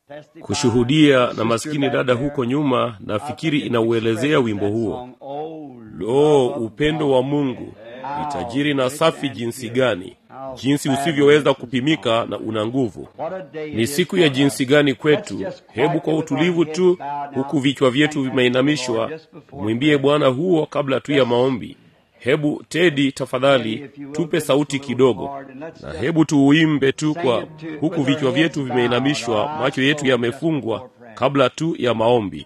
kushuhudia na maskini dada huko nyuma nafikiri inauelezea wimbo huo lo upendo wa mungu ni tajiri na safi jinsi gani jinsi usivyoweza kupimika na una nguvu ni siku ya jinsi gani kwetu hebu kwa utulivu tu huku vichwa vyetu vimeinamishwa tumwimbie bwana huo kabla tu ya maombi hebu tedi tafadhali tupe sauti kidogo na hebu tuuimbe tu kwa huku vichwa vyetu vimeinamishwa macho yetu yamefungwa kabla tu ya maombi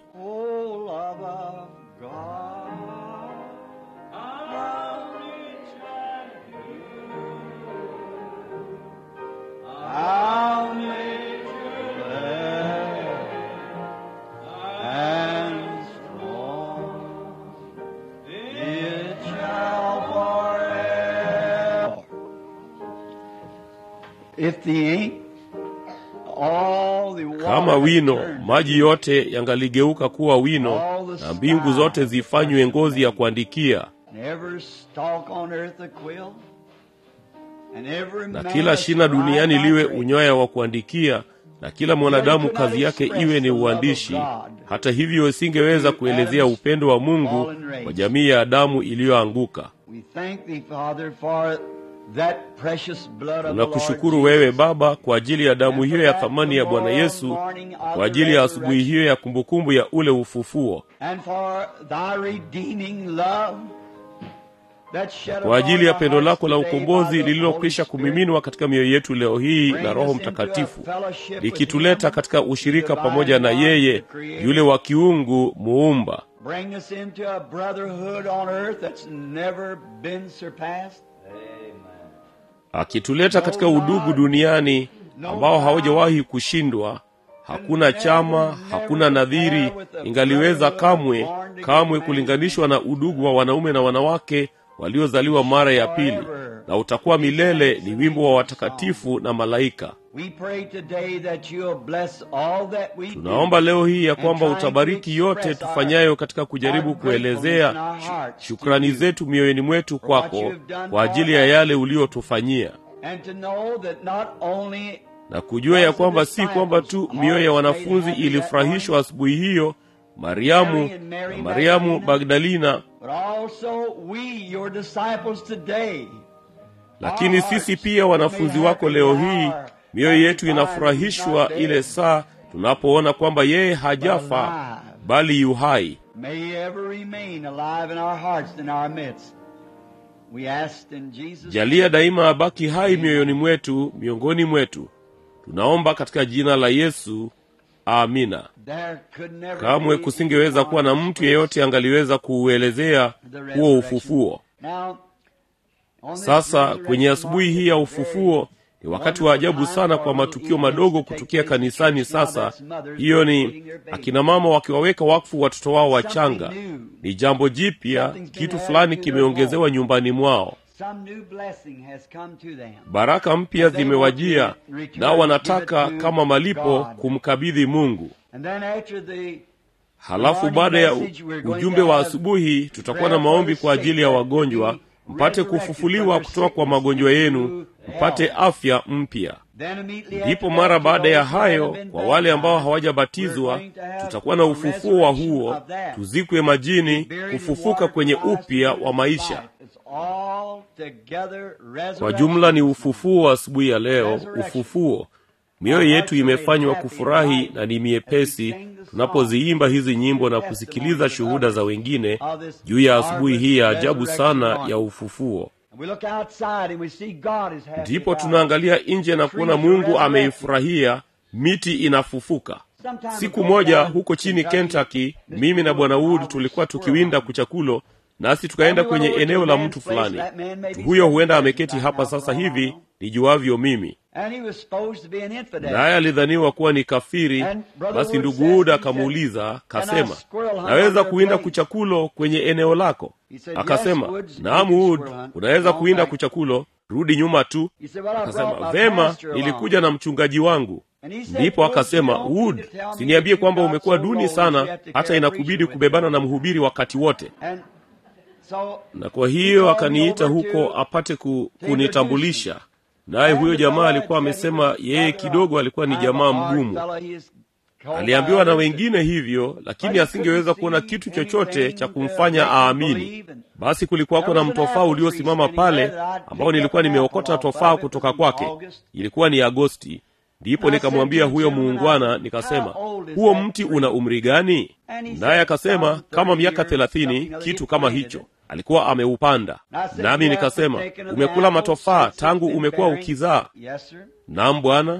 kama wino maji yote yangaligeuka kuwa wino na mbingu zote zifanywe ngozi ya kuandikia na kila shina duniani liwe unyoya wa kuandikia na kila mwanadamu kazi yake iwe ni uandishi hata hivyo isingeweza kuelezea upendo wa mungu kwa jamii ya adamu iliyoanguka tunakushukuru wewe baba kwa ajili ya damu hiyo ya thamani ya bwana yesu kwa ajili ya asubuhi hiyo ya kumbukumbu ya ule ufufuo kwa ajili ya pendo lako la ukombozi lililokwisha kumiminwa katika mioyo yetu leo hii na roho mtakatifu likituleta katika ushirika pamoja na yeye yule wa kiungu muumba akituleta katika udugu duniani ambao hawajawahi kushindwa hakuna chama hakuna nadhiri ingaliweza kamwe kamwe kulinganishwa na udugu wa wanaume na wanawake waliozaliwa mara ya pili na utakuwa milele ni wimbo wa watakatifu na malaika tunaomba leo hii ya kwamba utabariki yote tufanyayo katika kujaribu kuelezea shukrani zetu mioyoni mwetu kwako kwa ajili ya yale uliotufanyia na kujua ya kwamba si kwamba tu mioyo ya wanafunzi ilifurahishwa asubuhi hiyo mariamu na mariamu magdalina lakini sisi pia wanafunzi wako leo hii mioyo yetu inafurahishwa ile saa tunapoona kwamba yeye hajafa bali yu hai jalia daima abaki hai mioyoni mwetu miongoni mwetu tunaomba katika jina la yesu amina kamwe kusingeweza kuwa na mtu yeyote angaliweza kuuelezea huo ufufuo sasa kwenye asubuhi hii ya ufufuo ni wakati wa ajabu sana kwa matukio madogo kutukia kanisani sasa hiyo ni akina mama wakiwaweka wakfu watoto wao wachanga ni jambo jipya kitu fulani kimeongezewa nyumbani mwao baraka mpya zimewajia nao wanataka kama malipo kumkabidhi mungu halafu baada ya ujumbe wa asubuhi tutakuwa na maombi kwa ajili ya wagonjwa mpate kufufuliwa kutoka kwa magonjwa yenu mpate afya mpya ndipo mara baada ya hayo kwa wale ambao hawajabatizwa tutakuwa na ufufuo wa huo tuzikwe majini kufufuka kwenye upya wa maisha kwa jumla ni ufufuo wa asubuhi ya leo ufufuo mioyo yetu imefanywa kufurahi na ni miepesi tunapoziimba hizi nyimbo na kusikiliza shuhuda za wengine juu ya asubuhi hii ya ajabu sana ya ufufuo ndipo tunaangalia nje na kuona mungu ameifurahia miti inafufuka siku moja huko chini kentucky mimi na bwana wood tulikuwa tukiwinda kuchakulo nasi tukaenda kwenye eneo la mtu fulani mtu huyo huenda ameketi hapa sasa hivi nijuavyo mimi naye alidhaniwa kuwa ni kafiri basi ndugu uda akamuuliza kasema naweza kuwinda kuchakulo kwenye eneo lako akasema naam ud unaweza kuwinda kuchakulo rudi nyuma tu akasema vema nilikuja na mchungaji wangu ndipo akasema wood siniambie kwamba umekuwa duni sana hata inakubidi kubebana na mhubiri wakati wote na kwa hiyo akaniita huko apate ku, kunitambulisha naye huyo jamaa alikuwa amesema yeye kidogo alikuwa ni jamaa mgumu aliambiwa na wengine hivyo lakini asingeweza kuona kitu chochote cha kumfanya aamini basi kulikuwako na mtofaa uliosimama pale ambao nilikuwa nimeokota tofaa kutoka kwake ilikuwa ni agosti ndipo nikamwambia huyo muungwana nikasema huo mti una umri gani naye akasema kama miaka thelathini kitu kama hicho alikuwa ameupanda nami nikasema umekula matofaa tangu umekuwa ukizaa nam bwana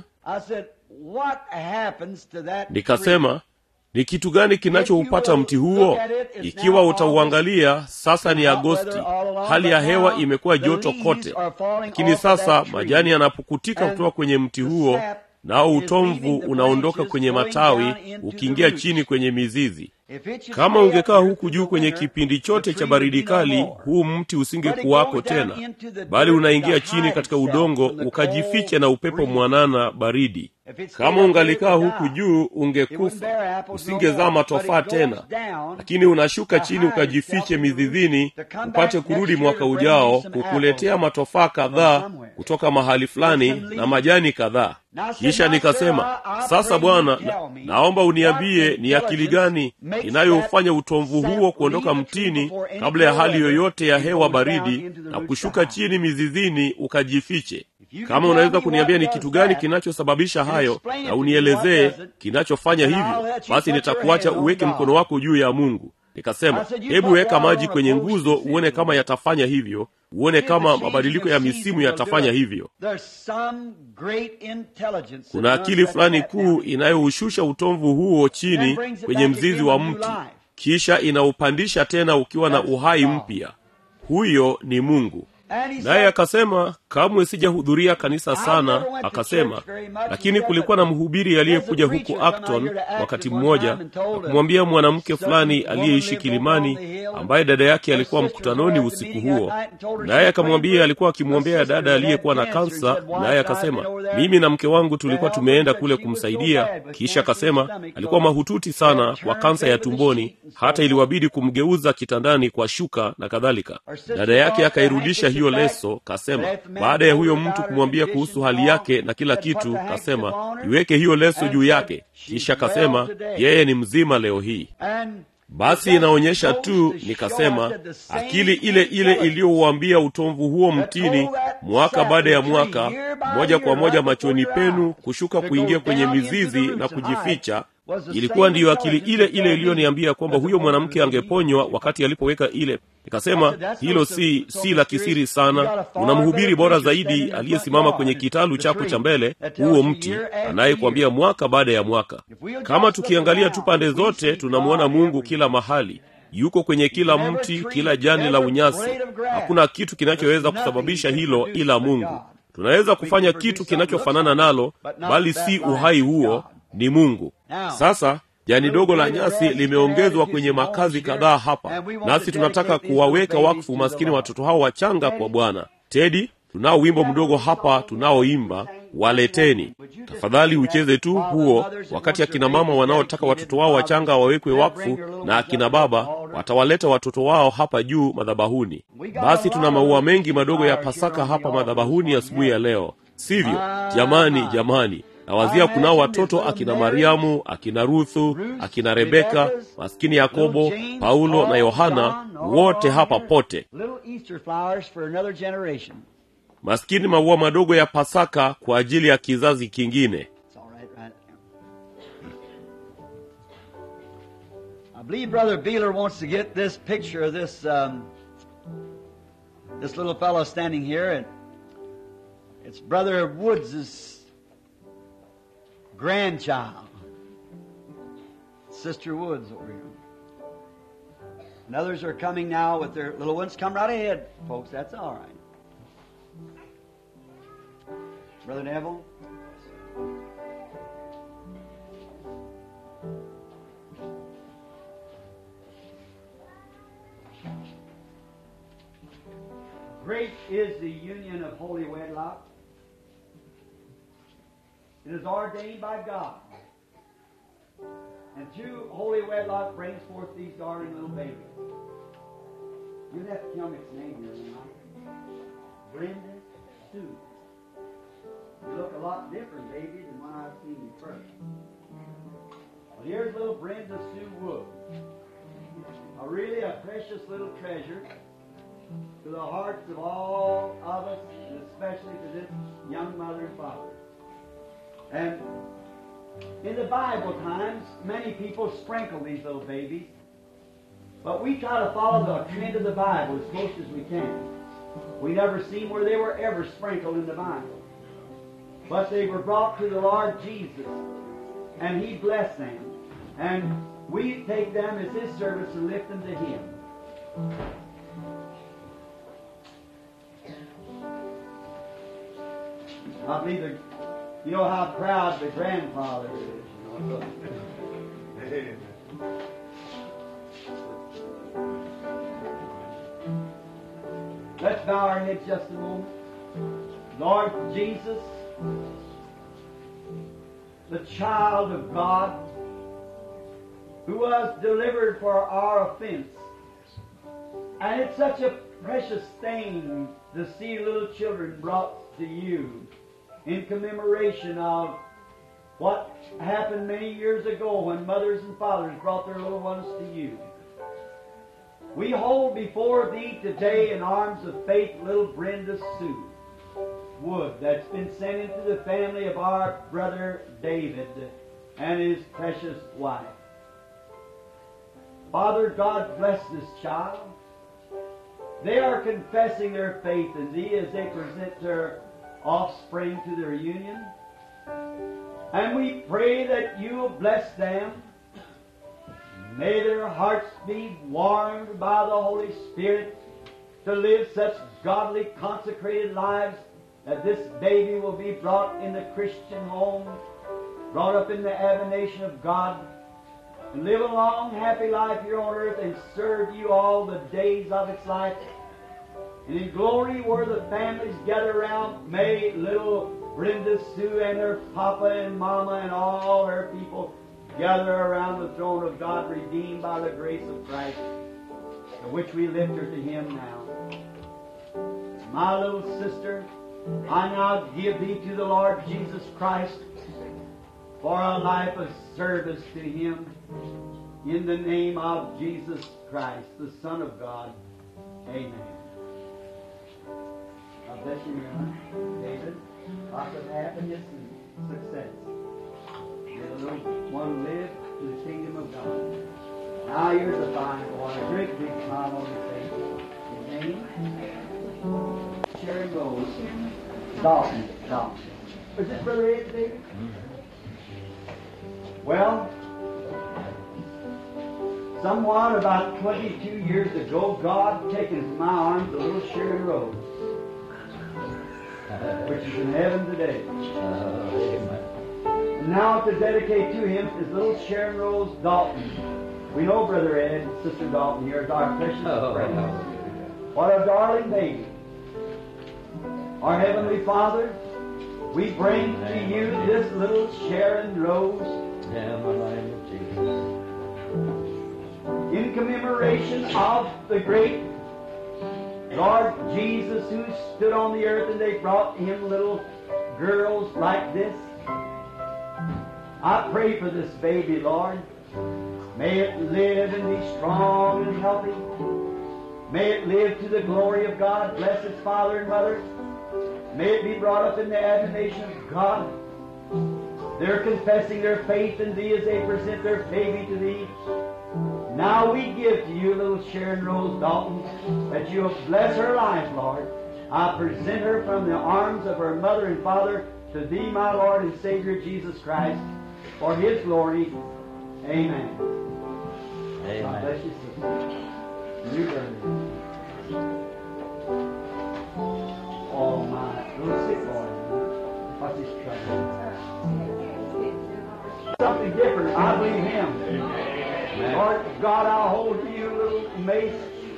nikasema ni kitu gani kinachoupata mti huo ikiwa utauangalia sasa ni agosti hali ya hewa imekuwa joto kote lakini sasa majani yanapukutika kutoka kwenye mti huo nao utomvu unaondoka kwenye matawi ukiingia chini kwenye mizizi kama ungekaa huku juu kwenye kipindi chote cha baridi kali huu mti usingekuwako tena bali unaingia chini katika udongo ukajificha na upepo mwanana baridi kama ungalikaa huku juu ungekufa usingezaa matofaa tena lakini unashuka chini ukajifiche mizizini upate kurudi mwaka ujao kukuletea matofaa kadhaa kutoka mahali fulani na majani kadhaa kisha nikasema sasa bwana na, naomba uniambie ni akili gani inayofanya utomvu huo kuondoka mtini kabla ya hali yoyote ya hewa baridi na kushuka chini mizizini ukajifiche kama unaweza kuniambia ni kitu gani kinachosababisha hayo na unielezee kinachofanya hivyo basi nitakuacha uweke mkono wako juu ya mungu nikasema hebu weka maji kwenye nguzo uone kama yatafanya hivyo uone kama mabadiliko ya misimu yatafanya hivyo kuna akili fulani kuu inayoushusha utomvu huo chini kwenye mzizi wa mti kisha inaupandisha tena ukiwa na uhai mpya huyo ni mungu naye akasema kamwe sijahudhuria kanisa sana akasema lakini kulikuwa na mhubiri aliyekuja huku acton wakati mmoja na kumwambia mwanamke fulani aliyeishi kilimani ambaye dada yake alikuwa mkutanoni usiku huo naye akamwambia alikuwa akimwombea dada aliyekuwa na kansa naye akasema mimi na mke wangu tulikuwa tumeenda kule kumsaidia kisha akasema alikuwa mahututi sana kwa kansa ya tumboni hata iliwabidi kumgeuza kitandani kwa shuka na kadhalika dada yake akairudisha hiyo leso kasema baada ya huyo mtu kumwambia kuhusu hali yake na kila kitu kasema iweke hiyo leso juu yake kisha kasema yeye ni mzima leo hii basi inaonyesha tu nikasema akili ile ile iliyouambia utomvu huo mtini mwaka baada ya mwaka moja kwa moja machoni penu kushuka kuingia kwenye mizizi na kujificha ilikuwa ndiyo akili ile ile iliyoniambia kwamba huyo mwanamke angeponywa wakati alipoweka ile nikasema hilo si si la kisiri sana una mhubiri bora zaidi aliyesimama kwenye kitalu chako cha mbele huo mti anayekuambia mwaka baada ya mwaka kama tukiangalia tu pande zote tunamwona mungu kila mahali yuko kwenye kila mti kila jani la unyasi hakuna kitu kinachoweza kusababisha hilo ila mungu tunaweza kufanya kitu kinachofanana nalo bali si uhai huo ni mungu sasa jani dogo la nyasi limeongezwa kwenye makazi kadhaa hapa nasi tunataka kuwaweka wakfu maskini watoto hao wachanga kwa bwana tedi tunao wimbo mdogo hapa tunaoimba waleteni tafadhali ucheze tu huo wakati akina mama wanaotaka watoto wao wachanga wawekwe wakfu na akina baba watawaleta watoto wao hapa juu madhabahuni basi tuna maua mengi madogo ya pasaka hapa madhabahuni asubuhi ya, ya leo sivyo jamani jamani nawazia kunao watoto akina mariamu akina ruthu akina rebeka maskini yakobo paulo na yohana wote hapa pote maskini maua madogo ya pasaka kwa ajili ya kizazi kingine I believe Brother Beeler wants to get this picture of this um, this little fellow standing here, and it's Brother Woods's grandchild, Sister Woods over here. And others are coming now with their little ones. Come right ahead, folks. That's all right. Brother Neville. Great is the union of holy wedlock. It is ordained by God. And through holy wedlock brings forth these darling little babies. You have to tell me its name here tonight. Brenda Sue. You look a lot different, baby, than when I seen you first. Here's little Brenda Sue Wood. A really a precious little treasure to the hearts of all of us, and especially to this young mother and father. And in the Bible times, many people sprinkle these little babies, but we try to follow the trend of the Bible as close as we can. We never seen where they were ever sprinkled in the Bible. But they were brought to the Lord Jesus, and He blessed them. And we take them as His service and lift them to Him. I believe the, you know how proud the grandfather is. You know, so- Let's bow our heads just a moment. Lord Jesus, the child of God, who was delivered for our offense. And it's such a precious thing to see little children brought to you in commemoration of what happened many years ago when mothers and fathers brought their little ones to you. We hold before thee today in arms of faith little Brenda Sue Wood that's been sent into the family of our brother David and his precious wife. Father God bless this child. They are confessing their faith in thee as they present their offspring to their union. And we pray that you will bless them May their hearts be warmed by the Holy Spirit to live such godly, consecrated lives that this baby will be brought in the Christian home, brought up in the admonition of God, and live a long, happy life here on earth and serve you all the days of its life. And in glory, where the families gather around, may little Brenda Sue and her papa and mama and all her people gather around the throne of God, redeemed by the grace of Christ, to which we lift her to Him now. My little sister, I now give thee to the Lord Jesus Christ for a life of service to Him in the name of Jesus Christ, the Son of God. Amen. God bless you, Mary. David. Lots of happiness and success. May the little one live to the kingdom of God. Now here's a fine boy, a great big smile on his face. His name? Sherry Rose. Dalton. Dalton. Is this Brother Ed, David? Well, somewhat about 22 years ago, God taken from my arms a little Sharon Rose, which is in heaven today. And now to dedicate to him is little Sharon Rose Dalton. We know Brother Ed and Sister Dalton here is our precious friend. What a darling baby. Our Heavenly Father, we bring to you this little Sharon Rose in commemoration of the great Lord Jesus who stood on the earth and they brought him little girls like this. I pray for this baby, Lord. May it live and be strong and healthy. May it live to the glory of God. Bless its father and mother. May it be brought up in the admonition of God. They're confessing their faith in Thee as they present their baby to Thee. Now we give to you, little Sharon Rose Dalton, that you'll bless her life, Lord. I present her from the arms of her mother and father to Thee, my Lord and Savior Jesus Christ, for His glory. Amen. God bless you, sister. You brother. Oh my, little sick boy. What's his trouble? Something different. I believe Him. Lord God, I'll hold to you, little mace.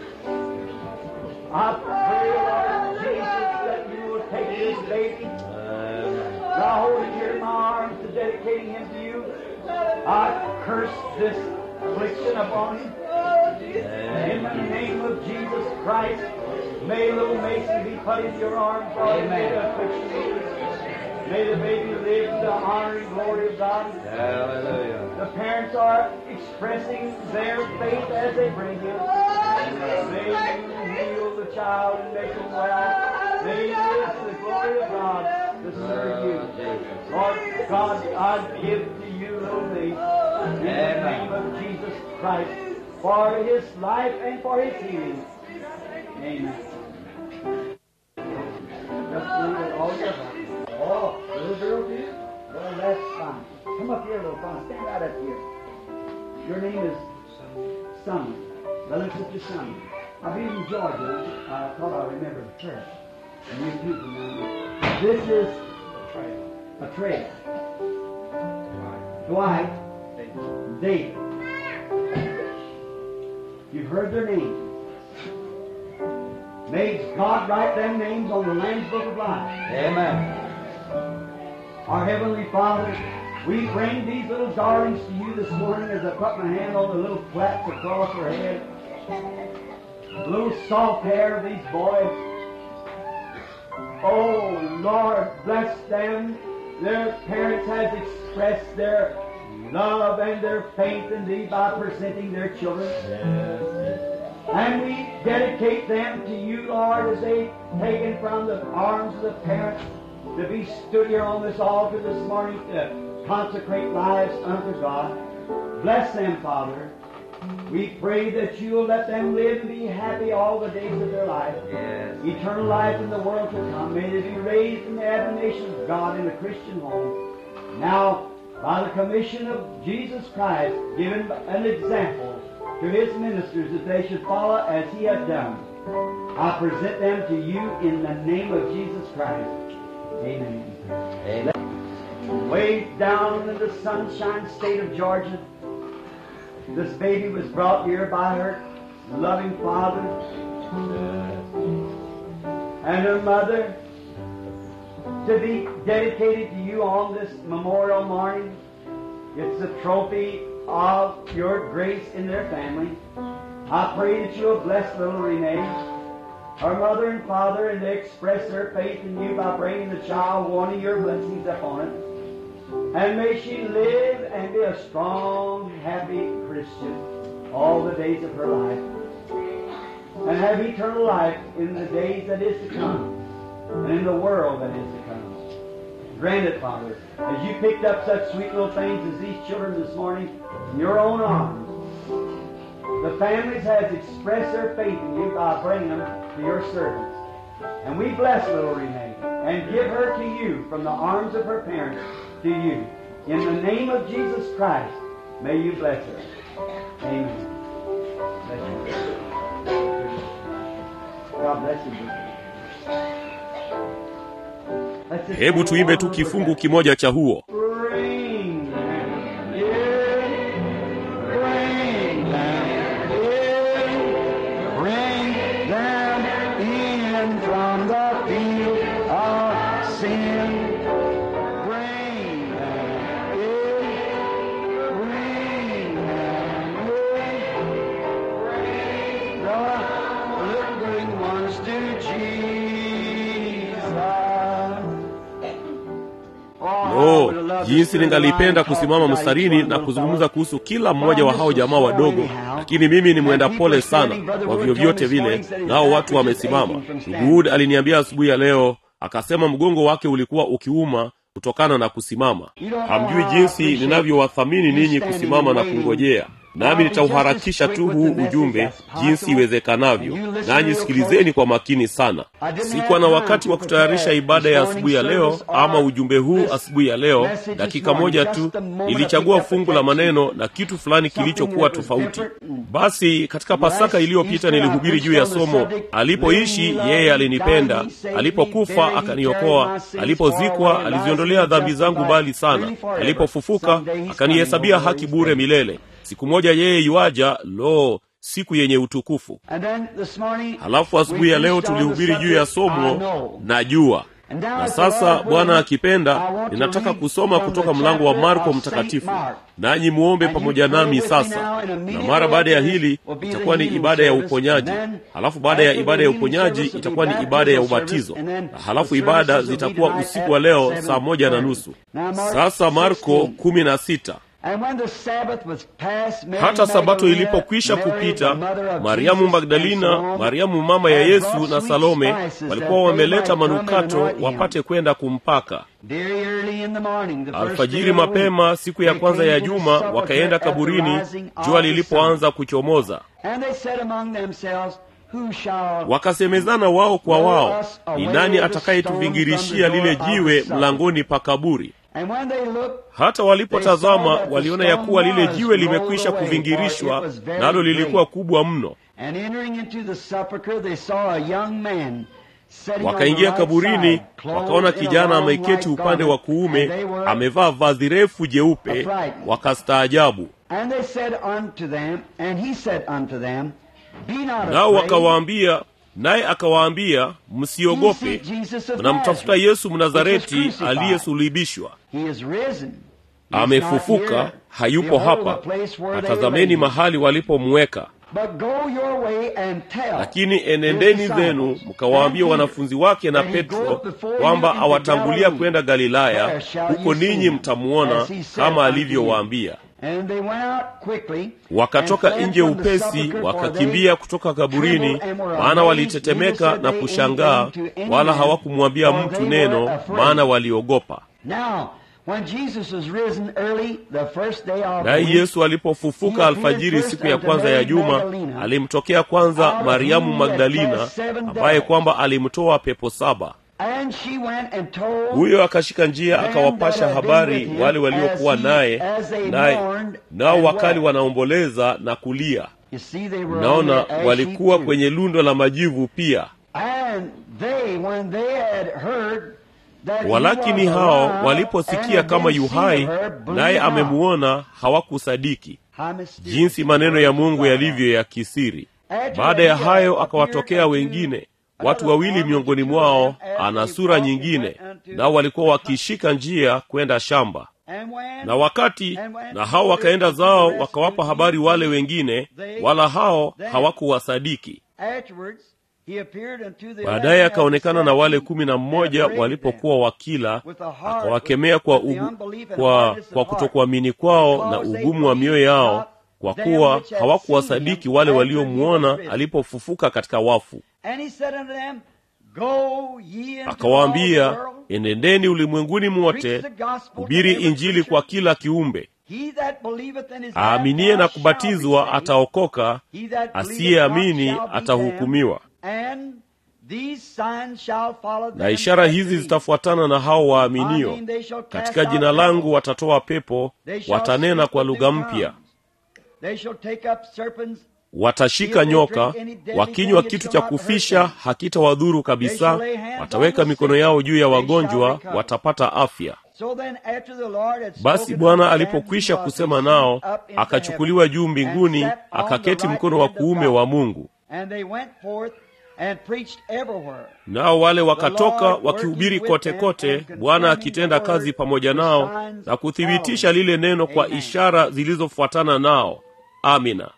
I pray, Lord Jesus, that you will take this baby. And I hold it here in my arms to dedicating him to you. I curse this affliction upon him. In the name of Jesus Christ, may little Mason be put in your arms, Lord, and may the affliction be May the baby live to the honor and glory of God. Hallelujah. The parents are expressing their faith as they bring him. May you heal the child and make him well. May he live to the glory of God to serve you. Lord God, I give to you little thee in the name of Jesus Christ for his life and for his healing. Amen. Just leave it all your Oh, little girl, dear? Well, that's fine. Come up here, little fun. Stand right up here. Your name is Sonny. Brother and Sister Sonny. I'll be in Georgia. I thought I remembered her. And you too, remember. This is a trail. Dwight, David. You've heard their names. May God write them names on the Lamb's Book of Life. Amen. Our Heavenly Father, we bring these little darlings to you this morning as I put my hand on the little plaits across her head. The little soft hair of these boys. Oh, Lord, bless them. Their parents has expressed their love and their faith in Thee by presenting their children. And we dedicate them to you, Lord, as they taken from the arms of the parents to be stood here on this altar this morning to consecrate lives unto God. Bless them, Father. We pray that you will let them live and be happy all the days of their life. Yes. Eternal life in the world to come. May they be raised in the admonition of God in a Christian home. Now, by the commission of Jesus Christ, given an example to his ministers that they should follow as he has done. I present them to you in the name of Jesus Christ. Amen. Amen. Way down in the sunshine state of Georgia, this baby was brought here by her loving father and her mother to be dedicated to you on this memorial morning. It's a trophy of your grace in their family. I pray that you'll bless little Renee, her mother and father, and they express their faith in you by bringing the child, wanting your blessings upon it. And may she live and be a strong, happy Christian all the days of her life. And have eternal life in the days that is to come, and in the world that is to come. Grant it, Father, as you picked up such sweet little things as these children this morning in your own arms. The families has expressed their faith in you by bringing them to your servants. And we bless little Renee and give her to you from the arms of her parents to you. In the name of Jesus Christ, may you bless her. Amen. Bless you. God bless you. Let's just hebu sing tuimbe one tu little kifungu bit. kimoja cha huo Bring them in, bring them in, bring them in from the field of sin. Bring them in, bring them in, bring the lingering ones to Jesus. lo jinsi ningalipenda kusimama mstarini na kuzungumza kuhusu kila mmoja wa hao jamaa wadogo lakini mimi ni mwenda pole sana kwa vyovyote vile nao watu wamesimama ndugu Wood aliniambia asubuhi ya leo akasema mgongo wake ulikuwa ukiuma kutokana na kusimama hamjui jinsi ninavyowathamini ninyi kusimama na kungojea nami nitauharakisha tu huu ujumbe jinsi iwezekanavyo nanyi sikilizeni kwa makini sana sikuwa na wakati wa kutayarisha ibada ya asubuhi ya leo ama ujumbe huu asubuhi ya leo dakika moja tu nilichagua fungu la maneno na kitu fulani kilichokuwa tofauti basi katika pasaka iliyopita nilihubiri juu ya somo alipoishi yeye alinipenda alipokufa akaniokoa alipozikwa aliziondolea dhambi zangu mbali sana alipofufuka akanihesabia haki bure milele siku moja yeye yuaja lo siku yenye utukufu And then this morning, halafu asubuhi ya leo tulihubiri juu ya somo na jua na sasa bwana akipenda ninataka kusoma kutoka mlango wa marko mtakatifu nanyi muombe pamoja nami sasa na mara baada ya hili itakuwa ni ibada ya uponyaji halafu baada ya ibada ya uponyaji itakuwa ni ibada ya ubatizo na halafu ibada zitakuwa usiku wa leo saa moja na nusu sasa marko kumi na sita hata sabato ilipokwisha kupita mariamu magdalina mariamu mama ya yesu na salome walikuwa wameleta manukato wapate kwenda kumpaka alfajiri mapema siku ya kwanza ya juma wakaenda kaburini jua lilipoanza kuchomoza wakasemezana wao kwa wao ni nani atakayetuvingirishia lile jiwe mlangoni pa kaburi hata walipotazama waliona ya kuwa lile jiwe limekwisha kuvingirishwa nalo lilikuwa kubwa mno wakaingia kaburini wakaona kijana ameketi upande wa kuume amevaa vazi refu jeupe wakastaajabu nao wakawaambia naye akawaambia msiogope mnamtafuta yesu mnazareti aliyesulubishwa amefufuka hayupo hapa atazameni mahali walipomweka lakini enendeni zenu mkawaambia wanafunzi wake na petro kwamba awatangulia kwenda galilaya huko ninyi mtamuona kama alivyowaambia wakatoka nje upesi wakakimbia kutoka kaburini maana walitetemeka na kushangaa wala hawakumwambia mtu neno maana waliogopa naye yesu alipofufuka alfajiri siku ya kwanza ya juma alimtokea kwanza mariamu magdalina ambaye kwamba alimtoa pepo saba huyo akashika njia akawapasha habari wale waliokuwa naye naye nao wakali wanaomboleza na kulia naona walikuwa kwenye lundo la majivu pia walakini hao waliposikia kama yuhai naye amemuona hawakusadiki jinsi maneno ya mungu yalivyo ya kisiri baada ya hayo akawatokea wengine watu wawili miongoni mwao ana sura nyingine nao walikuwa wakishika njia kwenda shamba na wakati na hao wakaenda zao wakawapa habari wale wengine wala hao hawakuwasadiki baadaye akaonekana na wale kumi na mmoja walipokuwa wakila akawakemea kwa, ugu, kwa, kwa kutokuamini kwao na ugumu wa mioyo yao kwa kuwa hawakuwasadiki wale waliomwona alipofufuka katika wafu akawaambia enendeni ulimwenguni mwote hubiri injili kwa kila kiumbe aaminiye na kubatizwa ataokoka asiyeamini atahukumiwa na ishara hizi zitafuatana na hao waaminio katika jina langu watatoa pepo watanena kwa lugha mpya watashika nyoka wakinywa kitu cha kufisha hakitawadhuru kabisa wataweka mikono yao juu ya wagonjwa watapata afya basi bwana alipokwisha kusema nao akachukuliwa juu mbinguni akaketi mkono wa kuume wa mungu nao wale wakatoka wakihubiri kote kote bwana akitenda kazi pamoja nao na kuthibitisha lile neno kwa ishara zilizofuatana nao amina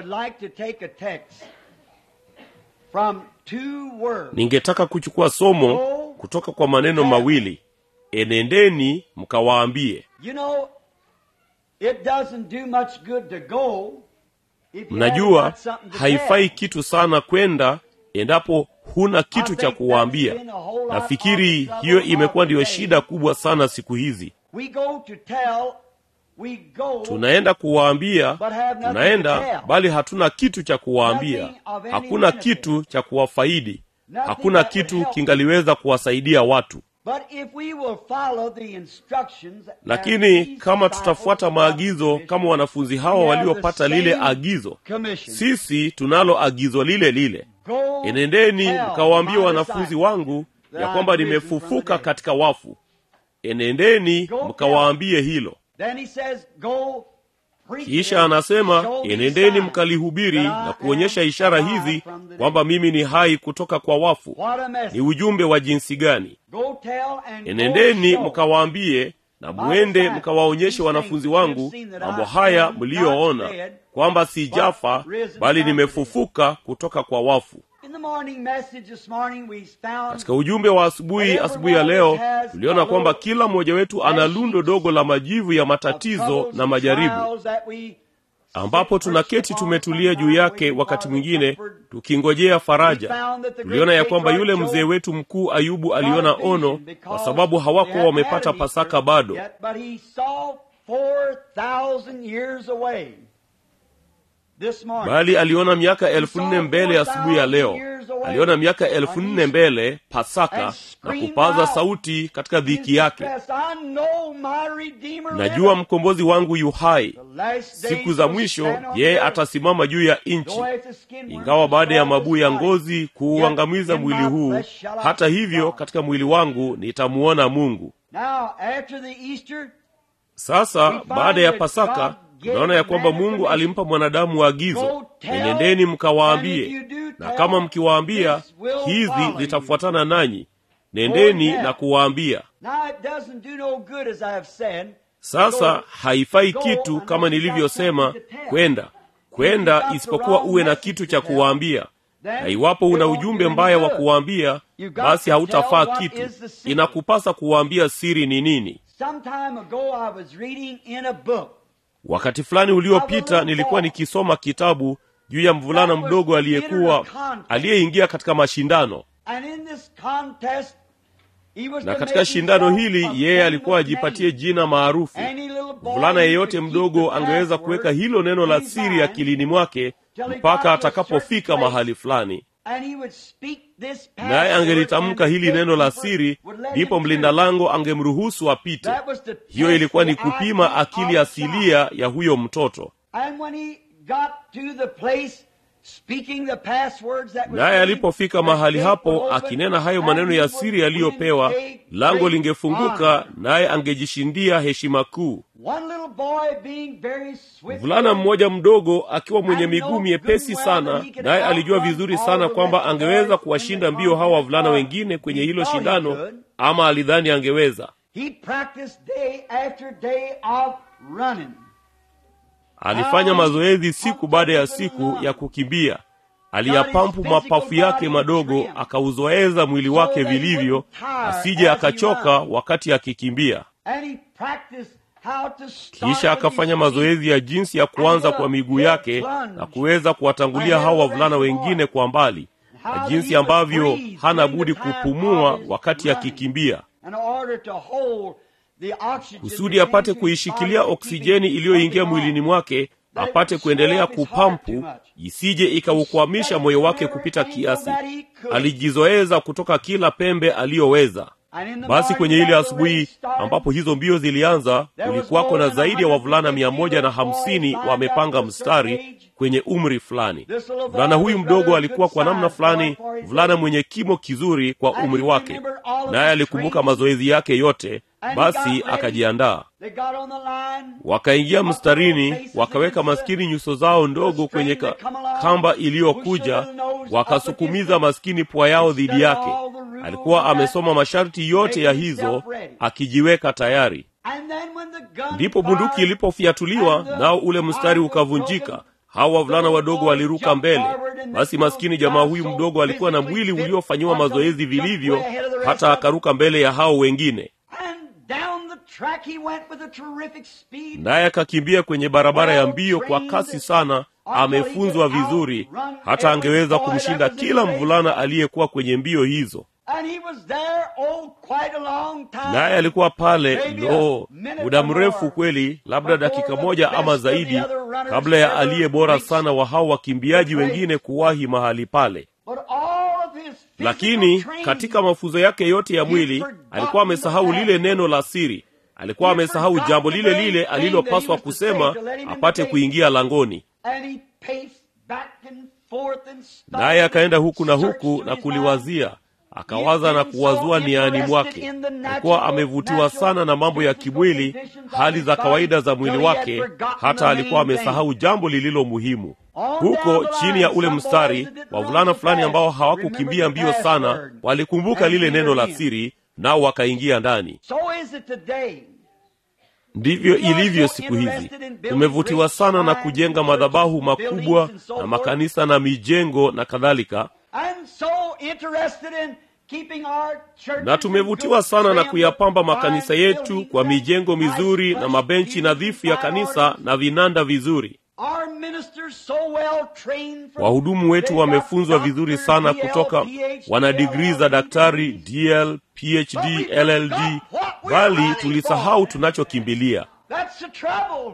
ningetaka kuchukua somo kutoka kwa maneno mawili enendeni mkawaambie You know, it doesn't do much good to go if you mnajua haven't got something to haifai tell. kitu sana kwenda endapo huna kitu I cha think kuwaambia that's been a whole lot nafikiri of the hiyo trouble imekuwa of ndiyo today. shida kubwa sana siku hizi We go to tell, we go tunaenda kuwaambia But have nothing to tunaenda tell. bali hatuna kitu cha kuwaambia Nothing of any hakuna benefit. kitu cha kuwafaidi Nothing hakuna that would kitu help. kingaliweza kuwasaidia watu But if we will follow the instructions that lakini these kama disciples tutafuata got maagizo commissioned, kama wanafunzi hawa we have waliopata the lile same agizo commission. sisi tunalo agizo lile lile Go enendeni tell mkawaambie my wanafunzi disciples wangu that ya kwamba I'm risen from the nimefufuka dead. katika wafu enendeni Go mkawaambie hilo Then he says, go kisha anasema enendeni mkalihubiri na kuonyesha ishara hizi kwamba mimi ni hai kutoka kwa wafu ni ujumbe wa jinsi gani enendeni mkawaambie na mwende mkawaonyeshe wanafunzi wangu mambo haya mliyoona kwamba sijafa bali nimefufuka kutoka kwa wafu katika ujumbe wa asubuhi asubuhi ya leo tuliona kwamba kila mmoja wetu ana lundo dogo la majivu ya matatizo na majaribu ambapo tunaketi tumetulia juu yake wakati mwingine tukingojea faraja tuliona ya kwamba yule mzee wetu mkuu ayubu aliona ono kwa sababu hawakuwa wamepata pasaka bado bali aliona miaka elfu nne mbele asubuhi ya leo aliona miaka elfu nne mbele pasaka na kupaza sauti katika dhiki yake najua mkombozi wangu yu hai siku za mwisho yeye atasimama juu ya nchi ingawa baada ya mabuu ya ngozi kuuangamiza mwili huu hata hivyo katika mwili wangu nitamuona mungu sasa baada ya pasaka tunaona ya kwamba mungu alimpa mwanadamu agizo enendeni mkawaambie na kama mkiwaambia hizi zitafuatana nanyi nendeni na kuwaambia sasa haifai kitu kama nilivyosema kwenda kwenda isipokuwa uwe na kitu cha kuwaambia na iwapo una ujumbe mbaya wa kuwaambia basi hautafaa kitu inakupasa kuwaambia siri ni nini wakati fulani uliopita nilikuwa nikisoma kitabu juu ya mvulana mdogo aliyekuwa aliyeingia katika mashindano na katika shindano hili yeye alikuwa ajipatie jina maarufu mvulana yeyote mdogo angeweza kuweka hilo neno la siri akilini mwake mpaka atakapofika mahali fulani naye angelitamka hili neno la siri ndipo mlinda lango angemruhusu apite hiyo ilikuwa ni kupima akili asilia ya huyo mtoto naye alipofika mahali hapo akinena hayo maneno ya siri yaliyopewa lango lingefunguka naye angejishindia heshima kuu mvulana mmoja mdogo akiwa mwenye miguu miepesi sana naye alijua vizuri sana kwamba angeweza kuwashinda mbio hawa wavulana wengine kwenye hilo shindano ama alidhani angeweza alifanya mazoezi siku baada ya siku ya kukimbia aliyapampu mapafu yake madogo akauzoeza mwili wake vilivyo asije akachoka wakati akikimbia kisha akafanya mazoezi ya jinsi ya kuanza kwa miguu yake na kuweza kuwatangulia hawa wavulana wengine kwa mbali na jinsi ambavyo hana budi kupumua wakati akikimbia kusudi apate kuishikilia oksijeni iliyoingia mwilini mwake apate kuendelea kupampu isije ikaukwamisha moyo wake kupita kiasi alijizoeza kutoka kila pembe aliyoweza basi kwenye ile asubuhi ambapo hizo mbio zilianza kulikuwako na zaidi ya wavulana mia moja na hamsini wamepanga mstari kwenye umri fulani mvulana huyu mdogo alikuwa kwa namna fulani mvulana mwenye kimo kizuri kwa umri wake naye alikumbuka mazoezi yake yote basi akajiandaa wakaingia mstarini wakaweka maskini nyuso zao ndogo kwenye ka, kamba iliyokuja wakasukumiza maskini pua yao dhidi yake alikuwa amesoma masharti yote ya hizo akijiweka tayari ndipo bunduki ilipofyatuliwa nao ule mstari ukavunjika hawa wavulana wadogo waliruka mbele basi maskini jamaa huyu mdogo alikuwa na mwili uliofanyiwa mazoezi vilivyo hata akaruka mbele ya hao wengine naye akakimbia kwenye barabara ya mbio kwa kasi sana amefunzwa vizuri hata angeweza kumshinda kila mvulana aliyekuwa kwenye mbio hizo naye alikuwa pale lo muda mrefu kweli labda dakika moja ama zaidi kabla ya aliye bora sana wa hao wakimbiaji wengine kuwahi mahali pale lakini katika mafunzo yake yote ya mwili alikuwa amesahau lile neno la siri alikuwa amesahau jambo lile lile alilopaswa kusema apate kuingia langoni naye akaenda huku na huku na kuliwazia akawaza na kuwazua niani mwake kwa kuwa amevutiwa sana na mambo ya kimwili hali za kawaida za mwili wake hata alikuwa amesahau jambo lililo muhimu huko chini ya ule mstari wavulana fulani ambao hawakukimbia mbio sana walikumbuka lile neno la siri nao wakaingia ndani So is it today. ndivyo ilivyo siku hizi tumevutiwa sana na kujenga madhabahu makubwa na makanisa na mijengo na kadhalika And so interested in keeping our churches na tumevutiwa sana na kuyapamba makanisa yetu kwa mijengo mizuri na mabenchi nadhifu ya kanisa na vinanda vizuri Our ministers so well trained from- wahudumu wetu They got wamefunzwa vizuri doctor, sana DL, kutoka PhD, wana digrii za daktari dl phd llld bali tulisahau tunachokimbilia That's the trouble.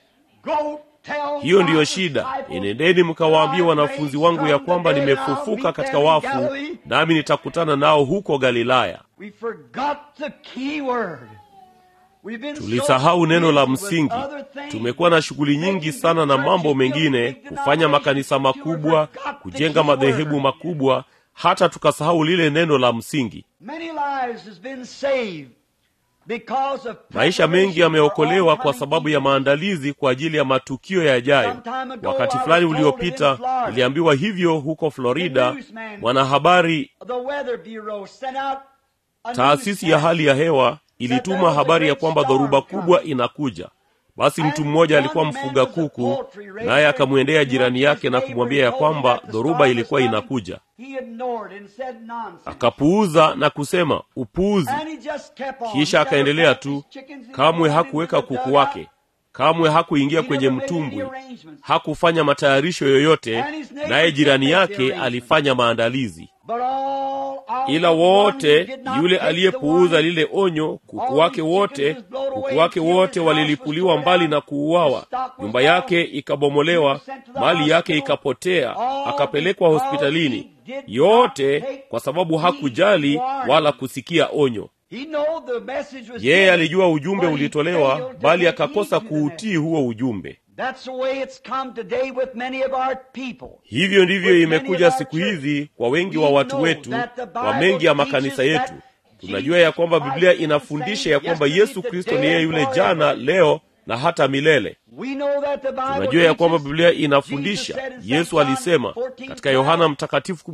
Go tell hiyo ndiyo my shida disciples enendeni mkawaambie that I wanafunzi raised wangu ya from the kwamba dead, I'll nimefufuka meet katika them in wafu Galilee. nami nitakutana nao huko galilaya We forgot the key word. We've been so tulisahau neno la busy with msingi other things. tumekuwa na shughuli nyingi sana na mambo mengine kufanya makanisa makubwa kujenga madhehebu makubwa hata tukasahau lile neno la msingi Many lives has been saved because of maisha mengi yameokolewa kwa sababu ya maandalizi kwa ajili ya matukio yajayo wakati fulani uliopita niliambiwa hivyo huko florida mwanahabari the weather bureau sent out a taasisi ya hali ya hewa ilituma habari ya kwamba dhoruba kubwa inakuja basi mtu mmoja alikuwa mfuga kuku naye akamwendea jirani yake na kumwambia ya kwamba dhoruba ilikuwa inakuja He ignored and said nonsense. akapuuza na kusema upuuzi And he just kept on. kisha Never akaendelea put tu his chickens in kamwe the hakuweka dugout. kuku wake kamwe hakuingia kwenye mtumbwi hakufanya matayarisho yoyote naye jirani yake alifanya maandalizi But all our ila ones wote did not yule take the aliyepuuza warning. lile onyo kuku wake wote kuku wake wote walilipuliwa mbali na kuuawa nyumba yake ikabomolewa mali yake ikapotea akapelekwa hospitalini yote kwa sababu hakujali wala kusikia onyo He know the message was yeye given, alijua ujumbe but he ulitolewa failed to bali take akakosa heed to the kuutii huo ujumbe That's the way it's come today with many of our people. hivyo ndivyo imekuja siku hizi kwa wengi wa watu wetu kwa mengi ya makanisa yetu tunajua ya kwamba biblia inafundisha ya kwamba yesu kristo ni yeye yule jana leo na hata milele We know that the Bible tunajua ya kwamba teaches- biblia Jesus inafundisha said in yesu St. John alisema 14, katika yohana mtakatifu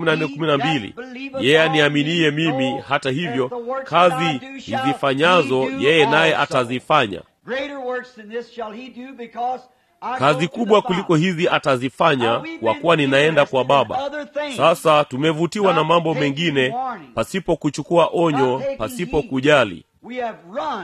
14:12 yeye aniaminiye mimi hata hivyo kazi nizifanyazo yeye naye atazifanya Greater works than this shall he do because I go kazi to kubwa the kuliko Father. hizi atazifanya kwa kuwa ninaenda kwa baba sasa tumevutiwa na mambo mengine pasipo kuchukua onyo pasipo kujali We have run,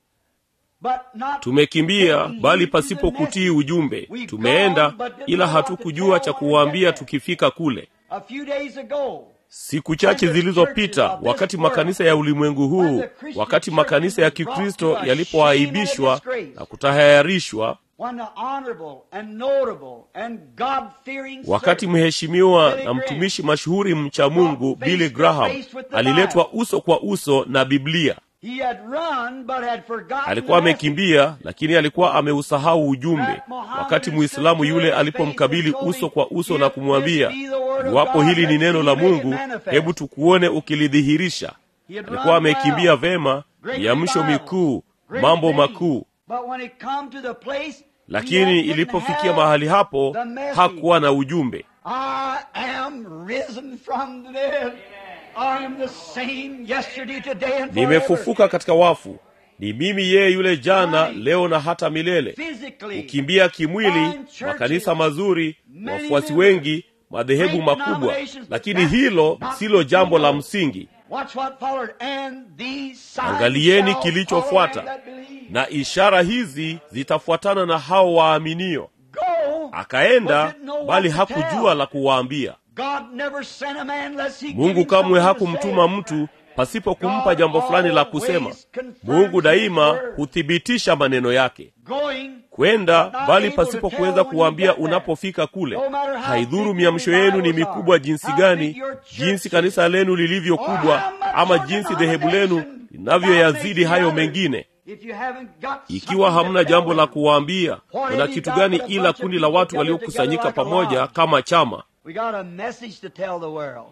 but not tumekimbia taking bali heed to pasipo the kutii message. ujumbe We've tumeenda gone, but didn't ila know what to hatukujua tell cha when we kuwaambia get there. tukifika kule A few days ago, siku chache zilizopita wakati makanisa ya ulimwengu huu wakati makanisa ya kikristo yalipoaibishwa na kutahayarishwa when the honorable and notable and God-fearing wakati servant mheshimiwa na mtumishi mashuhuri mcha mungu billy graham aliletwa uso kwa uso na biblia he had run but had forgotten alikuwa the message. amekimbia lakini alikuwa ameusahau ujumbe wakati muislamu yule alipomkabili uso kwa uso na kumwambia iwapo hili ni neno la mungu hebu tukuone ukilidhihirisha alikuwa amekimbia vema miamsho mikuu mambo makuu But when it come to the place, he lakini didn't ilipofikia have mahali hapo the message. hakuwa na ujumbe I am risen from the dead. I am the same yesterday, today, and forever. nimefufuka katika wafu ni mimi yeye yule jana leo na hata milele Physically, kukimbia kimwili makanisa mazuri wafuasi wengi madhehebu makubwa lakini hilo silo jambo la msingi watch what followed, and these signs Angalieni shall kilichofuata. follow them that believe. na ishara hizi zitafuatana na hao waaminio Go, akaenda but didn't know what bali to hakujua tell. la kuwaambia God never sent a man unless he gave mungu him kamwe something to hakumtuma say. mtu pasipo kumpa jambo fulani la kusema mungu daima huthibitisha maneno yake Going, kwenda bali pasipo kuweza kuwaambia unapofika kule haidhuru miamsho yenu ni mikubwa jinsi gani jinsi kanisa lenu lilivyo kubwa ama jinsi dhehebu lenu linavyoyazidi hayo mengine if you haven't got ikiwa something to hamna tell jambo them, la kuwaambia kuna kitu gani ila kundi la watu waliokusanyika pamoja kama chama We got a message to tell the world.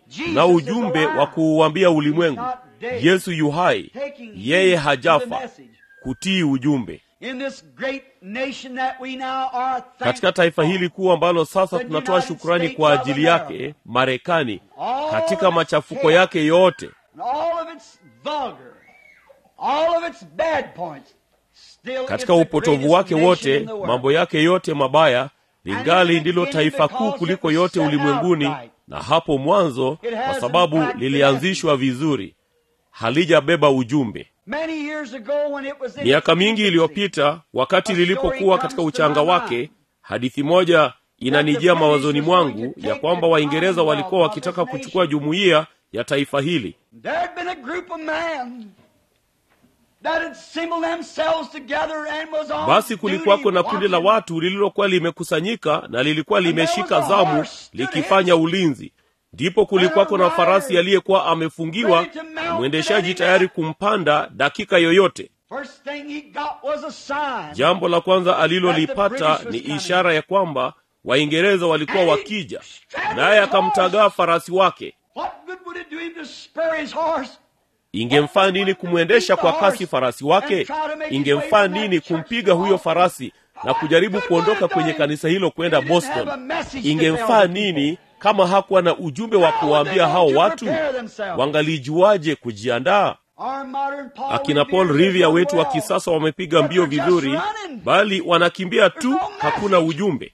na ujumbe wa kuuambia ulimwengu yesu yu hai yeye hajafa kutii ujumbe katika taifa hili kuu ambalo sasa tunatoa shukrani kwa ajili yake marekani katika machafuko yake yote katika upotovu wake wote mambo yake yote mabaya lingali ndilo taifa kuu kuliko yote ulimwenguni na hapo mwanzo kwa sababu lilianzishwa vizuri halijabeba ujumbe miaka mingi iliyopita wakati lilipokuwa katika uchanga wake hadithi moja inanijia mawazoni mwangu ya kwamba waingereza walikuwa wakitaka kuchukua jumuiya ya taifa hili basi kulikuwako na kundi la watu lililokuwa limekusanyika na lilikuwa limeshika zamu likifanya ulinzi ndipo kulikuwako na farasi aliyekuwa amefungiwa na mwendeshaji tayari kumpanda dakika yoyote jambo la kwanza alilolipata ni ishara ya kwamba waingereza walikuwa wakija naye akamtagaa farasi wake ingemfaa nini kumwendesha kwa kasi farasi wake ingemfaa nini kumpiga huyo farasi na kujaribu kuondoka kwenye kanisa hilo kwenda boston ingemfaa nini kama hakuwa na ujumbe wa kuwaambia hao watu wangalijuaje kujiandaa akina paul rivia wetu wa kisasa wamepiga mbio vizuri bali wanakimbia tu hakuna ujumbe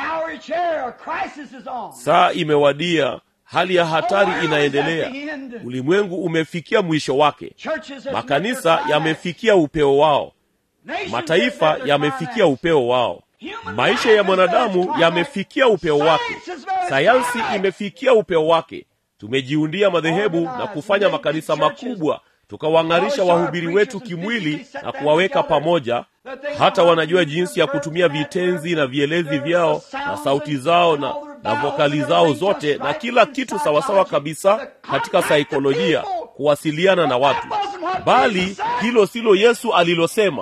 saa imewadia hali ya hatari inaendelea ulimwengu umefikia mwisho wake makanisa yamefikia upeo wao mataifa yamefikia upeo wao maisha ya mwanadamu yamefikia upeo wake sayansi imefikia upeo wake tumejiundia madhehebu na kufanya makanisa makubwa tukawang'arisha wahubiri wetu kimwili na kuwaweka pamoja hata wanajua jinsi ya kutumia vitenzi na vielezi vyao na sauti zao na, na vokali zao zote na kila kitu sawasawa kabisa katika saikolojia kuwasiliana na watu bali hilo silo yesu alilosema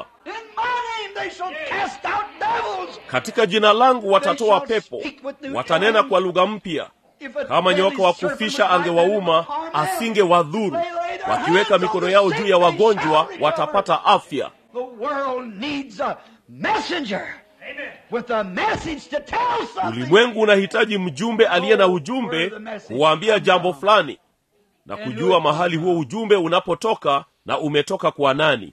katika jina langu watatoa pepo watanena kwa lugha mpya kama nyoka wa kufisha angewauma asingewadhuru wakiweka mikono yao juu ya wagonjwa watapata afya ulimwengu unahitaji mjumbe aliye na ujumbe kuwaambia jambo fulani na kujua mahali huo ujumbe unapotoka na umetoka kwa nani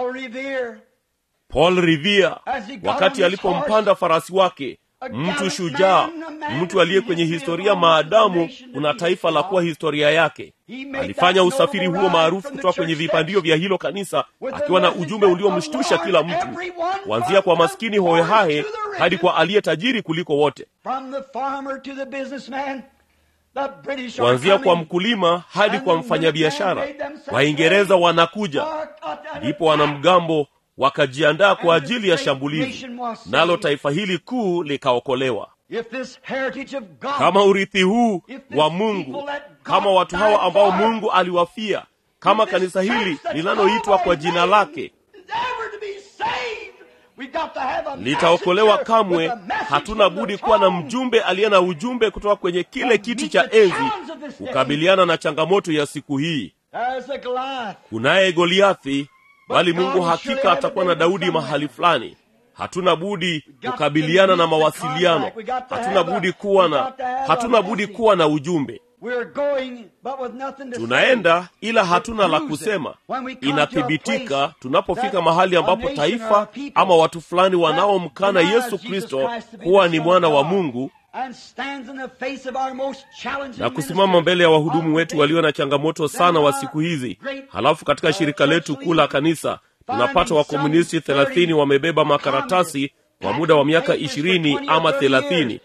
paul rivia wakati alipompanda farasi wake mtu shujaa mtu aliye kwenye historia maadamu kuna taifa la kuwa historia yake alifanya usafiri huo maarufu kutoka kwenye vipandio vya hilo kanisa akiwa na ujumbe uliomshtusha kila mtu kuanzia kwa maskini hohehahe hadi kwa aliye tajiri kuliko wote kuanzia kwa mkulima hadi kwa mfanyabiashara waingereza wanakuja ndipo wanamgambo wakajiandaa kwa ajili ya shambulizi nalo taifa hili kuu likaokolewa kama urithi huu wa mungu kama watu hawa ambao mungu aliwafia kama kanisa hili linaloitwa kwa jina lake litaokolewa kamwe hatuna budi kuwa na mjumbe aliye na ujumbe kutoka kwenye kile kiti cha enzi kukabiliana na changamoto ya siku hii kunaye goliathi bali mungu hakika atakuwa na daudi mahali fulani hatuna budi kukabiliana na mawasiliano hatuna budi kuwa na hatuna budi kuwa na ujumbe tunaenda ila hatuna la kusema inathibitika tunapofika mahali ambapo taifa ama watu fulani wanaomkana yesu kristo kuwa ni mwana wa mungu na kusimama mbele ya wahudumu wetu walio na changamoto sana wa siku hizi halafu katika shirika letu kuu la kanisa tunapata wakomunisti thelathini wamebeba makaratasi kwa muda wa miaka ishirini ama thelathini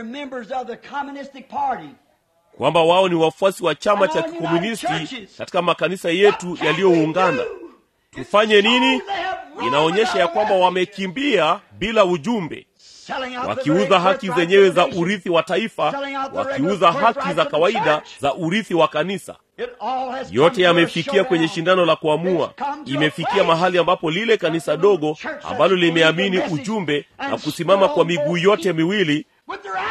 kwamba wao ni wafuasi wa chama cha kikomunisti katika makanisa yetu yaliyoungana tufanye nini inaonyesha ya kwamba wamekimbia bila ujumbe wakiuza haki zenyewe za urithi wa taifa wakiuza haki za kawaida za urithi wa kanisa yote yamefikia kwenye shindano la kuamua imefikia mahali ambapo lile kanisa dogo ambalo limeamini ujumbe na kusimama kwa miguu yote miwili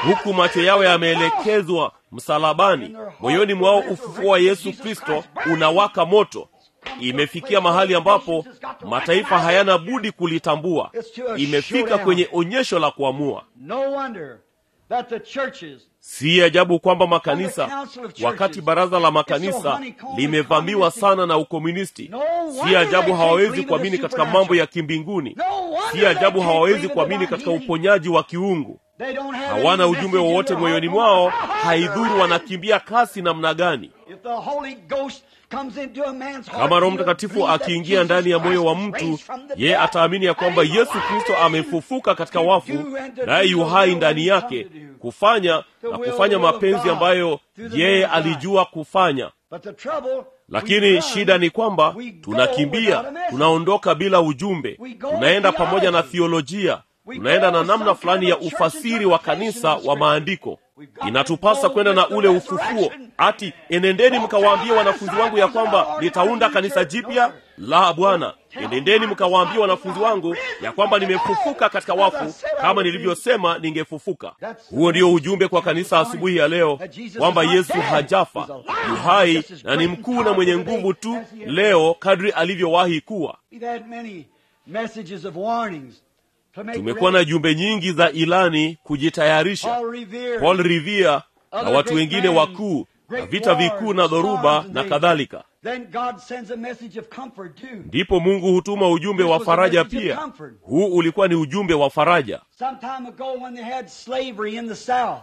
huku macho yao yameelekezwa msalabani moyoni mwao ufufuo wa yesu kristo unawaka moto imefikia mahali ambapo mataifa hayana budi kulitambua imefika kwenye onyesho la kuamua No wonder that the churches si ajabu kwamba makanisa wakati baraza la makanisa limevamiwa sana na ukomunisti si ajabu hawawezi kuamini katika mambo ya kimbinguni si ajabu hawawezi kuamini katika uponyaji wa kiungu they don't have hawana any ujumbe message in wowote their moyoni heart. mwao No matter how haidhuru they're wanakimbia kasi namna gani If the Holy Ghost comes into a man's heart, kama roho he'll mtakatifu believe that akiingia Jesus ndani ya moyo wa Christ is mtu raised from the yeye dead. ataamini ya kwamba And he's yesu kristo alive amefufuka katika to wafu do and to naye do yu the hai will ndani he's come yake to do. kufanya The na will, kufanya the will of mapenzi God ambayo through the yeye man's life. alijua kufanya But the trouble, we lakini run, shida ni kwamba we go tunakimbia without a message. tunaondoka bila ujumbe We go tunaenda with pamoja na theology. thiolojia We tunaenda go na with namna some fulani kind ya of church ufasiri wa interpretation kanisa of wa Scripture. maandiko We've got to inatupasa go kwenda with na the ule ufufuo resurrection. ati enendeni mkawaambie wanafunzi wangu ya kwamba nitaunda kanisa jipya la bwana enendeni mkawaambie wanafunzi wangu ya kwamba nimefufuka katika wafu kama nilivyosema ningefufuka huo ndio ujumbe kwa kanisa asubuhi ya leo kwamba yesu hajafa yu hai na ni mkuu na mwenye nguvu tu leo kadri alivyowahi kuwa We've had many messages of warnings to make tumekuwa na ready. jumbe nyingi za ilani kujitayarisha Paul Revere, paul rivia na watu wengine wakuu na vita vikuu na dhoruba na kadhalika Then God sends a message of comfort too. ndipo mungu hutuma ujumbe wa faraja pia huu ulikuwa ni ujumbe wa faraja Some time ago when they had slavery in the South,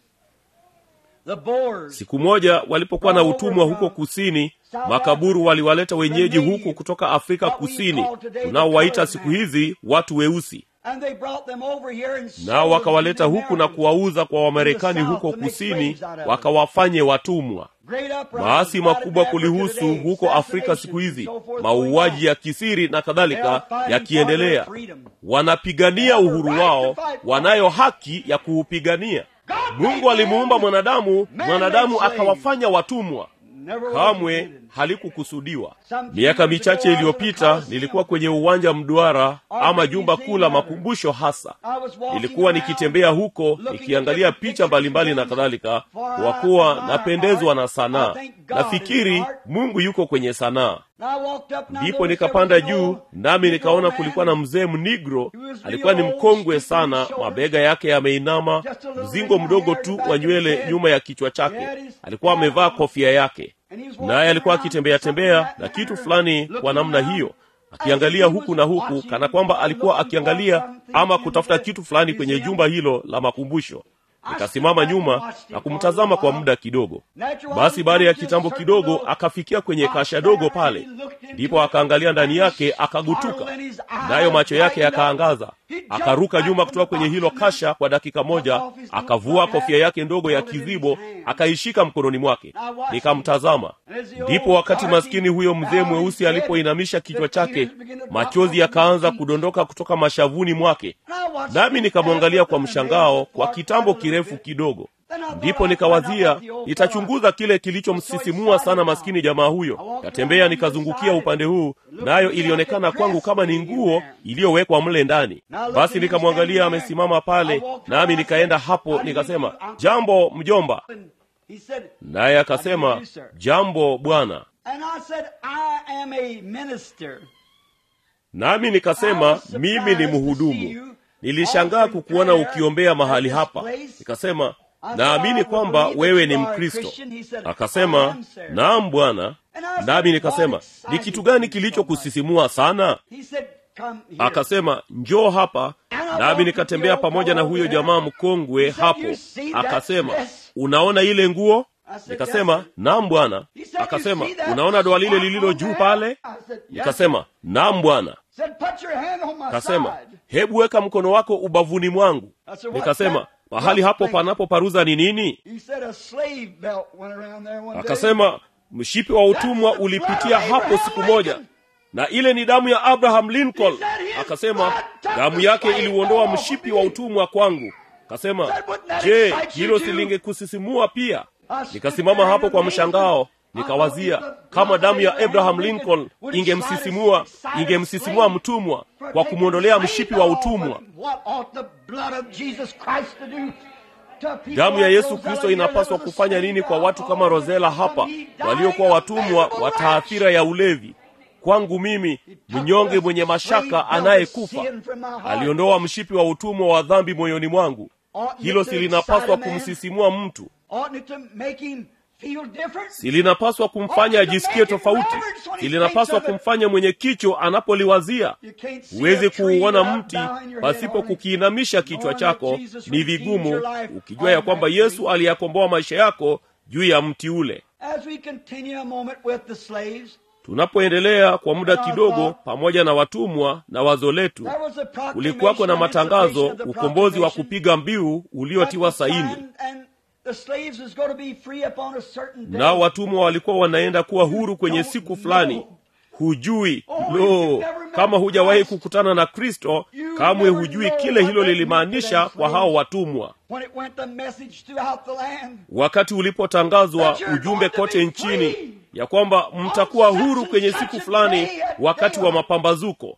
the Boers, siku moja walipokuwa na utumwa huko kusini makaburu waliwaleta wenyeji huku kutoka afrika kusini tunaowaita siku hizi watu weusi and they brought them over here and sold nao them wakawaleta to huku na Americans. kuwauza kwa wamarekani huko kusini wakawafanye watumwa Great uprisings maasi out of makubwa Africa kulihusu today, huko afrika siku assassinations hizi and so forth mauaji going ya kisiri na on. kadhalika They are fighting for yakiendelea their freedom. wanapigania uhuru wao wanayo haki ya kuupigania mungu alimuumba mwanadamu mwanadamu akawafanya watumwa Never was kamwe intended. halikukusudiwa miaka michache iliyopita nilikuwa kwenye uwanja mduara ama jumba kuu la makumbusho hasa I was walking nilikuwa around, nikitembea huko nikiangalia picha mbalimbali na kadhalika kwa kuwa napendezwa na sanaa nafikiri mungu yuko kwenye sanaa and I walked up and I ndipo noticed nikapanda there was juu an old nami nikaona Negro kulikuwa man na mzee mnigro alikuwa ni mkongwe sana mabega yake yameinama mzingo mdogo tu wa nywele nyuma ya kichwa chake alikuwa amevaa kofia yake naye alikuwa akitembea tembea na kitu fulani kwa namna hiyo akiangalia huku na huku kana kwamba alikuwa akiangalia ama kutafuta kitu fulani kwenye jumba hilo la makumbusho nikasimama nyuma na kumtazama kwa muda kidogo basi baada ya kitambo kidogo akafikia kwenye kasha dogo pale ndipo akaangalia ndani yake akagutuka nayo macho yake yakaangaza akaruka nyuma kutoka kwenye hilo kasha kwa dakika moja akavua kofia yake ndogo ya kizibo akaishika mkononi mwake nikamtazama ndipo wakati maskini huyo mzee mweusi alipoinamisha kichwa chake machozi yakaanza kudondoka kutoka mashavuni mwake nami nikamwangalia kwa mshangao kwa kitambo kirefu kidogo ndipo nikawazia nitachunguza kile kilichomsisimua sana maskini jamaa huyo katembea nikazungukia upande huu nayo ilionekana kwangu kama ni nguo iliyowekwa mle ndani basi nikamwangalia amesimama pale nami nikaenda hapo nikasema jambo mjomba And he said, naye akasema jambo bwana and I said, I am a minister. nami nikasema mimi ni mhudumu nilishangaa kukuona ukiombea mahali hapa nikasema naamini kwamba wewe ni mkristo akasema naam bwana nami nikasema ni kitu gani kilichokusisimua sana He said, come here. akasema njoo hapa nami nikatembea pamoja na huyo jamaa mkongwe hapo akasema unaona ile nguo nikasema naam bwana akasema unaona doa lile lililo juu pale I said, yes. nikasema naam bwana said, put your hand on my akasema side. hebu weka mkono wako ubavuni mwangu I said, "What's nikasema that? mahali hapo What's that?" panapoparuza ni nini He said a slave belt went around there one day. akasema mshipi wa utumwa ulipitia hapo siku moja na ile ni damu ya abraham lincoln akasema damu yake iliuondoa mshipi wa utumwa kwangu akasema je hilo silingekusisimua pia nikasimama hapo kwa mshangao nikawazia kama damu ya abraham lincoln ingemsisimua ingemsisimua mtumwa kwa kumwondolea mshipi wa utumwa What ought the blood of Jesus Christ to do damu ya yesu kristo inapaswa kufanya nini kwa watu kama rozela hapa waliokuwa watumwa wa taathira ya ulevi kwangu mimi mnyonge mwenye mashaka anayekufa aliondoa mshipi wa utumwa wa dhambi moyoni mwangu hilo silinapaswa kumsisimua mtu silinapaswa kumfanya ajisikie tofauti silinapaswa kumfanya mwenye kicho anapoliwazia huwezi kuuona mti pasipo kukiinamisha kichwa chako ni vigumu ukijua ya kwamba yesu aliyakomboa maisha yako juu ya mti ule tunapoendelea kwa muda kidogo pamoja na watumwa na wazo letu kulikuwako na matangazo ukombozi wa kupiga mbiu uliotiwa saini nao watumwa walikuwa wanaenda kuwa huru kwenye siku fulani hujui lo kama hujawahi kukutana na kristo kamwe hujui kile hilo lilimaanisha kwa hao watumwa wakati ulipotangazwa ujumbe kote nchini ya kwamba mtakuwa huru kwenye siku fulani wakati wa mapambazuko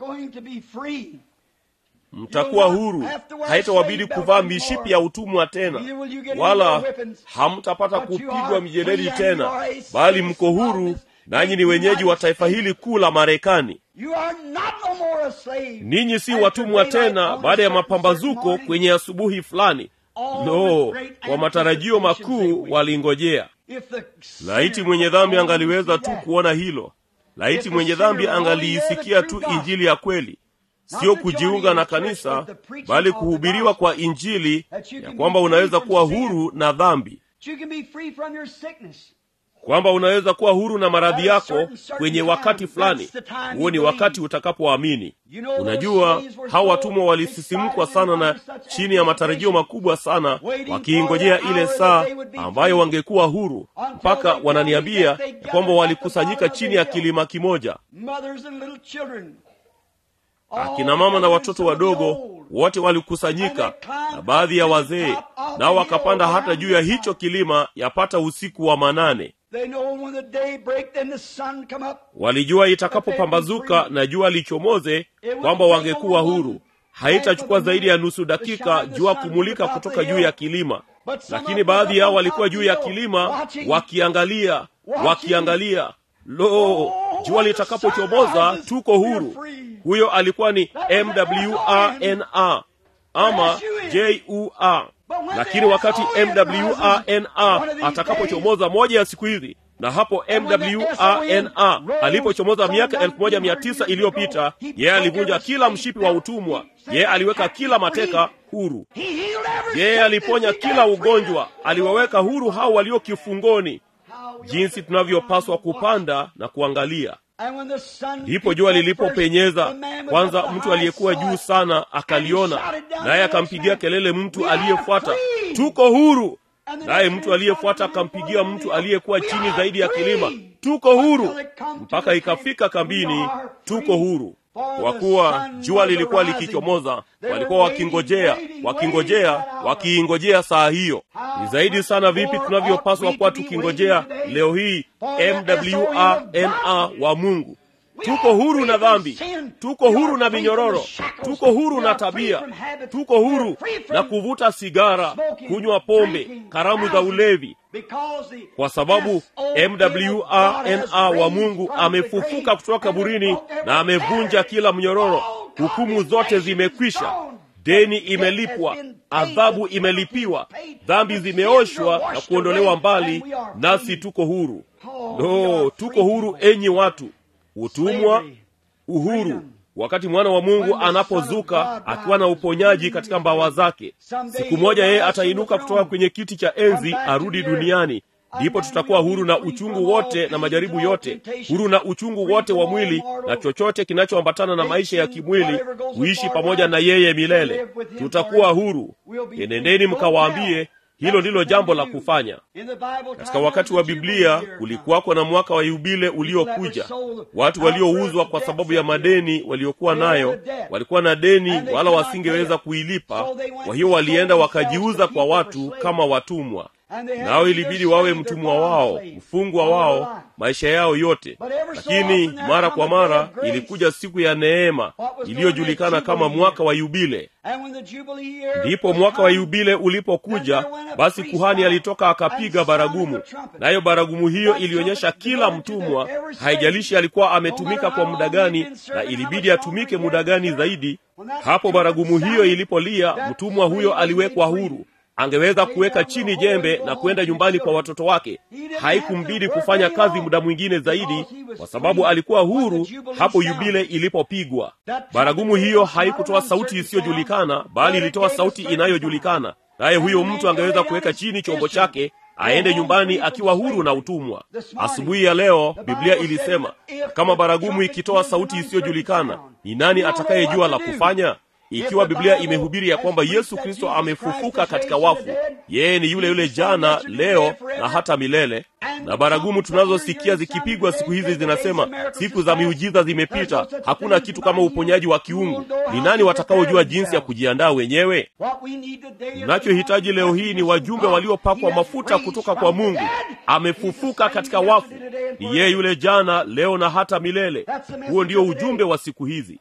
mtakuwa huru haitawabidi kuvaa mishipi ya utumwa tena wala hamtapata kupigwa mijeledi tena bali mko huru nanyi ni wenyeji wa taifa hili kuu la marekani ninyi si watumwa tena baada ya mapambazuko kwenye asubuhi fulani no kwa matarajio makuu walingojea laiti mwenye dhambi angaliweza tu kuona hilo laiti mwenye dhambi angaliisikia tu injili ya kweli sio kujiunga na kanisa bali kuhubiriwa kwa injili ya kwamba unaweza kuwa huru na dhambi kwamba unaweza kuwa huru na maradhi yako kwenye wakati fulani huo ni wakati utakapoamini unajua hawa watumwa walisisimkwa sana na chini ya matarajio makubwa sana wakiingojea ile saa ambayo wangekuwa huru mpaka wananiambia ya kwamba walikusanyika chini ya kilima kimoja akina mama na watoto wadogo wote walikusanyika na baadhi ya wazee nao wakapanda hata juu ya hicho kilima yapata usiku wa manane walijua itakapopambazuka na jua lichomoze kwamba wangekuwa huru haitachukua zaidi ya nusu dakika jua kumulika kutoka juu ya kilima lakini baadhi yao walikuwa juu ya kilima wakiangalia wakiangalia lo jua litakapochomoza tuko huru huyo alikuwa ni mwana ama jua lakini wakati mwana atakapochomoza moja ya siku hizi na hapo mwana alipochomoza miaka elfu moja mia tisa iliyopita yeye alivunja kila mshipi wa utumwa yeye aliweka kila mateka huru yeye aliponya kila ugonjwa aliwaweka huru hao walio kifungoni jinsi tunavyopaswa kupanda na kuangalia ndipo jua lilipopenyeza kwanza mtu aliyekuwa juu sana akaliona naye akampigia kelele mtu aliyefuata tuko huru naye mtu aliyefuata akampigia mtu aliyekuwa chini zaidi ya kilima tuko huru mpaka ikafika kambini tuko huru kwa kuwa jua lilikuwa likichomoza walikuwa wakingojea wakingojea wakiingojea saa hiyo ni zaidi sana vipi tunavyopaswa kuwa tukingojea leo hii mwana wa mungu tuko huru na dhambi tuko huru na minyororo tuko huru na tabia tuko huru na kuvuta sigara kunywa pombe karamu za ulevi kwa sababu mwana wa mungu amefufuka kutoka kaburini na amevunja kila mnyororo hukumu zote zimekwisha deni imelipwa adhabu imelipiwa dhambi zimeoshwa na kuondolewa mbali nasi tuko huru no tuko huru enyi watu utumwa uhuru wakati mwana wa mungu anapozuka akiwa na uponyaji katika mbawa zake siku moja yeye atainuka kutoka kwenye kiti cha enzi arudi duniani ndipo tutakuwa huru na uchungu wote na majaribu yote huru na uchungu wote wa mwili na chochote kinachoambatana na maisha ya kimwili kuishi pamoja na yeye milele tutakuwa huru enendeni mkawaambie hilo ndilo jambo la kufanya katika wakati wa biblia kulikuwako na mwaka wa yubile uliokuja watu waliouzwa kwa sababu ya madeni waliokuwa nayo walikuwa na deni wala wasingeweza kuilipa kwa hiyo walienda wakajiuza kwa watu kama watumwa nao ilibidi wawe mtumwa wao mfungwa wao maisha yao yote lakini mara kwa mara ilikuja siku ya neema iliyojulikana kama mwaka wa yubile ndipo mwaka wa yubile ulipokuja basi kuhani alitoka akapiga baragumu nayo baragumu hiyo ilionyesha kila mtumwa haijalishi alikuwa ametumika kwa muda gani na ilibidi atumike muda gani zaidi hapo baragumu hiyo ilipolia mtumwa huyo aliwekwa huru angeweza kuweka chini jembe na kwenda nyumbani kwa watoto wake haikumbidi kufanya kazi muda mwingine zaidi kwa sababu alikuwa huru hapo yubile ilipopigwa baragumu hiyo haikutoa sauti isiyojulikana bali ilitoa sauti inayojulikana naye huyo mtu angeweza kuweka chini chombo chake aende nyumbani akiwa huru na utumwa asubuhi ya leo biblia ilisema kama baragumu ikitoa sauti isiyojulikana ni nani atakayejua la kufanya ikiwa biblia imehubiri ya kwamba yesu kristo amefufuka katika wafu yeye ni yule yule jana leo na hata milele na baragumu tunazosikia zikipigwa siku hizi zinasema siku za miujiza zimepita hakuna kitu kama uponyaji wa kiungu ni nani watakaojua jinsi ya kujiandaa wenyewe tunachohitaji leo hii ni wajumbe waliopakwa mafuta kutoka kwa mungu amefufuka katika wafu ni yeye yule jana leo na hata milele huo ndio ujumbe wa siku hizi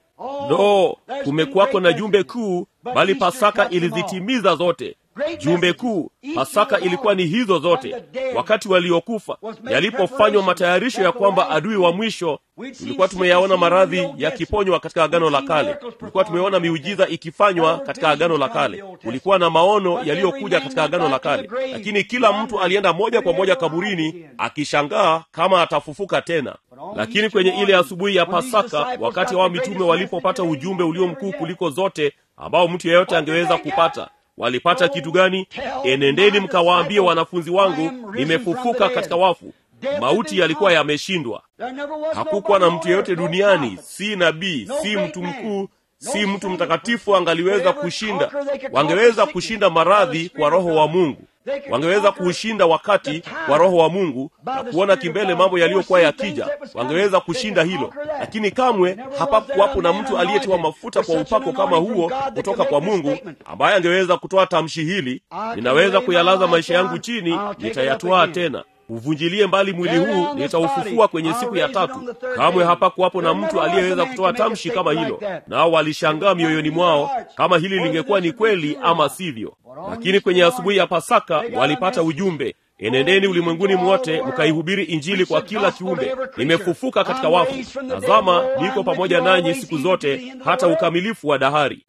no kumekuwako na jumbe kuu bali pasaka ilizitimiza zote jumbe kuu pasaka ilikuwa ni hizo zote wakati waliokufa yalipofanywa matayarisho ya kwamba adui wa mwisho tulikuwa tumeyaona maradhi yakiponywa katika agano la kale tulikuwa tumeona miujiza ikifanywa katika agano la kale kulikuwa na maono yaliyokuja katika agano la kale lakini kila mtu alienda moja kwa moja kaburini akishangaa kama atafufuka tena lakini kwenye ile asubuhi ya pasaka wakati wao mitume walipopata ujumbe ulio mkuu kuliko zote ambao mtu yeyote angeweza kupata walipata kitu gani enendeni mkawaambie wanafunzi wangu nimefufuka katika wafu mauti yalikuwa yameshindwa hakukuwa na mtu yeyote duniani si nabii si mtu mkuu si mtu mtakatifu angaliweza kushinda wangeweza kushinda maradhi kwa roho wa mungu wangeweza kuushinda wakati wa roho wa mungu na kuona kimbele mambo yaliyokuwa yakija wangeweza kushinda hilo lakini kamwe hapakuwapo na mtu aliyetiwa mafuta kwa upako kama huo kutoka kwa mungu ambaye angeweza kutoa tamshi hili ninaweza kuyalaza maisha yangu chini nitayatwaa tena uvunjilie mbali mwili huu nitaufufua kwenye siku ya tatu kamwe hapakuwapo na mtu aliyeweza kutoa tamshi kama hilo nao walishangaa mioyoni mwao kama hili lingekuwa ni kweli ama sivyo lakini kwenye asubuhi ya pasaka walipata ujumbe enendeni ulimwenguni mwote mkaihubiri injili kwa kila kiumbe nimefufuka katika wafu tazama niko pamoja nanyi siku zote hata ukamilifu wa dahari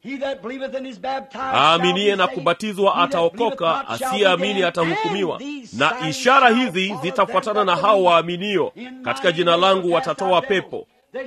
aaminiye na kubatizwa ataokoka asiyeamini atahukumiwa na ishara hizi zitafuatana na hao waaminio katika jina langu watatoa pepo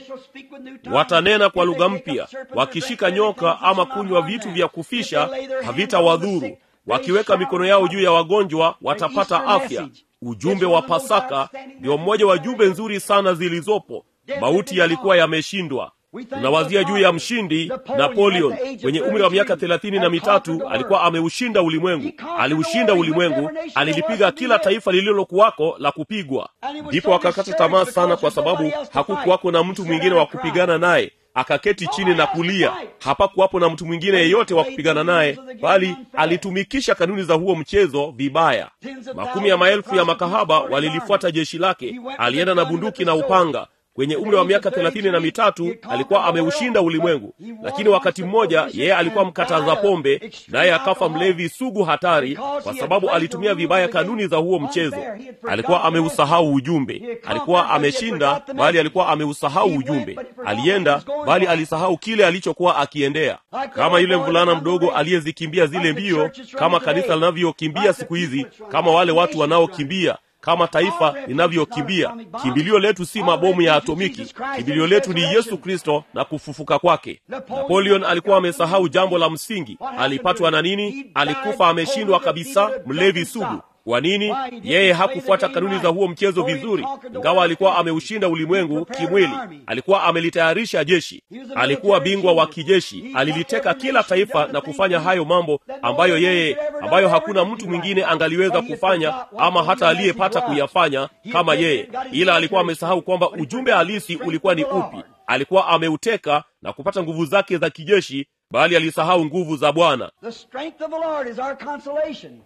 watanena kwa lugha mpya wakishika nyoka ama kunywa vitu vya kufisha havitawadhuru wakiweka mikono yao juu ya wagonjwa watapata afya ujumbe wa pasaka ndio mmoja wa jumbe nzuri sana zilizopo mauti yalikuwa yameshindwa tunawazia juu ya mshindi napoleon kwenye umri wa miaka thelathini na mitatu alikuwa ameushinda ulimwengu aliushinda ulimwengu alilipiga kila taifa lililokuwako la kupigwa ndipo akakata tamaa sana kwa sababu hakukuwako na mtu mwingine wa kupigana naye akaketi chini na kulia hapakuwapo na mtu mwingine yeyote wa kupigana naye bali alitumikisha kanuni za huo mchezo vibaya makumi ya maelfu ya makahaba walilifuata jeshi lake alienda na bunduki na upanga kwenye umri wa miaka thelathini na mitatu alikuwa ameushinda ulimwengu lakini wakati mmoja yeye alikuwa mkataza pombe naye akafa mlevi sugu hatari kwa sababu alitumia vibaya kanuni za huo mchezo alikuwa ameusahau ujumbe alikuwa ameshinda bali alikuwa ameusahau ujumbe alienda bali alisahau kile alichokuwa akiendea kama yule mvulana mdogo aliyezikimbia zile mbio kama kanisa linavyokimbia siku hizi kama wale watu wanaokimbia kama taifa linavyokimbia kimbilio letu si mabomu ya atomiki kimbilio letu ni yesu kristo na kufufuka kwake napoleon alikuwa amesahau jambo la msingi alipatwa na nini alikufa ameshindwa kabisa mlevi sugu kwa nini yeye hakufuata kanuni za huo mchezo vizuri ingawa alikuwa ameushinda ulimwengu kimwili alikuwa amelitayarisha jeshi alikuwa bingwa wa kijeshi aliliteka kila taifa na kufanya hayo mambo ambayo yeye ambayo hakuna mtu mwingine angaliweza kufanya ama hata aliyepata kuyafanya kama yeye ila alikuwa amesahau kwamba ujumbe halisi ulikuwa ni upi alikuwa ameuteka na kupata nguvu zake za kijeshi bali alisahau nguvu za bwana The strength of the Lord is our consolation.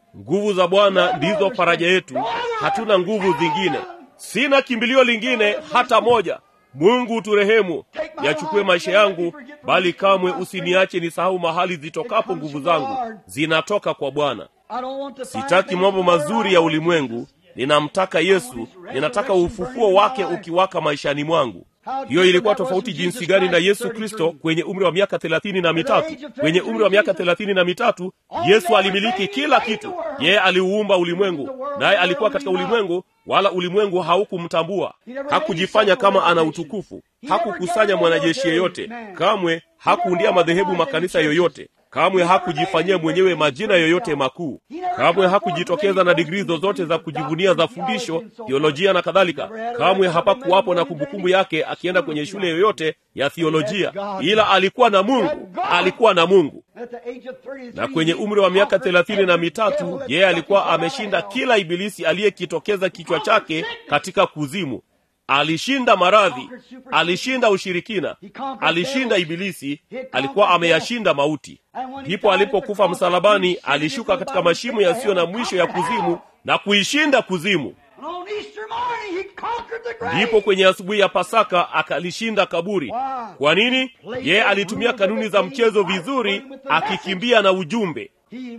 nguvu za bwana ndizo faraja yetu hatuna nguvu zingine sina kimbilio lingine hata moja mungu turehemu yachukue maisha yangu bali kamwe usiniache nisahau mahali zitokapo nguvu zangu zinatoka kwa bwana sitaki mambo mazuri ya ulimwengu ninamtaka yesu ninataka ufufuo wake ukiwaka maishani mwangu hiyo ilikuwa tofauti jinsi gani na yesu kristo kwenye umri wa miaka thelathini na mitatu kwenye umri wa miaka thelathini na mitatu yesu alimiliki kila kitu yeye aliuumba ulimwengu naye alikuwa katika ulimwengu wala ulimwengu haukumtambua hakujifanya kama ana utukufu hakukusanya mwanajeshi yeyote kamwe hakuundia madhehebu makanisa yoyote kamwe hakujifanyia mwenyewe majina yoyote makuu kamwe hakujitokeza na digrii zozote za kujivunia za fundisho thiolojia na kadhalika kamwe hapakuwapo na kumbukumbu yake akienda kwenye shule yoyote ya thiolojia ila alikuwa na mungu alikuwa na mungu na kwenye umri wa miaka thelathini na mitatu yeye alikuwa ameshinda kila ibilisi aliyekitokeza kichwa chake katika kuzimu alishinda maradhi alishinda ushirikina alishinda ibilisi alikuwa ameyashinda mauti ndipo alipokufa msalabani alishuka katika mashimo yasiyo na mwisho ya kuzimu na kuishinda kuzimu ndipo kwenye asubuhi ya pasaka akalishinda kaburi kwa nini yeye alitumia kanuni za mchezo vizuri akikimbia na ujumbe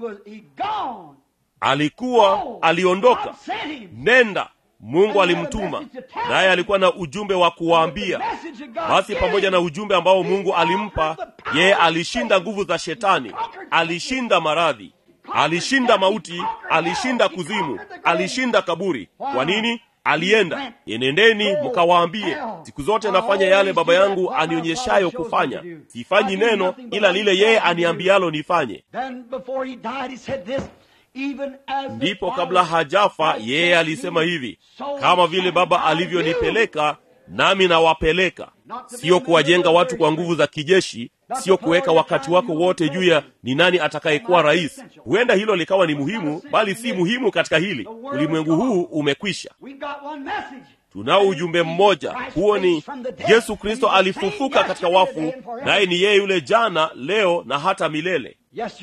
alikuwa aliondoka nenda mungu alimtuma naye alikuwa na ujumbe wa kuwaambia basi pamoja na ujumbe ambao mungu alimpa yeye alishinda nguvu za shetani alishinda maradhi alishinda mauti alishinda kuzimu alishinda kaburi kwa nini alienda enendeni mkawaambie siku zote nafanya yale baba yangu anionyeshayo kufanya sifanyi neno ila lile yeye aniambialo nifanye ndipo kabla hajafa yeye alisema hivi kama vile baba alivyonipeleka nami nawapeleka sio kuwajenga watu kwa nguvu za kijeshi sio kuweka wakati wako wote juu ya ni nani atakayekuwa rais huenda hilo likawa ni muhimu bali si muhimu katika hili ulimwengu huu umekwisha tunao ujumbe mmoja huo ni yesu kristo alifufuka katika wafu naye ni yeye yule jana leo na hata milele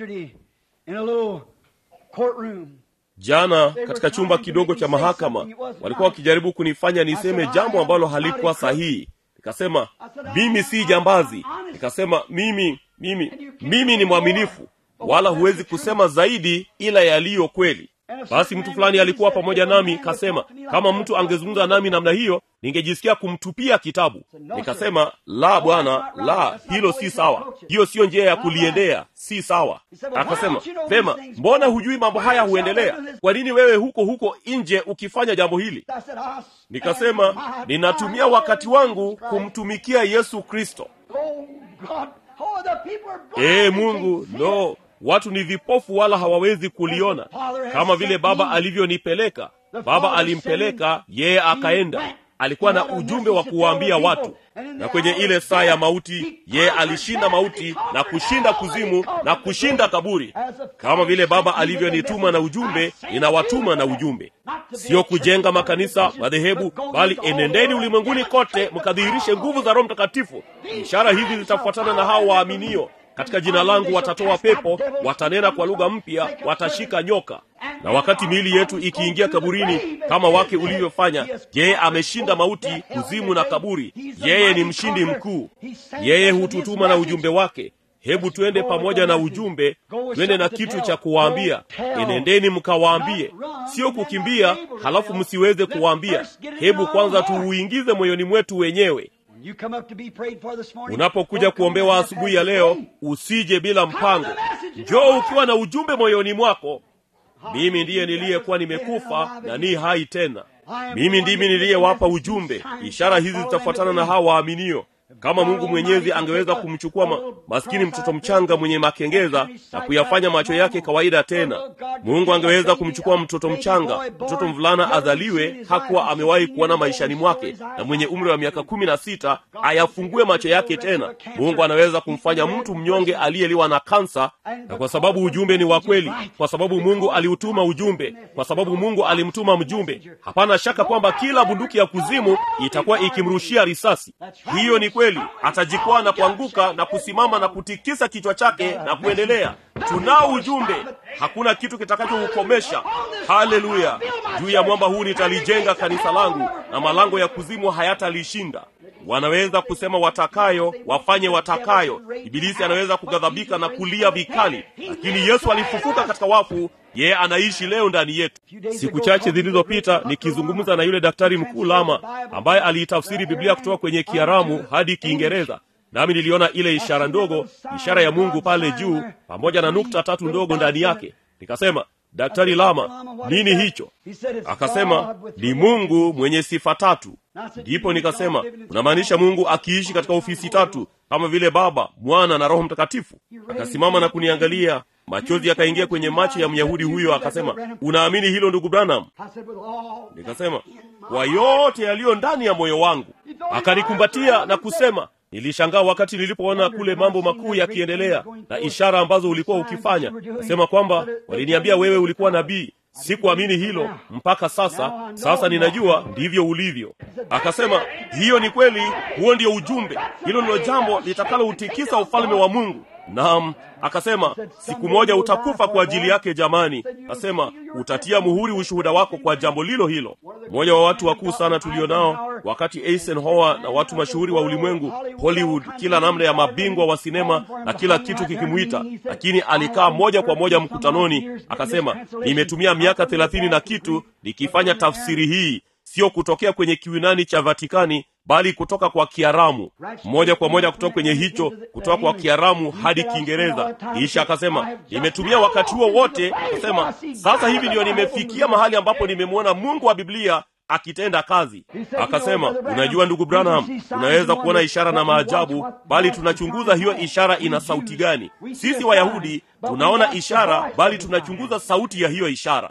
jana katika chumba kidogo cha mahakama walikuwa wakijaribu kunifanya niseme jambo ambalo halikuwa sahihi nikasema mimi si jambazi nikasema mimi mimi mimi ni mwaminifu wala huwezi kusema zaidi ila yaliyo kweli basi mtu fulani alikuwa pamoja nami kasema kama mtu angezungumza nami namna hiyo ningejisikia kumtupia kitabu nikasema la bwana la hilo si sawa hiyo siyo njia ya kuliendea si sawa akasema vema mbona hujui mambo haya huendelea kwa nini wewe huko huko nje ukifanya jambo hili nikasema ninatumia wakati wangu kumtumikia yesu kristo ee mungu no watu ni vipofu wala hawawezi kuliona kama vile baba alivyonipeleka baba alimpeleka yeye akaenda alikuwa na ujumbe wa kuwaambia watu na kwenye ile saa ya mauti yeye alishinda mauti na kushinda kuzimu na kushinda kaburi kama vile baba alivyonituma na ujumbe ninawatuma na ujumbe sio kujenga makanisa madhehebu bali enendeni ulimwenguni kote mkadhihirishe nguvu za roho mtakatifu ishara hizi zitafuatana na hao waaminio katika jina langu watatoa pepo watanena kwa lugha mpya watashika nyoka na wakati miili yetu ikiingia kaburini kama wake ulivyofanya yeye ameshinda mauti kuzimu na kaburi yeye ni mshindi mkuu yeye hututuma na ujumbe wake hebu twende pamoja na ujumbe twende na kitu cha kuwaambia enendeni mkawaambie sio kukimbia halafu msiweze kuwaambia hebu kwanza tuuingize moyoni mwetu wenyewe unapokuja kuombewa asubuhi ya leo usije bila mpango njoo ukiwa na ujumbe moyoni mwako mimi ndiye niliyekuwa nimekufa na ni hai tena mimi ndimi niliyewapa ujumbe ishara hizi zitafuatana na hawa waaminio kama mungu mwenyezi angeweza kumchukua ma, maskini mtoto mchanga mwenye makengeza na kuyafanya macho yake kawaida tena mungu angeweza kumchukua mtoto mchanga mtoto mvulana azaliwe hakuwa amewahi kuona maishani mwake na mwenye umri wa miaka kumi na sita ayafungue macho yake tena mungu anaweza kumfanya mtu mnyonge aliyeliwa na kansa na kwa sababu ujumbe ni wa kweli kwa sababu mungu aliutuma ujumbe kwa sababu mungu alimtuma mjumbe hapana shaka kwamba kila bunduki ya kuzimu itakuwa ikimrushia risasi hiyo ni kweli atajikwaa na kuanguka na kusimama na kutikisa kichwa chake na kuendelea tunao ujumbe hakuna kitu kitakachoukomesha haleluya juu ya mwamba huu nitalijenga kanisa langu na malango ya kuzimu hayatalishinda wanaweza kusema watakayo wafanye watakayo ibilisi anaweza kughadhabika na kulia vikali lakini yesu alifufuka katika wafu yeye anaishi leo ndani yetu siku chache zilizopita nikizungumza na yule daktari mkuu lama ambaye aliitafsiri biblia kutoka kwenye kiaramu hadi kiingereza nami niliona ile ishara ndogo ishara ya mungu pale juu pamoja na nukta tatu ndogo ndani yake nikasema daktari lama nini hicho akasema ni mungu mwenye sifa tatu ndipo nikasema unamaanisha mungu akiishi katika ofisi tatu kama vile baba mwana na roho mtakatifu akasimama na kuniangalia machozi yakaingia kwenye macho ya myahudi huyo akasema unaamini hilo ndugu branham nikasema kwa yote yaliyo ndani ya moyo wangu akanikumbatia na kusema nilishangaa wakati nilipoona kule mambo makuu yakiendelea na ishara ambazo ulikuwa ukifanya nasema kwamba waliniambia wewe ulikuwa nabii sikuamini hilo mpaka sasa sasa ninajua ndivyo ulivyo akasema hiyo ni kweli huo ndio ujumbe hilo ndilo jambo litakalautikisa ufalme wa mungu naam akasema siku moja utakufa kwa ajili yake jamani akasema utatia muhuri ushuhuda wako kwa jambo lilo hilo mmoja wa watu wakuu sana tulio nao wakati eisenhower na watu mashuhuri wa ulimwengu hollywood kila namna ya mabingwa wa sinema na kila kitu kikimwita lakini alikaa moja kwa moja mkutanoni akasema nimetumia miaka thelathini na kitu nikifanya tafsiri hii sio kutokea kwenye kiunani cha vatikani bali kutoka kwa kiaramu moja kwa moja kutoka kwenye hicho kutoka kwa kiaramu hadi kiingereza kisha akasema nimetumia wakati huo wote akasema sasa hivi ndiyo nimefikia mahali ambapo nimemwona mungu wa biblia akitenda kazi akasema unajua ndugu branham unaweza kuona ishara na maajabu bali tunachunguza hiyo ishara ina sauti gani sisi wayahudi tunaona ishara bali tunachunguza sauti ya hiyo ishara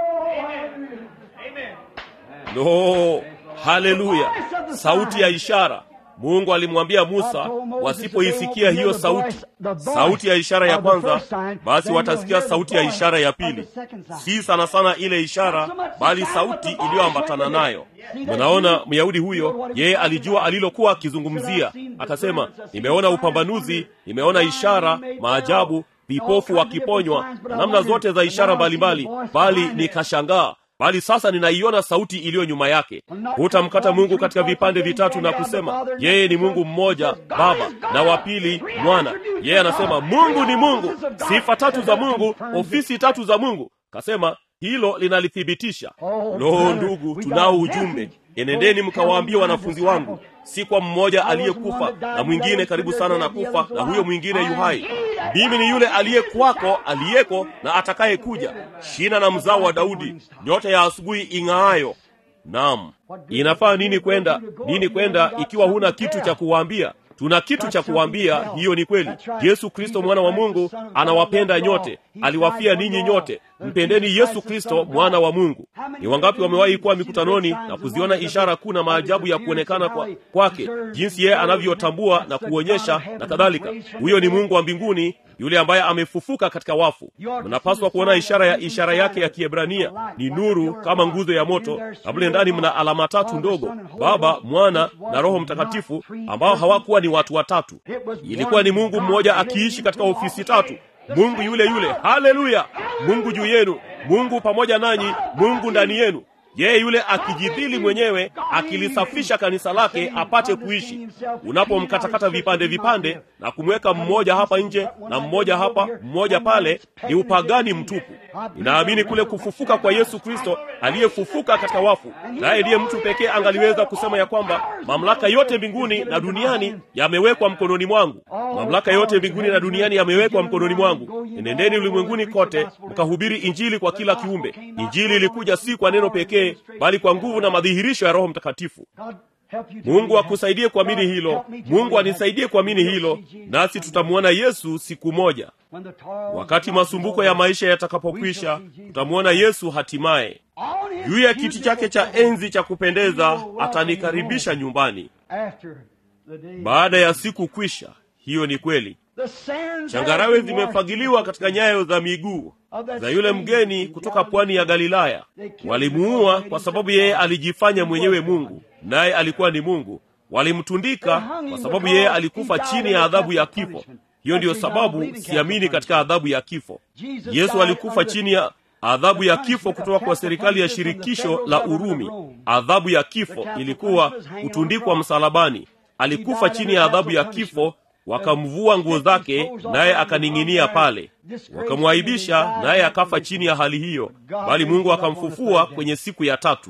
no haleluya sauti ya ishara mungu alimwambia musa wasipoisikia hiyo sauti sauti ya ishara ya kwanza basi watasikia sauti ya ishara ya pili si sana sana ile ishara bali sauti iliyoambatana nayo mnaona myahudi huyo yeye alijua alilokuwa akizungumzia akasema nimeona upambanuzi nimeona ishara maajabu vipofu wakiponywa na namna zote za ishara mbalimbali bali nikashangaa bali sasa ninaiona sauti iliyo nyuma yake hutamkata mungu katika vipande vitatu na kusema yeye ni mungu mmoja baba na wa pili mwana yeye anasema mungu ni mungu sifa tatu za mungu ofisi tatu za mungu kasema hilo linalithibitisha lo ndugu tunao ujumbe enendeni mkawaambie wanafunzi wangu si kwa mmoja aliyekufa na mwingine karibu sana na kufa na huyo mwingine yuhai mimi ni yule aliyekwako aliyeko na atakayekuja shina na mzao wa daudi nyota ya asubuhi ing'aayo nam inafaa nini kwenda nini kwenda ikiwa huna kitu cha kuwaambia tuna kitu cha kuwaambia hiyo ni kweli yesu kristo mwana wa mungu anawapenda nyote aliwafia ninyi nyote mpendeni yesu kristo mwana wa mungu ni wangapi wamewahi kuwa mikutanoni na kuziona ishara kuu na maajabu ya kuonekana kwa, kwake jinsi yeye anavyotambua na kuonyesha na kadhalika huyo ni mungu wa mbinguni yule ambaye amefufuka katika wafu mnapaswa kuona ishara ya ishara yake ya kiebrania ni nuru kama nguzo ya moto na mle ndani mna alama tatu ndogo baba mwana na roho mtakatifu ambao hawakuwa ni watu watatu ilikuwa ni mungu mmoja akiishi katika ofisi tatu mungu yule yule haleluya mungu juu yenu mungu pamoja nanyi mungu ndani yenu yeye yule akijidhili mwenyewe akilisafisha kanisa lake apate kuishi unapomkatakata vipande vipande na kumweka mmoja hapa nje na mmoja hapa mmoja pale ni upagani mtupu ninaamini kule kufufuka kwa yesu kristo aliyefufuka katika wafu naye ndiye mtu pekee angaliweza kusema ya kwamba mamlaka yote mbinguni na duniani yamewekwa mkononi mwangu mamlaka yote mbinguni na duniani yamewekwa mkononi mwangu nendeni ulimwenguni kote mkahubiri injili kwa kila kiumbe injili ilikuja si kwa neno pekee bali kwa nguvu na madhihirisho ya roho mtakatifu mungu akusaidie kuamini hilo mungu anisaidie kuamini hilo nasi tutamwona yesu siku moja wakati masumbuko ya maisha yatakapokwisha tutamwona yesu hatimaye juu ya kiti chake cha enzi cha kupendeza atanikaribisha nyumbani baada ya siku kwisha hiyo ni kweli changarawe zimefagiliwa katika nyayo za miguu za yule mgeni kutoka pwani ya galilaya walimuua kwa sababu yeye alijifanya mwenyewe mungu naye alikuwa ni mungu walimtundika kwa sababu yeye alikufa chini ya adhabu ya kifo hiyo ndiyo sababu siamini katika adhabu ya kifo yesu alikufa chini ya adhabu ya kifo kutoka kwa serikali ya shirikisho la urumi adhabu ya kifo ilikuwa kutundikwa msalabani alikufa chini ya adhabu ya kifo wakamvua nguo zake naye akaning'inia pale wakamwaibisha naye akafa chini ya hali hiyo bali mungu akamfufua kwenye siku ya tatu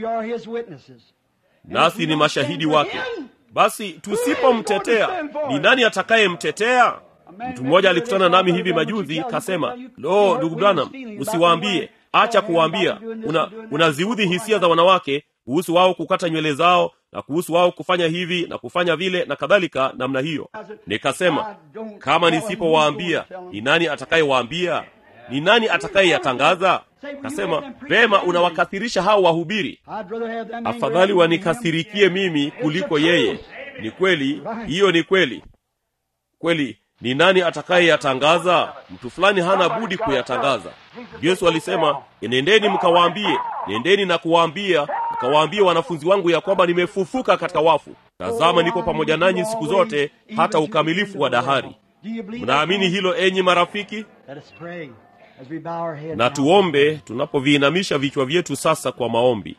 nasi ni mashahidi wake basi tusipomtetea ni nani atakayemtetea mtu mmoja alikutana nami hivi majuzi kasema lo ndugu branham usiwaambie acha kuwaambia una unaziudhi hisia za wanawake kuhusu wao kukata nywele zao na kuhusu wao kufanya hivi na kufanya vile na kadhalika namna hiyo nikasema kama nisipowaambia ni nani atakayewaambia ni nani atakayeyatangaza kasema vema unawakathirisha hao wahubiri afadhali wanikasirikie mimi kuliko yeye ni kweli hiyo ni kweli kweli ni nani atakayeyatangaza mtu fulani hana budi kuyatangaza yesu alisema nendeni mkawaambie nendeni na kuwaambia mkawaambie wanafunzi wangu ya kwamba nimefufuka katika wafu tazama niko pamoja nanyi siku zote hata ukamilifu wa dahari mnaamini hilo enyi marafiki na tuombe tunapoviinamisha vichwa vyetu sasa kwa maombi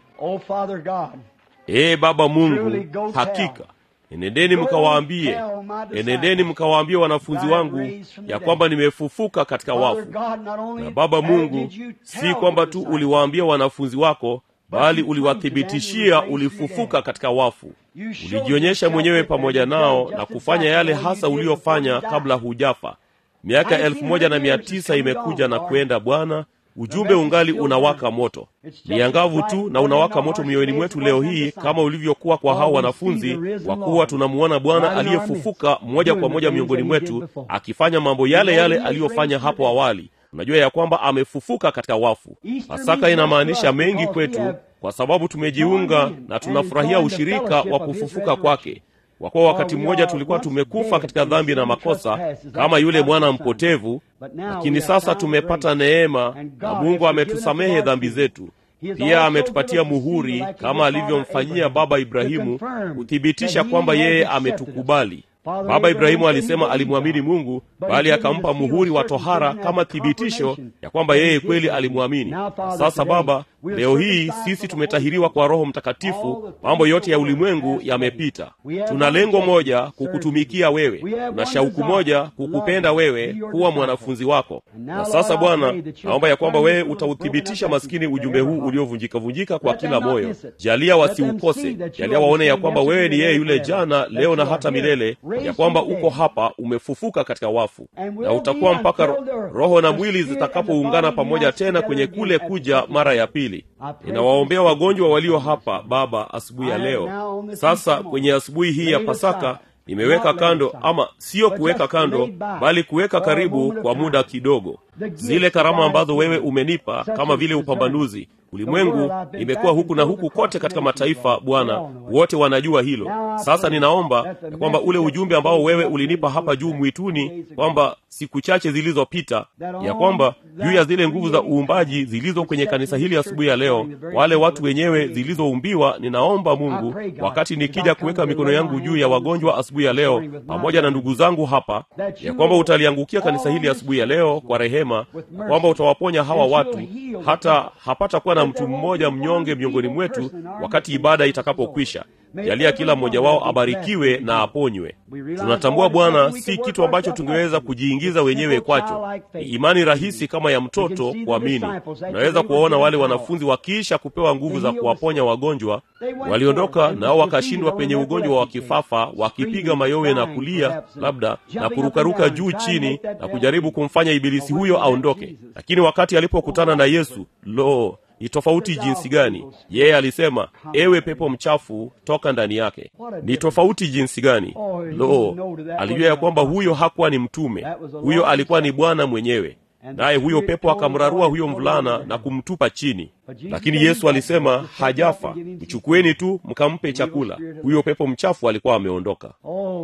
ee baba mungu hakika enendeni mkawaambie enendeni mkawaambie wanafunzi wangu ya kwamba nimefufuka katika wafu na baba mungu si kwamba tu uliwaambia wanafunzi wako bali uliwathibitishia ulifufuka katika wafu ulijionyesha mwenyewe pamoja nao na kufanya yale hasa uliofanya kabla hujafa miaka elfu moja na mia tisa imekuja na kwenda bwana ujumbe ungali unawaka moto ni angavu tu na unawaka moto mioyoni mwetu leo hii kama ulivyokuwa kwa hao wanafunzi kwa kuwa tunamuona bwana aliyefufuka moja kwa moja miongoni mwetu akifanya mambo yale yale aliyofanya hapo awali unajua ya kwamba amefufuka katika wafu pasaka inamaanisha mengi kwetu kwa sababu tumejiunga na tunafurahia ushirika wa kufufuka kwake kwa kuwa wakati mmoja tulikuwa tumekufa katika dhambi na makosa kama yule mwana mpotevu lakini sasa tumepata neema na mungu ametusamehe dhambi zetu pia ametupatia muhuri kama alivyomfanyia baba ibrahimu kuthibitisha kwamba yeye ametukubali baba ibrahimu alisema alimwamini mungu bali akampa muhuri wa tohara kama thibitisho ya kwamba yeye kweli alimwamini sasa baba leo hii sisi tumetahiriwa kwa roho mtakatifu mambo yote ya ulimwengu yamepita tuna lengo moja kukutumikia wewe tuna shauku moja kukupenda wewe kuwa mwanafunzi wako na sasa bwana naomba ya kwamba wewe utauthibitisha maskini ujumbe huu uliovunjikavunjika kwa kila moyo jalia wasiukose jalia waone ya kwamba wewe ni yeye yule jana leo na hata milele ya kwamba uko hapa umefufuka katika wafu na utakuwa mpaka ro, roho na mwili zitakapoungana pamoja tena kwenye kule kuja mara ya pili ninawaombea wagonjwa walio hapa baba asubuhi ya leo sasa kwenye asubuhi hii ya pasaka nimeweka kando ama siyo kuweka kando bali kuweka karibu kwa muda kidogo zile karama ambazo wewe umenipa kama vile upambanuzi ulimwengu imekuwa huku na huku kote katika mataifa bwana wote wanajua hilo sasa ninaomba ya kwamba ule ujumbe ambao wewe ulinipa hapa juu mwituni kwamba siku chache zilizopita ya kwamba juu ya zile nguvu za uumbaji zilizo kwenye kanisa hili asubuhi ya leo wale watu wenyewe zilizoumbiwa ninaomba mungu wakati nikija kuweka mikono yangu juu ya wagonjwa asubuhi ya leo pamoja na ndugu zangu hapa ya kwamba utaliangukia kanisa hili asubuhi ya leo kwa rehema na kwamba utawaponya hawa watu hata hapata kuwa na mtu mmoja mnyonge miongoni mwetu wakati ibada itakapokwisha jalia kila mmoja wao abarikiwe na aponywe tunatambua bwana si kitu ambacho tungeweza kujiingiza wenyewe kwacho ni imani rahisi kama ya mtoto kuamini unaweza kuwaona wale wanafunzi wakiisha kupewa nguvu za kuwaponya wagonjwa waliondoka nao wakashindwa penye ugonjwa wa kifafa wakipiga mayowe na kulia labda na kurukaruka juu chini na kujaribu kumfanya ibilisi huyo aondoke lakini wakati alipokutana na yesu lo ni tofauti jinsi gani yeye alisema ewe pepo mchafu toka ndani yake ni tofauti jinsi gani lo alijua ya kwamba huyo hakuwa ni mtume huyo alikuwa ni bwana mwenyewe naye huyo pepo akamrarua huyo mvulana na kumtupa chini lakini yesu alisema hajafa mchukueni tu mkampe chakula huyo pepo mchafu alikuwa ameondoka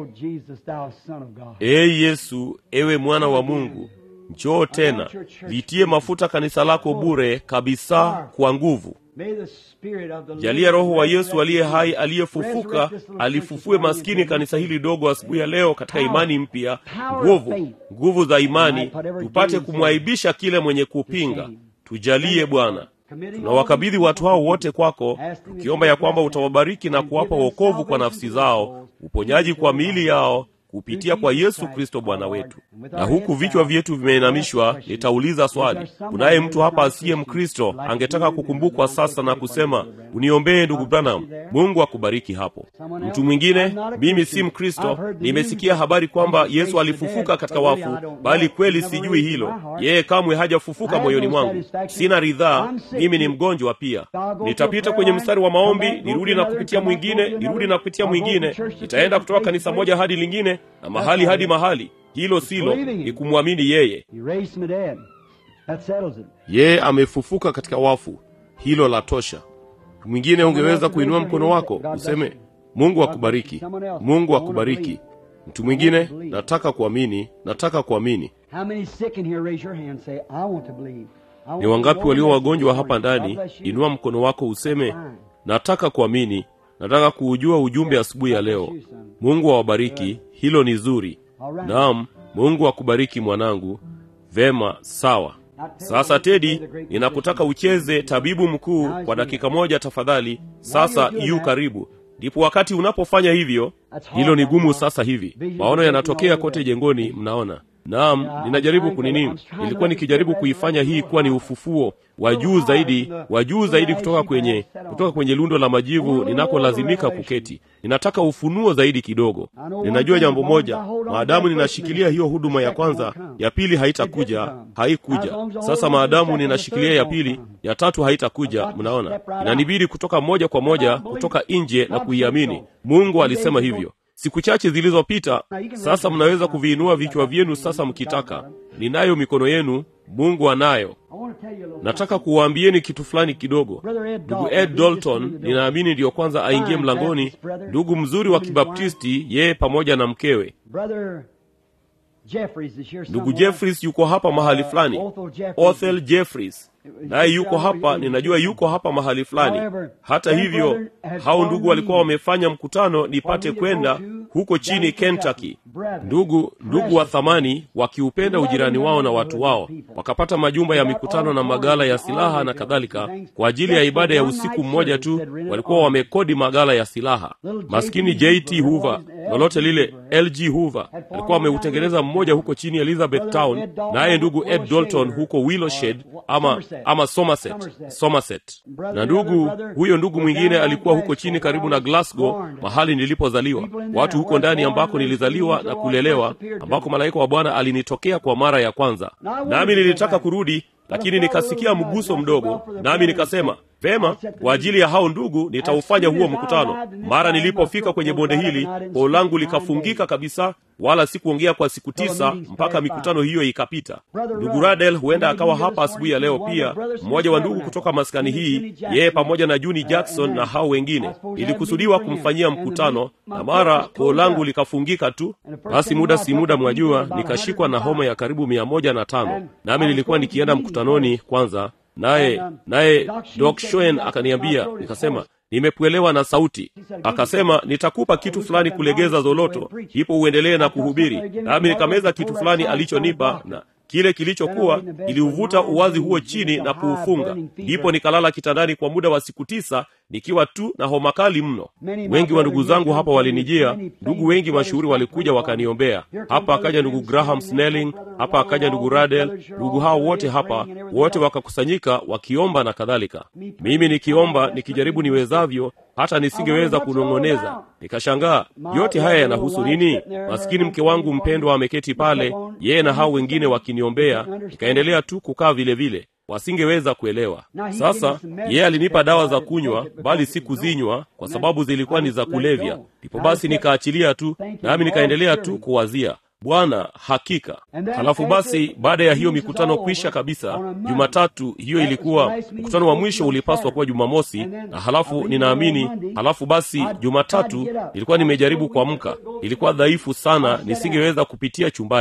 ee yesu ewe mwana wa mungu njoo tena litie mafuta kanisa lako bure kabisa kwa nguvu May the spirit of the jalia roho wa yesu resurrected aliye hai Jesus aliyefufuka resurrect this little alifufue precious maskini body kanisa hili dogo asubuhi ya leo katika Power. imani mpya Power of nguvu faith. nguvu za imani might put every tupate demon kumwaibisha kile mwenye kupinga shame. tujalie bwana Committing tunawakabidhi all watu hao these wote kwako Asking that tukiomba you ya kwamba bless them utawabariki na and kuwapa give them wokovu kwa salvation nafsi to zao their souls, uponyaji healing kwa to their miili bodies. yao kupitia Through kwa Jesus yesu Christ, kristo our bwana Lord. wetu And with our na huku heads vichwa bowed, vyetu I vimeinamishwa ask a nitauliza question. swali Is there somebody kunaye here mtu hapa that's not asiye Christian, mkristo like to angetaka do this kukumbukwa and sasa na take one kusema of the brethren? uniombee ndugu God bless branham you there. mungu akubariki hapo Someone else? mtu mwingine I'm not a mimi si Christian. mkristo I've heard the nimesikia news habari that kwamba Jesus yesu raised the alifufuka dead, katika but really I wafu don't bali know. kweli Never sijui raised in hilo my heart. yeye kamwe I hajafufuka have moyoni no mwangu satisfaction. sina ridhaa I'm sick mimi ni too. mgonjwa pia So I'll go nitapita to a kwenye prayer mstari wa line, maombi come back, go nirudi to na another, kupitia come back, go to mwingine another. nirudi na kupitia I'll go mwingine from church to nitaenda church, kutoka place to kanisa place. moja hadi lingine na mahali all hadi it is. mahali hilo silo believing ni it. kumwamini yeye He raised from the dead. That settles it. yeye amefufuka katika wafu hilo la tosha mwingine ungeweza kuinua mkono wako useme mungu akubariki mungu akubariki mtu mwingine nataka kuamini nataka kuamini How many sick in here? Raise your hand. and Say, I want to believe. I want ni to wangapi know walio this wagonjwa morning. hapa God ndani bless you. inua mkono wako useme nataka kuamini nataka kuujua ujumbe asubuhi ya leo mungu awabariki hilo ni zuri naam mungu akubariki mwanangu vema sawa sasa tedi ninakutaka ucheze tabibu mkuu kwa dakika moja tafadhali sasa yu karibu ndipo wakati unapofanya hivyo hilo ni gumu sasa hivi maono yanatokea kote jengoni mnaona naam ninajaribu kunini nilikuwa nikijaribu kuifanya hii kuwa ni ufufuo wa juu zaidi wa juu zaidi kutoka kwenye kutoka kwenye lundo la majivu ninakolazimika kuketi ninataka ufunuo zaidi kidogo ninajua jambo moja maadamu ninashikilia hiyo huduma ya kwanza ya pili haitakuja haikuja sasa maadamu ninashikilia ya pili ya tatu haitakuja mnaona inanibidi kutoka moja kwa moja kutoka nje na kuiamini mungu alisema hivyo siku chache zilizopita sasa mnaweza kuviinua vichwa vyenu sasa mkitaka ninayo mikono yenu mungu anayo I want to tell you a little nataka kuwaambieni kitu fulani kidogo Brother Ed ndugu Dalton, ed he just dalton entered the ninaamini ndiyo kwanza aingie Fine mlangoni Baptist brother. ndugu mzuri wa His kibaptisti yeye pamoja na mkewe Brother Jeffries is here ndugu somewhere. jeffries yuko hapa mahali fulani Othel Jeffries. othel jeffries naye yuko hapa ninajua yuko hapa mahali fulani hata hivyo hao ndugu walikuwa wamefanya mkutano nipate kwenda huko chini kentucky ndugu ndugu wa thamani wakiupenda ujirani wao na watu wao wakapata majumba ya mikutano na magala ya silaha na kadhalika kwa ajili ya ibada ya usiku mmoja tu walikuwa wamekodi magala ya silaha maskini jt hoover lolote lile lg hoover alikuwa ameutengeneza mmoja huko chini elizabeth town naye ndugu ed dalton huko willowshed ama ama somerset somerset na ndugu huyo ndugu mwingine alikuwa huko chini karibu na glasgow mahali nilipozaliwa watu huko ndani ambako nilizaliwa na kulelewa ambako malaika wa bwana alinitokea kwa mara ya kwanza nami nilitaka kurudi lakini nikasikia mguso mdogo nami nikasema vema kwa ajili ya hao ndugu nitaufanya huo mkutano mara nilipofika kwenye bonde hili koo langu likafungika kabisa wala sikuongea kwa siku tisa mpaka mikutano hiyo ikapita ndugu radel huenda akawa hapa asubuhi ya leo pia mmoja wa ndugu kutoka maskani hii yeye pamoja na juni jackson na hao wengine ilikusudiwa kumfanyia mkutano na mara koo langu likafungika tu basi muda si muda mwajua nikashikwa na homa ya karibu mia moja na tano nami nilikuwa nikienda mkutanoni kwanza naye naye dok shoen akaniambia nikasema nimepwelewa na sauti akasema nitakupa kitu fulani kulegeza zoloto ipo uendelee na kuhubiri nami nikameza kitu fulani alichonipa na kile kilichokuwa iliuvuta uwazi huo chini na kuufunga ndipo nikalala kitandani kwa muda wa siku tisa nikiwa tu na homa kali mno wengi wa ndugu zangu hapa walinijia ndugu wengi mashuhuri walikuja wakaniombea hapa akaja ndugu graham snelling hapa akaja ndugu radel ndugu hao wote hapa wote wakakusanyika wakiomba na kadhalika mimi nikiomba nikijaribu niwezavyo hata nisingeweza kunong'oneza nikashangaa yote haya yanahusu nini maskini mke wangu mpendwa ameketi pale yeye na hao wengine wakiniombea nikaendelea tu kukaa vile vile wasingeweza kuelewa sasa yeye alinipa dawa za kunywa bali si kuzinywa kwa sababu zilikuwa ni za kulevya ndipo basi nikaachilia tu nami nikaendelea tu kuwazia bwana hakika halafu basi baada ya hiyo mikutano kwisha kabisa jumatatu hiyo ilikuwa mkutano wa mwisho ulipaswa kuwa jumamosi na halafu ninaamini halafu basi jumatatu nilikuwa nimejaribu kuamka ilikuwa dhaifu sana nisingeweza kupitia chumbani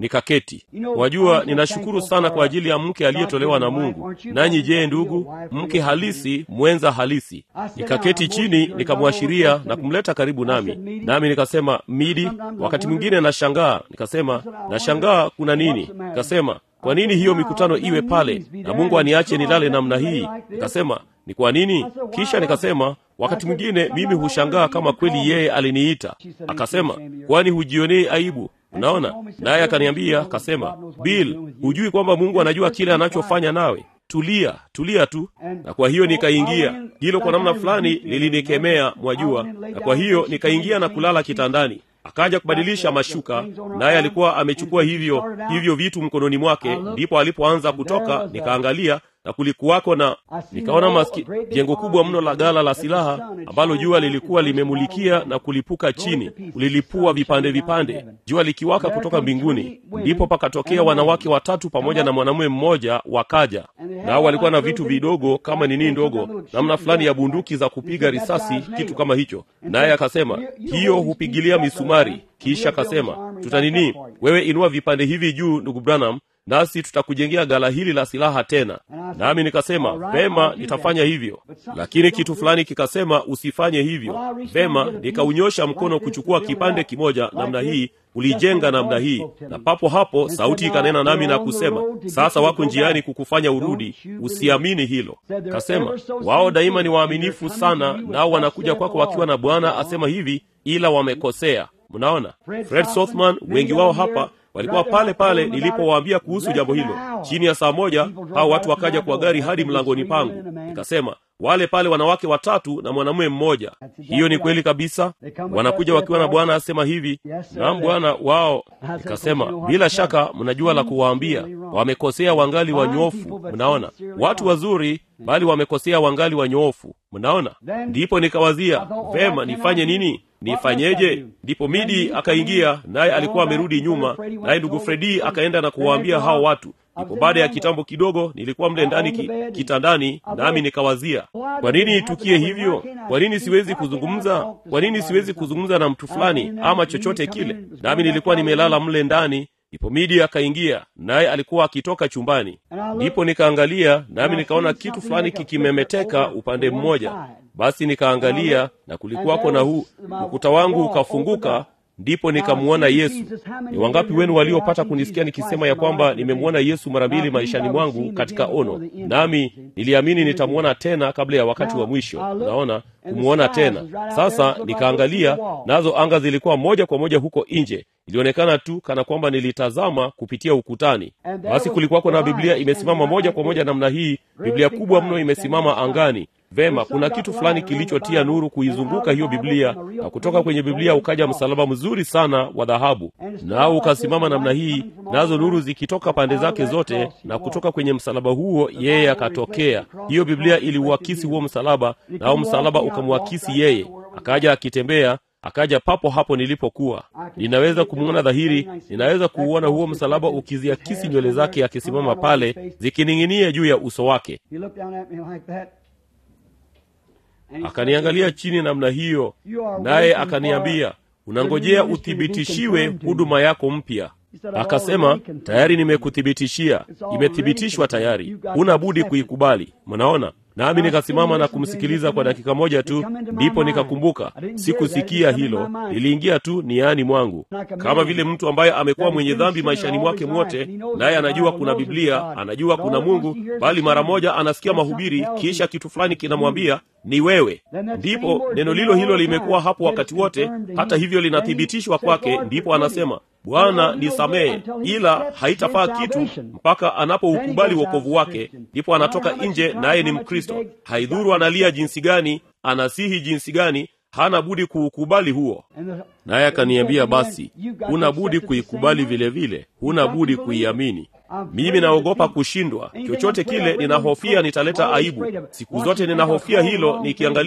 nikaketi wajua ninashukuru sana kwa ajili ya mke aliyetolewa na mungu nanyi je ndugu mke halisi mwenza halisi nikaketi chini nikamwashiria na kumleta karibu nami nami nikasema midi wakati mwingine nashangaa nikasema nashangaa kuna nini nikasema kwa nini hiyo mikutano iwe pale na mungu aniache nilale namna hii nikasema ni kwa nini kisha nikasema wakati mwingine mimi hushangaa kama kweli yeye aliniita akasema kwani hujionei aibu unaona naye akaniambia akasema bill hujui kwamba mungu anajua kile anachofanya nawe tulia tulia tu na kwa hiyo nikaingia hilo kwa namna fulani lilinikemea mwajua na kwa hiyo nikaingia na kulala kitandani akaja kubadilisha mashuka naye alikuwa amechukua hivyo hivyo vitu mkononi mwake ndipo alipoanza kutoka nikaangalia na kulikuwako na nikaona maski, jengo kubwa mno la gala la silaha ambalo jua lilikuwa limemulikia na kulipuka chini kulilipua vipande vipande jua likiwaka kutoka mbinguni ndipo pakatokea wanawake watatu pamoja na mwanamume mmoja wakaja nao walikuwa na vitu vidogo kama nini ndogo namna fulani ya bunduki za kupiga risasi kitu kama hicho naye akasema hiyo hupigilia misumari kisha akasema tutanini wewe inua vipande hivi juu ndugu branham nasi tutakujengea gala hili la silaha tena nami nikasema vema nitafanya hivyo lakini kitu fulani kikasema usifanye hivyo vema nikaunyosha mkono kuchukua kipande kimoja namna hii ulijenga namna hii na papo hapo sauti ikanena nami na kusema sasa wako njiani kukufanya urudi usiamini hilo kasema wao daima ni waaminifu sana nao wanakuja kwako wakiwa na bwana asema hivi ila wamekosea mnaona fred sothman wengi wao hapa walikuwa pale pale nilipowaambia kuhusu jambo hilo chini ya saa moja hao watu wakaja kwa gari hadi mlangoni pangu nikasema wale pale wanawake watatu na mwanamume mmoja hiyo ni kweli kabisa wanakuja wakiwa na bwana asema hivi naam bwana wao nikasema bila shaka mnajua la kuwaambia wamekosea wangali wanyofu mnaona watu wazuri bali wamekosea wangali wanyoofu mnaona ndipo nikawazia vema nifanye nini nifanyeje ndipo midi akaingia naye alikuwa amerudi nyuma naye ndugu fredi akaenda na kuwaambia hao watu ndipo baada ya kitambo kidogo nilikuwa mle ndani ki, kitandani nami nikawazia kwa nini itukie hivyo kwa nini siwezi kuzungumza kwa nini siwezi kuzungumza na mtu fulani ama chochote kile nami nilikuwa nimelala mle ndani ndipo midi akaingia naye alikuwa akitoka chumbani ndipo nikaangalia nami nikaona kitu fulani kikimemeteka upande mmoja basi nikaangalia na kulikuwako na huu ukuta wangu ukafunguka ndipo nikamwona yesu ni wangapi wenu waliopata kunisikia nikisema ya kwamba nimemwona yesu mara mbili maishani mwangu katika ono nami niliamini nitamwona tena kabla ya wakati wa mwisho naona kumwona tena sasa nikaangalia nazo anga zilikuwa moja kwa moja huko nje ilionekana tu kana kwamba nilitazama kupitia ukutani basi kulikuwako na biblia imesimama moja kwa moja namna hii biblia kubwa mno imesimama angani vema kuna kitu fulani kilichotia nuru kuizunguka hiyo biblia na kutoka kwenye biblia ukaja msalaba mzuri sana wa dhahabu nao ukasimama namna hii nazo nuru zikitoka pande zake zote na kutoka kwenye msalaba huo yeye akatokea hiyo biblia iliuakisi huo msalaba nao msalaba ukamwakisi yeye akaja akitembea akaja papo hapo nilipokuwa ninaweza kumwona dhahiri ninaweza kuuona huo msalaba ukiziakisi nywele zake akisimama pale zikining'inia juu ya uso wake akaniangalia chini namna hiyo naye akaniambia unangojea uthibitishiwe huduma yako mpya akasema tayari nimekuthibitishia imethibitishwa tayari huna budi kuikubali mnaona nami nikasimama na kumsikiliza kwa dakika moja tu ndipo nikakumbuka sikusikia hilo liliingia tu niani mwangu kama vile mtu ambaye amekuwa mwenye dhambi maishani mwake mwote naye anajua kuna biblia anajua kuna mungu bali mara moja anasikia mahubiri kisha kitu fulani kinamwambia ni wewe ndipo neno lilo hilo limekuwa hapo wakati wote hata hivyo linathibitishwa kwake ndipo anasema bwana nisamehe ila haitafaa kitu mpaka anapoukubali wokovu wake ndipo anatoka nje naye ni mkristo haidhuru analia jinsi gani anasihi jinsi gani hana budi kuukubali huo naye akaniambia basi huna budi kuikubali vile vile huna budi kuiamini mimi naogopa kushindwa chochote kile ninahofia nitaleta aibu siku zote ninahofia hilo nikiangalia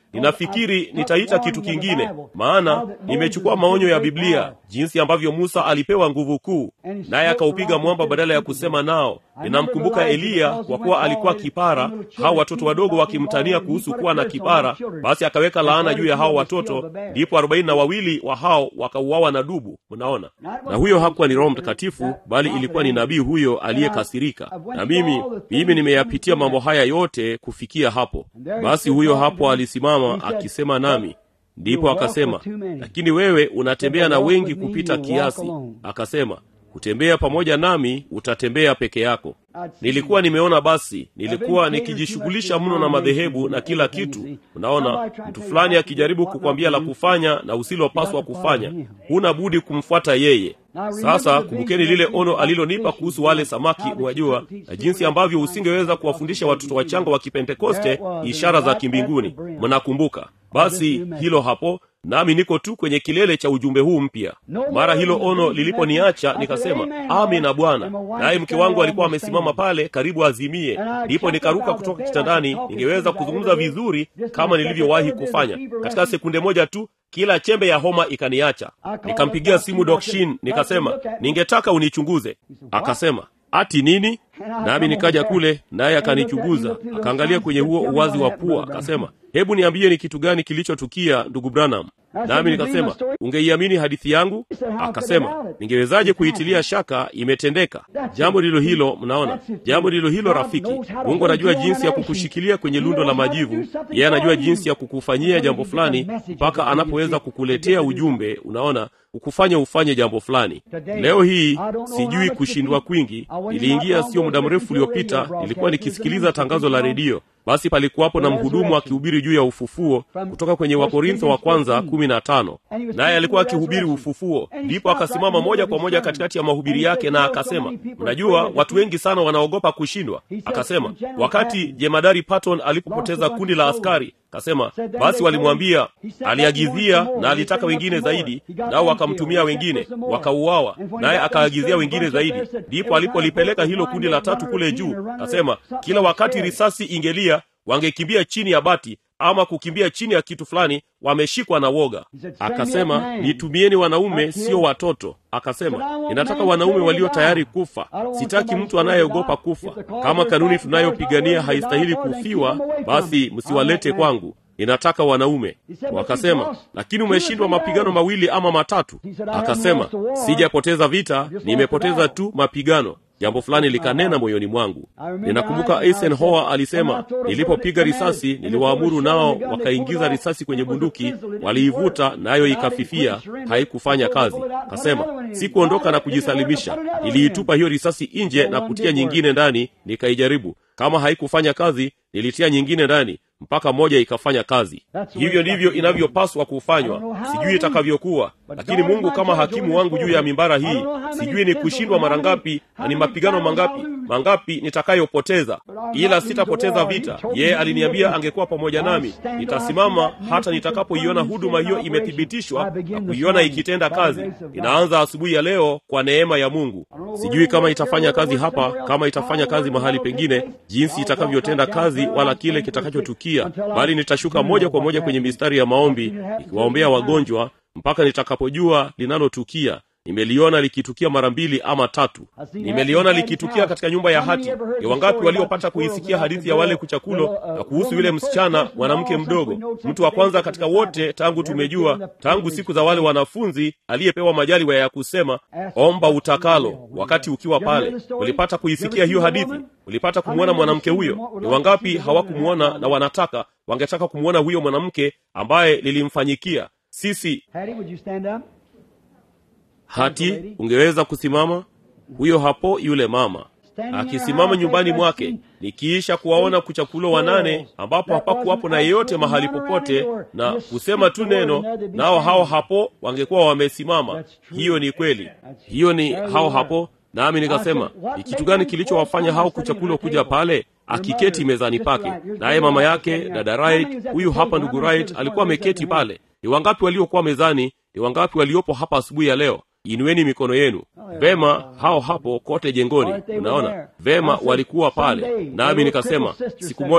ninafikiri nitaita kitu kingine maana nimechukua maonyo ya biblia jinsi ambavyo musa alipewa nguvu kuu naye akaupiga mwamba badala ya kusema nao ninamkumbuka eliya kwa kuwa alikuwa kipara hao watoto wadogo wakimtania kuhusu kuwa na kipara basi akaweka laana juu ya hao watoto ndipo arobaini na wawili wa hao wakauawa na dubu mnaona na huyo hakuwa ni roho mtakatifu bali ilikuwa ni nabii huyo aliyekasirika na mimi mimi nimeyapitia mambo haya yote kufikia hapo basi huyo hapo alisimama akisema nami ndipo akasema lakini wewe unatembea na wengi kupita kiasi akasema kutembea pamoja nami utatembea peke yako nilikuwa nimeona basi nilikuwa nikijishughulisha mno na madhehebu na kila kitu unaona mtu fulani akijaribu kukwambia la kufanya na usilopaswa kufanya huna budi kumfuata yeye sasa kumbukeni lile ono alilonipa kuhusu wale samaki mwajua na jinsi ambavyo usingeweza kuwafundisha watoto wachanga wa kipentekoste ishara za kimbinguni mnakumbuka basi hilo hapo nami niko tu kwenye kilele cha ujumbe huu mpya mara hilo ono liliponiacha nikasema amina bwana naye mke wangu alikuwa amesimama pale karibu azimie ndipo nikaruka kutoka kitandani ningeweza kuzungumza vizuri kama nilivyowahi kufanya katika sekunde moja tu kila chembe ya homa ikaniacha nikampigia simu dokshin nikasema ningetaka unichunguze akasema ati nini nami nikaja kule naye akanichunguza akaangalia kwenye huo uwazi wa pua akasema hebu niambie ni kitu gani kilichotukia ndugu branham nami nikasema ungeiamini hadithi yangu akasema ningewezaje kuitilia shaka imetendeka jambo ndilo hilo mnaona jambo ndilo hilo rafiki mungu anajua jinsi ya kukushikilia kwenye lundo la majivu yeye anajua jinsi ya kukufanyia jambo fulani mpaka anapoweza kukuletea ujumbe unaona kukufanya ufanye jambo fulani leo hii sijui kushindwa kwingi niliingia sio muda mrefu uliopita nilikuwa nikisikiliza tangazo la redio basi palikuwapo na mhudumu akihubiri juu ya ufufuo kutoka kwenye wakorintho wa kwanza kumi na tano naye alikuwa akihubiri ufufuo ndipo akasimama moja kwa moja katikati ya mahubiri yake na akasema mnajua watu wengi sana wanaogopa kushindwa akasema wakati jemadari patton alipopoteza kundi la askari kasema basi walimwambia aliagizia na alitaka wengine zaidi nao wakamtumia wengine wakauawa naye akaagizia wengine zaidi ndipo alipolipeleka hilo kundi la tatu kule juu kasema kila wakati risasi ingelia wangekimbia chini ya bati ama kukimbia chini ya kitu fulani wameshikwa na woga akasema nitumieni wanaume sio watoto akasema ninataka wanaume walio tayari kufa sitaki mtu anayeogopa kufa kama kanuni tunayopigania haistahili kufiwa basi msiwalete kwangu ninataka wanaume wakasema lakini umeshindwa mapigano mawili ama matatu akasema sijapoteza vita nimepoteza tu mapigano jambo fulani likanena moyoni mwangu ninakumbuka eisenhower alisema nilipopiga risasi niliwaamuru nao wakaingiza risasi kwenye bunduki waliivuta nayo ikafifia haikufanya kazi kasema sikuondoka na kujisalimisha niliitupa hiyo risasi nje na kutia nyingine ndani nikaijaribu kama haikufanya kazi nilitia nyingine ndani mpaka moja ikafanya kazi hivyo ndivyo inavyopaswa kufanywa sijui itakavyokuwa lakini mungu kama hakimu wangu juu ya mimbara hii sijui ni kushindwa mara ngapi na ni mapigano mangapi mangapi nitakayopoteza ila sitapoteza vita yeye aliniambia angekuwa pamoja nami nitasimama hata nitakapoiona huduma hiyo imethibitishwa na kuiona ikitenda kazi inaanza asubuhi ya leo kwa neema ya mungu sijui kama itafanya kazi hapa kama itafanya kazi mahali pengine jinsi itakavyotenda kazi wala kile kitakachotukia bali nitashuka moja kwa moja kwenye mistari ya maombi ikiwaombea wagonjwa mpaka nitakapojua linalotukia nimeliona likitukia mara mbili ama tatu nimeliona likitukia katika nyumba ya hati ni wangapi waliopata kuisikia hadithi ya wale kuchakulo na kuhusu yule msichana mwanamke mdogo mtu wa kwanza katika wote tangu tumejua tangu siku za wale wanafunzi aliyepewa majaliwa ya kusema omba utakalo wakati ukiwa pale ulipata kuisikia hiyo hadithi ulipata kumwona mwanamke huyo ni wangapi hawakumwona na wanataka wangetaka kumwona huyo mwanamke ambaye lilimfanyikia sisi hati ungeweza kusimama huyo hapo yule mama akisimama nyumbani mwake nikiisha kuwaona kuchakulo wanane ambapo hapakuwapo na yeyote mahali popote na kusema tu neno nao hao hapo wangekuwa wamesimama hiyo ni kweli hiyo ni hao hapo nami nikasema ni kitu gani kilichowafanya hao kuchakulo kuja pale akiketi mezani pake naye mama yake dada right huyu hapa ndugu right alikuwa ameketi pale ni wangapi waliokuwa mezani ni wangapi waliopo hapa asubuhi ya leo inueni mikono yenu vema hao hapo kote jengoni unaona vema walikuwa pale nami nikasema siku moja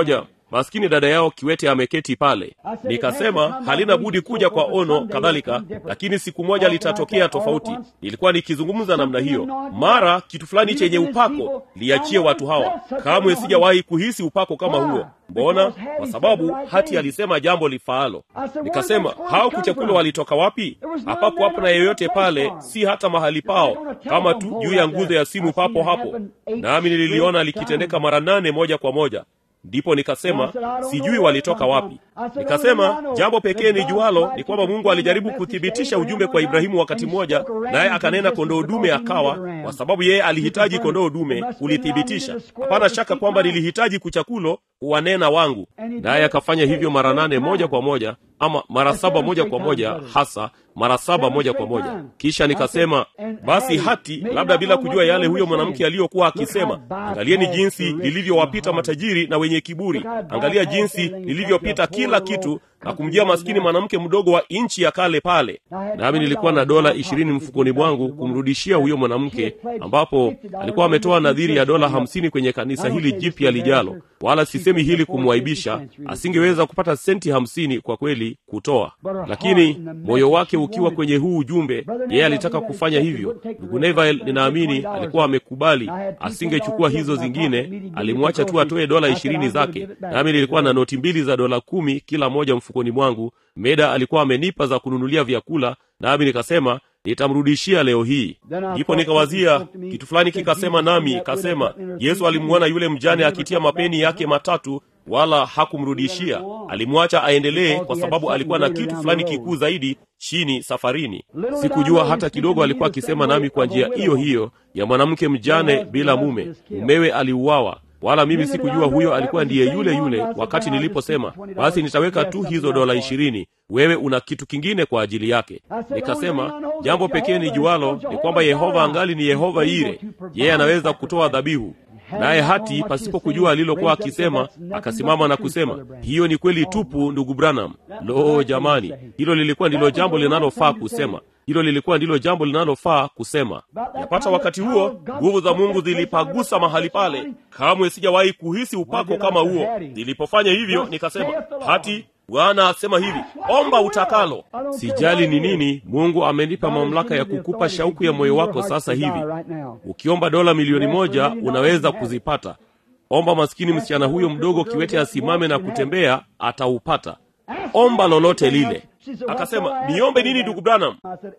maskini dada yao kiwete ameketi pale nikasema halina budi kuja kwa ono kadhalika lakini siku moja litatokea tofauti nilikuwa nikizungumza namna hiyo mara kitu fulani chenye upako liachie watu hawa kamwe sijawahi kuhisi upako kama huo mbona kwa sababu hati alisema jambo lifaalo nikasema hao kuchakula walitoka wapi hapapo hapo na yeyote pale si hata mahali pao kama tu juu ya nguzo ya simu papo hapo nami nililiona likitendeka mara nane moja kwa moja ndipo nikasema sijui walitoka wapi nikasema jambo pekee ni jualo ni kwamba mungu alijaribu kuthibitisha ujumbe kwa ibrahimu wakati mmoja naye akanena kondoo dume akawa kwa sababu yeye alihitaji kondoo dume kulithibitisha hapana shaka kwamba nilihitaji kuchakulo kuwanena wangu naye akafanya hivyo mara nane moja kwa moja ama mara saba moja kwa moja hasa mara saba moja kwa moja kisha nikasema basi hati labda bila kujua yale huyo mwanamke aliyokuwa akisema angalieni jinsi lilivyowapita matajiri na wenye kiburi angalia jinsi lilivyopita kila kitu na kumjia maskini mwanamke mdogo wa nchi ya kale pale nami nilikuwa na dola ishirini mfukoni mwangu kumrudishia huyo mwanamke ambapo alikuwa ametoa nadhiri ya dola hamsini kwenye kanisa hili jipya lijalo wala sisemi hili kumwaibisha asingeweza kupata senti hamsini kwa kweli kutoa lakini moyo wake ukiwa kwenye huu ujumbe yeye alitaka kufanya hivyo ndugu neville ninaamini alikuwa amekubali asingechukua hizo zingine alimwacha tu atoe dola ishirini zake nami nilikuwa na noti mbili za dola kumi kila moja mfukoni mwangu meda alikuwa amenipa za kununulia vyakula nami nikasema nitamrudishia leo hii ndipo nikawazia kitu fulani kikasema nami kasema yesu alimwona yule mjane akitia mapeni yake matatu wala hakumrudishia alimwacha aendelee kwa sababu alikuwa na kitu fulani kikuu zaidi chini safarini sikujua hata kidogo alikuwa akisema nami kwa njia hiyo hiyo ya mwanamke mjane bila mume mumewe aliuawa wala mimi sikujua huyo alikuwa ndiye yule yule wakati niliposema basi nitaweka tu hizo dola ishirini wewe una kitu kingine kwa ajili yake nikasema jambo pekee ni jualo ni kwamba yehova angali ni yehova ire yeye anaweza kutoa dhabihu naye hati pasipo kujua alilokuwa akisema akasimama na kusema hiyo ni kweli tupu ndugu branham lo jamani hilo lilikuwa ndilo jambo linalofaa kusema hilo lilikuwa ndilo jambo linalofaa kusema yapata wakati huo nguvu za mungu zilipagusa mahali pale kamwe sijawahi kuhisi upako kama huo nilipofanya hivyo nikasema hati bwana asema hivi omba utakalo sijali ni nini mungu amenipa mamlaka ya kukupa shauku ya moyo wako sasa hivi ukiomba dola milioni moja unaweza kuzipata omba maskini msichana huyo mdogo kiwete asimame na kutembea ataupata omba lolote lile akasema niombe nini ndugu branham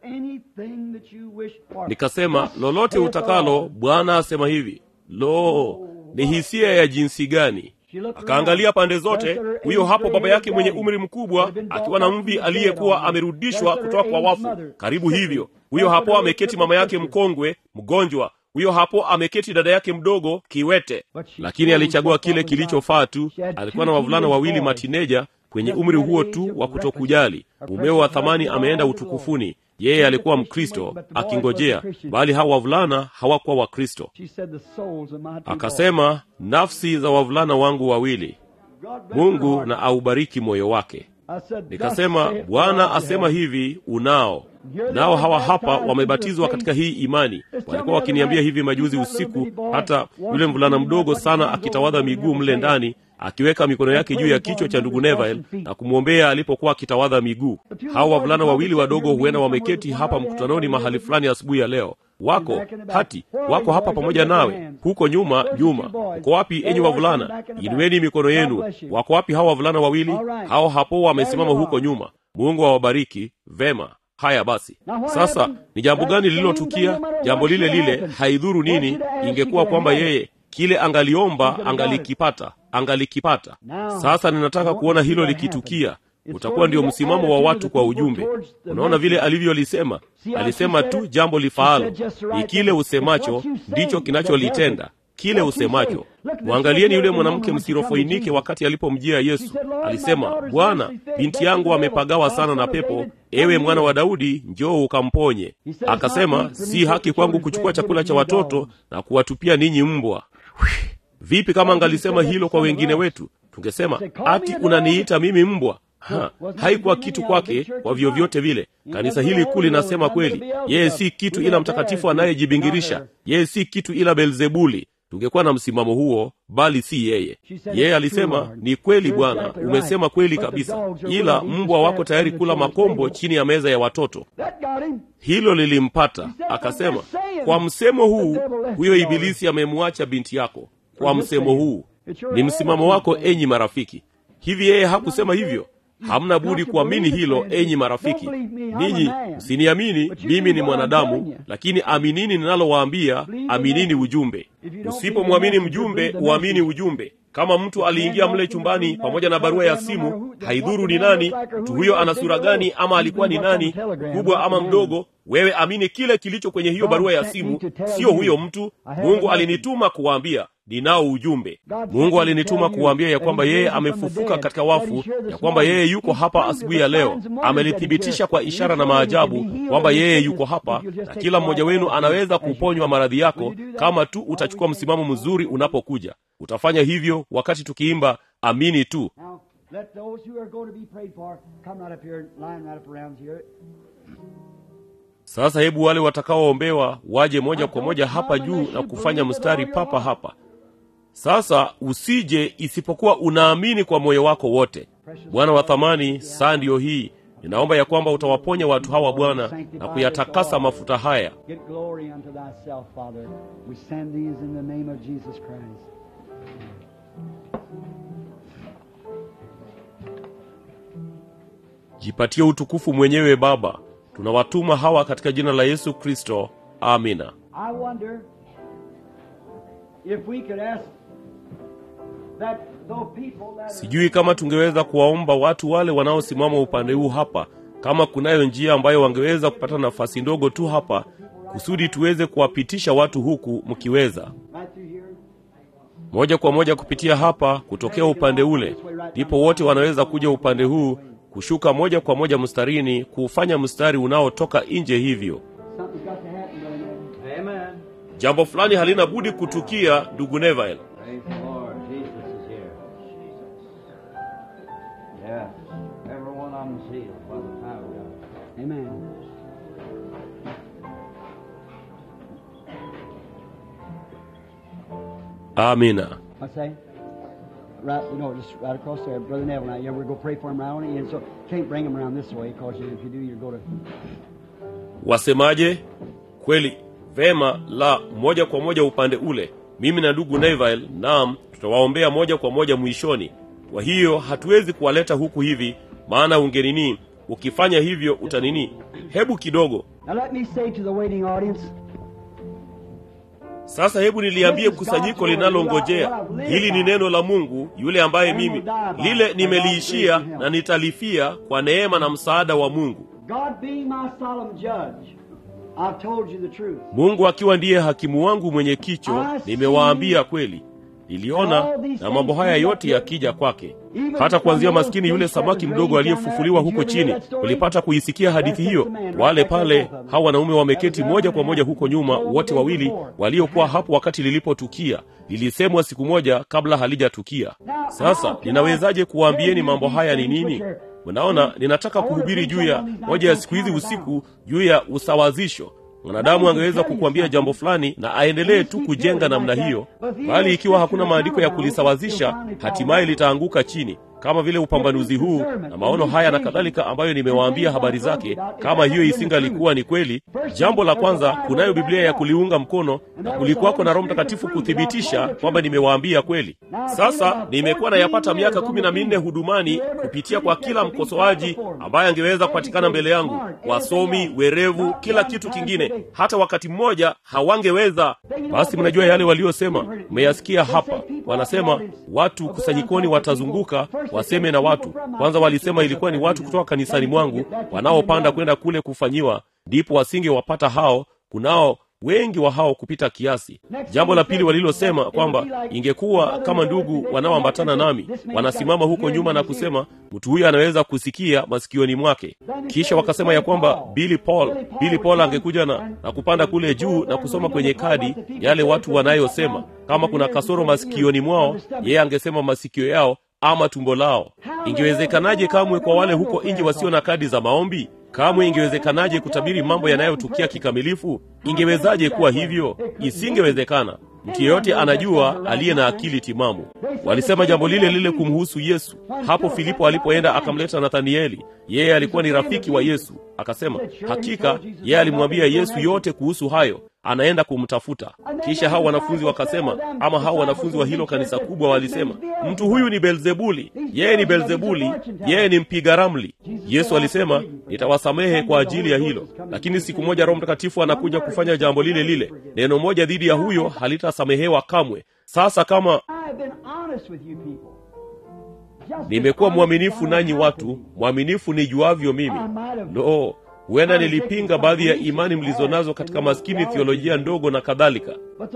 nikasema lolote utakalo bwana asema hivi lo ni hisia ya jinsi gani akaangalia pande zote huyo hapo baba yake mwenye umri mkubwa akiwa na mvi aliyekuwa amerudishwa kutoka kwa wafu karibu hivyo huyo hapo ameketi mama yake mkongwe mgonjwa huyo hapo ameketi dada yake mdogo kiwete lakini alichagua kile kilichofaa tu alikuwa na wavulana wawili matineja kwenye umri huo tu wa kutokujali mumeo wa thamani ameenda utukufuni yeye alikuwa mkristo akingojea bali hawa wavulana hawakuwa wakristo akasema nafsi za wavulana wangu wawili mungu na aubariki moyo wake nikasema bwana asema hivi unao nao hawa hapa wamebatizwa katika hii imani walikuwa wakiniambia hivi majuzi usiku hata yule mvulana mdogo sana akitawadha miguu mle ndani akiweka mikono yake juu ya kichwa cha ndugu Neville na kumwombea alipokuwa akitawadha miguu. Hawa wavulana wawili wadogo huenda wameketi hapa mkutanoni mahali fulani asubuhi ya leo. Wako hati wako hapa pamoja nawe huko nyuma nyuma. Uko wapi enyi wavulana? Inueni mikono yenu. Wako wapi hawa wavulana wawili? Hao hapo wamesimama huko nyuma. Mungu awabariki. Vema. Haya basi, sasa ni jambo gani lililotukia? Jambo lile lile, haidhuru nini, ingekuwa kwamba yeye kile angaliomba angalikipata, angalikipata. Sasa ninataka kuona hilo likitukia. Utakuwa ndio msimamo wa watu kwa ujumbe. Unaona vile alivyolisema, alisema tu jambo lifaalo. Ni kile usemacho ndicho kinacholitenda kile usemacho. Mwangalieni yule mwanamke msirofoinike wakati alipomjia Yesu. Alisema, Bwana, binti yangu amepagawa sana na pepo, ewe mwana wa Daudi, njoo ukamponye. Akasema, si haki kwangu kuchukua chakula cha watoto na kuwatupia ninyi mbwa. Vipi kama angalisema hilo kwa wengine wetu? Tungesema, ati unaniita mimi mbwa? Ha, haikuwa kitu kwake kwa vyovyote vile. Kanisa hili kuu linasema kweli, yeye si kitu ila mtakatifu anayejibingirisha, yeye si kitu ila Belzebuli. tungekuwa na msimamo huo bali si yeye yeye alisema ni kweli bwana umesema kweli kabisa ila mbwa wako tayari kula makombo chini ya meza ya watoto That got him. hilo lilimpata akasema kwa msemo huu huyo ibilisi amemwacha binti yako kwa msemo huu ni msimamo wako enyi marafiki hivi yeye hakusema hivyo hamna budi kuamini hilo enyi marafiki ninyi msiniamini mimi ni mwanadamu lakini aminini ninalowaambia aminini ujumbe usipomwamini mjumbe uamini ujumbe kama mtu aliingia mle chumbani pamoja na barua ya simu haidhuru ni nani mtu huyo ana sura gani ama alikuwa ni nani mkubwa ama mdogo wewe amini kile kilicho kwenye hiyo barua ya simu sio huyo mtu mungu alinituma kuwaambia ninao ujumbe mungu alinituma kuwaambia ya kwamba yeye amefufuka katika wafu ya kwamba yeye yuko hapa asubuhi ya leo amelithibitisha kwa ishara na maajabu kwamba yeye yuko hapa na kila mmoja wenu anaweza kuponywa maradhi yako kama tu utachukua msimamo mzuri unapokuja utafanya hivyo wakati tukiimba amini tu Now, let those who are going to be prayed for come right up here, line right up around here. sasa hebu wale watakaoombewa waje moja kwa moja hapa juu na kufanya mstari papa hapa sasa usije isipokuwa unaamini kwa moyo wako wote bwana wa thamani saa ndiyo hii ninaomba ya kwamba utawaponya watu hawa bwana na kuyatakasa mafuta haya Get glory unto thyself, Father. We send these in the name of Jesus Christ. jipatie utukufu mwenyewe baba tunawatuma hawa katika jina la yesu kristo amina I wonder if we could ask that those people that are sijui kama tungeweza kuwaomba watu wale wanaosimama upande huu hapa kama kunayo njia ambayo wangeweza kupata nafasi ndogo tu hapa kusudi tuweze kuwapitisha watu huku mkiweza right through here. moja kwa moja kupitia hapa kutokea upande ule ndipo wote wanaweza kuja upande huu kushuka moja kwa moja mstarini kuufanya mstari unaotoka nje hivyo Something's got to happen, Brother Neville. Amen. jambo fulani halina budi kutukia ndugu neville Praise the Lord. Jesus is here. Yes. Every one of them is healed by the power of God. Amen. amina I say, right, you know, just right across there, Brother Neville. Now, yeah, we're going to pray for him around, and so can't bring him around this way because if you do, you're going to. wasemaje kweli vema la moja kwa moja upande ule mimi na ndugu neville naam tutawaombea moja kwa moja mwishoni kwa hiyo hatuwezi kuwaleta huku hivi maana ungenini ukifanya hivyo utanini hebu kidogo Now, let me say to the waiting audience, sasa hebu niliambie kusanyiko linalongojea hili ni neno la mungu yule ambaye mimi lile nimeliishia na nitalifia kwa neema na msaada wa mungu God being my solemn judge, I've told you the truth. mungu akiwa ndiye hakimu wangu mwenye kicho nimewaambia kweli niliona na mambo haya yote yakija kwake hata kuanzia maskini yule samaki mdogo aliyefufuliwa huko chini ulipata kuisikia hadithi hiyo wale pale hawa wanaume wameketi moja kwa moja huko nyuma wote wawili waliokuwa hapo wakati lilipotukia lilisemwa siku moja kabla halijatukia sasa ninawezaje kuwaambieni mambo haya ni nini mnaona ninataka kuhubiri juu ya moja ya siku hizi usiku juu ya usawazisho mwanadamu angeweza kukuambia jambo fulani na aendelee tu kujenga namna hiyo bali ikiwa hakuna maandiko ya kulisawazisha hatimaye litaanguka chini kama vile upambanuzi huu na maono haya na kadhalika ambayo nimewaambia habari zake kama hiyo isingalikuwa ni kweli jambo la kwanza kunayo biblia ya kuliunga mkono na kulikuwako na roho mtakatifu kuthibitisha kwamba nimewaambia kweli sasa nimekuwa nayapata miaka kumi na minne hudumani kupitia kwa kila mkosoaji ambaye angeweza kupatikana mbele yangu wasomi werevu kila kitu kingine hata wakati mmoja hawangeweza basi mnajua yale waliosema mmeyasikia hapa wanasema watu kusanyikoni watazunguka waseme na watu kwanza walisema ilikuwa ni watu kutoka kanisani mwangu wanaopanda kwenda kule kufanyiwa ndipo wasingewapata hao kunao wengi wa hao kupita kiasi jambo la pili walilosema kwamba ingekuwa kama ndugu wanaoambatana nami wanasimama huko nyuma na kusema mtu huyu anaweza kusikia masikioni mwake kisha wakasema ya kwamba billy paul billy paul angekuja na, na kupanda kule juu na kusoma kwenye kadi yale watu wanayosema kama kuna kasoro masikioni mwao yeye angesema masikio yao ama tumbo lao ingewezekanaje kamwe kwa wale huko nje wasio na kadi za maombi kamwe ingewezekanaje kutabiri mambo yanayotukia kikamilifu ingewezaje kuwa hivyo isingewezekana mtu yeyote anajua aliye na akili timamu. Walisema jambo lile lile kumhusu Yesu. Hapo Filipo alipoenda akamleta Nathanieli, yeye alikuwa ni rafiki wa Yesu, akasema hakika yeye alimwambia Yesu yote kuhusu hayo anaenda kumtafuta. Kisha hao wanafunzi wakasema, ama hao wanafunzi wa hilo kanisa kubwa walisema, mtu huyu ni Belzebuli, yeye ni Belzebuli, yeye ni mpiga ramli. Yesu alisema, nitawasamehe kwa ajili ya hilo, lakini siku moja Roho Mtakatifu anakuja kufanya jambo lile lile. Neno moja dhidi ya huyo halitasamehewa kamwe. Sasa kama nimekuwa mwaminifu nanyi watu, mwaminifu nijuavyo mimi, no huenda nilipinga baadhi ya imani mlizonazo katika maskini theolojia ndogo na kadhalika,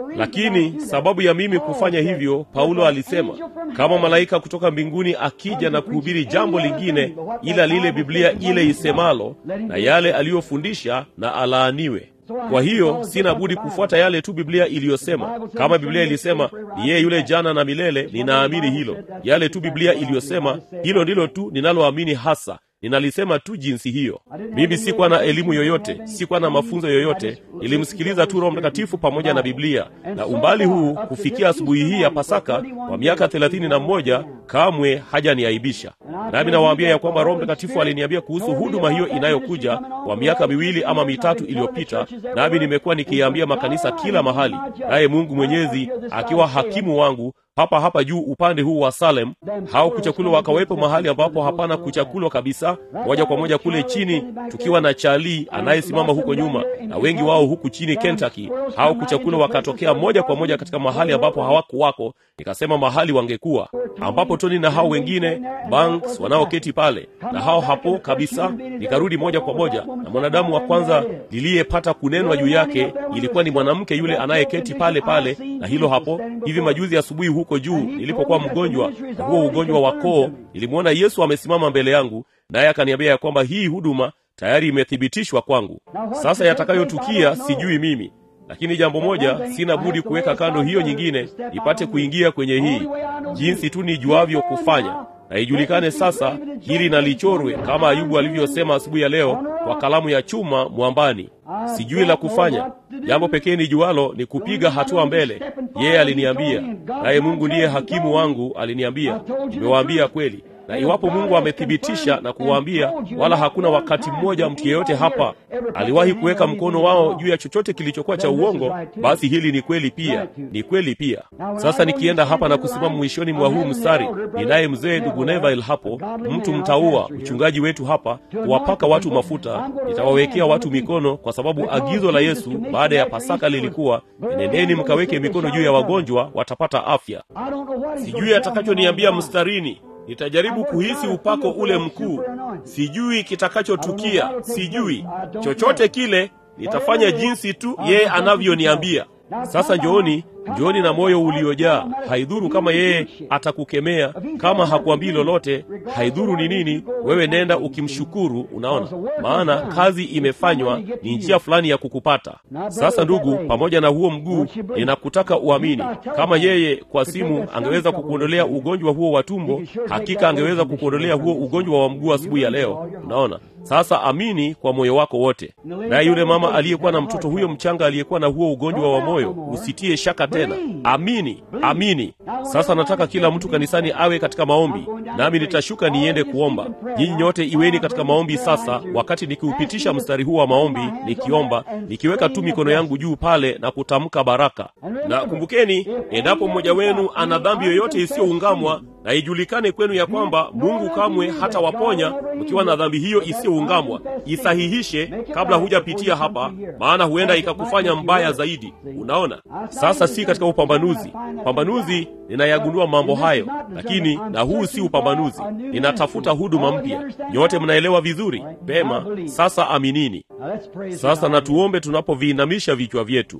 lakini sababu ya mimi kufanya hivyo, Paulo alisema kama malaika kutoka mbinguni akija na kuhubiri jambo lingine ila lile Biblia ile isemalo, na yale aliyofundisha na alaaniwe. Kwa hiyo sina budi kufuata yale tu Biblia iliyosema. Kama Biblia ilisema ni yeye yule jana na milele, ninaamini hilo. Yale tu Biblia iliyosema, hilo ndilo tu ninaloamini hasa ninalisema tu jinsi hiyo. Mimi sikuwa na elimu yoyote, sikuwa na mafunzo yoyote, nilimsikiliza tu Roho Mtakatifu pamoja na Biblia. Na umbali huu kufikia asubuhi hii ya Pasaka kwa miaka thelathini na mmoja kamwe hajaniaibisha. Nami nawaambia ya kwamba Roho Mtakatifu aliniambia kuhusu huduma hiyo inayokuja kwa miaka miwili ama mitatu iliyopita, nami nimekuwa nikiambia makanisa kila mahali, naye Mungu Mwenyezi akiwa hakimu wangu hapa hapa juu upande huu wa Salem, hao kuchakulwa wakawepo mahali ambapo hapana kuchakulwa kabisa, moja kwa moja kule chini, tukiwa na Charlie anayesimama huko nyuma na wengi wao huku chini Kentucky. Hao kuchakulwa wakatokea moja kwa moja katika mahali ambapo hawakuwako, nikasema mahali wangekuwa, ambapo Tony na hao wengine Banks wanaoketi pale na hao hapo kabisa. Nikarudi moja kwa moja, na mwanadamu wa kwanza liliyepata kunenwa juu yake ilikuwa ni mwanamke yule anayeketi pale pale, na hilo hapo hivi majuzi asubuhi huko juu nilipokuwa mgonjwa na huo ugonjwa wa koo, nilimwona Yesu amesimama mbele yangu, naye akaniambia ya kwamba hii huduma tayari imethibitishwa kwangu. Sasa yatakayotukia sijui mimi, lakini jambo moja, sina budi kuweka kando hiyo nyingine nipate kuingia kwenye hii, jinsi tu nijuavyo kufanya na ijulikane sasa hili na lichorwe kama Ayubu alivyosema asubuhi ya leo kwa kalamu ya chuma mwambani. Sijui la kufanya, jambo pekee nijualo ni kupiga hatua mbele. Yeye aliniambia, naye Mungu ndiye hakimu wangu, aliniambia, nimewaambia kweli na iwapo Mungu amethibitisha na kuwaambia, wala hakuna wakati mmoja mtu yeyote hapa aliwahi kuweka mkono wao juu ya chochote kilichokuwa cha uongo, basi hili ni kweli pia, ni kweli pia. Sasa nikienda hapa na kusimama mwishoni mwa huu mstari, ninaye mzee ndugu Neville hapo, mtu mtaua, mchungaji wetu hapa, kuwapaka watu mafuta. Nitawawekea watu mikono, kwa sababu agizo la Yesu baada ya Pasaka lilikuwa nendeni mkaweke mikono juu ya wagonjwa, watapata afya. Sijui atakachoniambia mstarini nitajaribu kuhisi upako ule mkuu. Sijui kitakachotukia, sijui chochote kile. Nitafanya jinsi tu yeye anavyoniambia. Sasa njooni, njooni na moyo uliojaa. Haidhuru kama yeye atakukemea, kama hakuambii lolote, haidhuru ni nini. Wewe nenda ukimshukuru. Unaona, maana kazi imefanywa, ni njia fulani ya kukupata. Sasa ndugu, pamoja na huo mguu, ninakutaka uamini. Kama yeye kwa simu angeweza kukuondolea ugonjwa huo wa tumbo, hakika angeweza kukuondolea huo ugonjwa wa mguu asubuhi ya leo. Unaona, sasa amini kwa moyo wako wote. Naye yule mama aliyekuwa na mtoto huyo mchanga aliyekuwa na huo ugonjwa wa moyo, usitie shaka tena, amini, amini. Sasa nataka kila mtu kanisani awe katika maombi, nami nitashuka niende kuomba. Nyinyi nyote iweni katika maombi sasa, wakati nikiupitisha mstari huu wa maombi, nikiomba, nikiweka tu mikono yangu juu pale na kutamka baraka. Na kumbukeni, endapo mmoja wenu ana dhambi yoyote isiyoungamwa na ijulikane kwenu ya kwamba Mungu kamwe hata waponya mkiwa na dhambi hiyo isiyoungamwa, isahihishe kabla hujapitia hapa, maana huenda ikakufanya mbaya zaidi. Unaona, sasa si katika upambanuzi. Upambanuzi ninayagundua mambo hayo, lakini na huu si upambanuzi. Ninatafuta huduma mpya. Nyote mnaelewa vizuri pema. Sasa aminini. Sasa na tuombe tunapoviinamisha vichwa vyetu.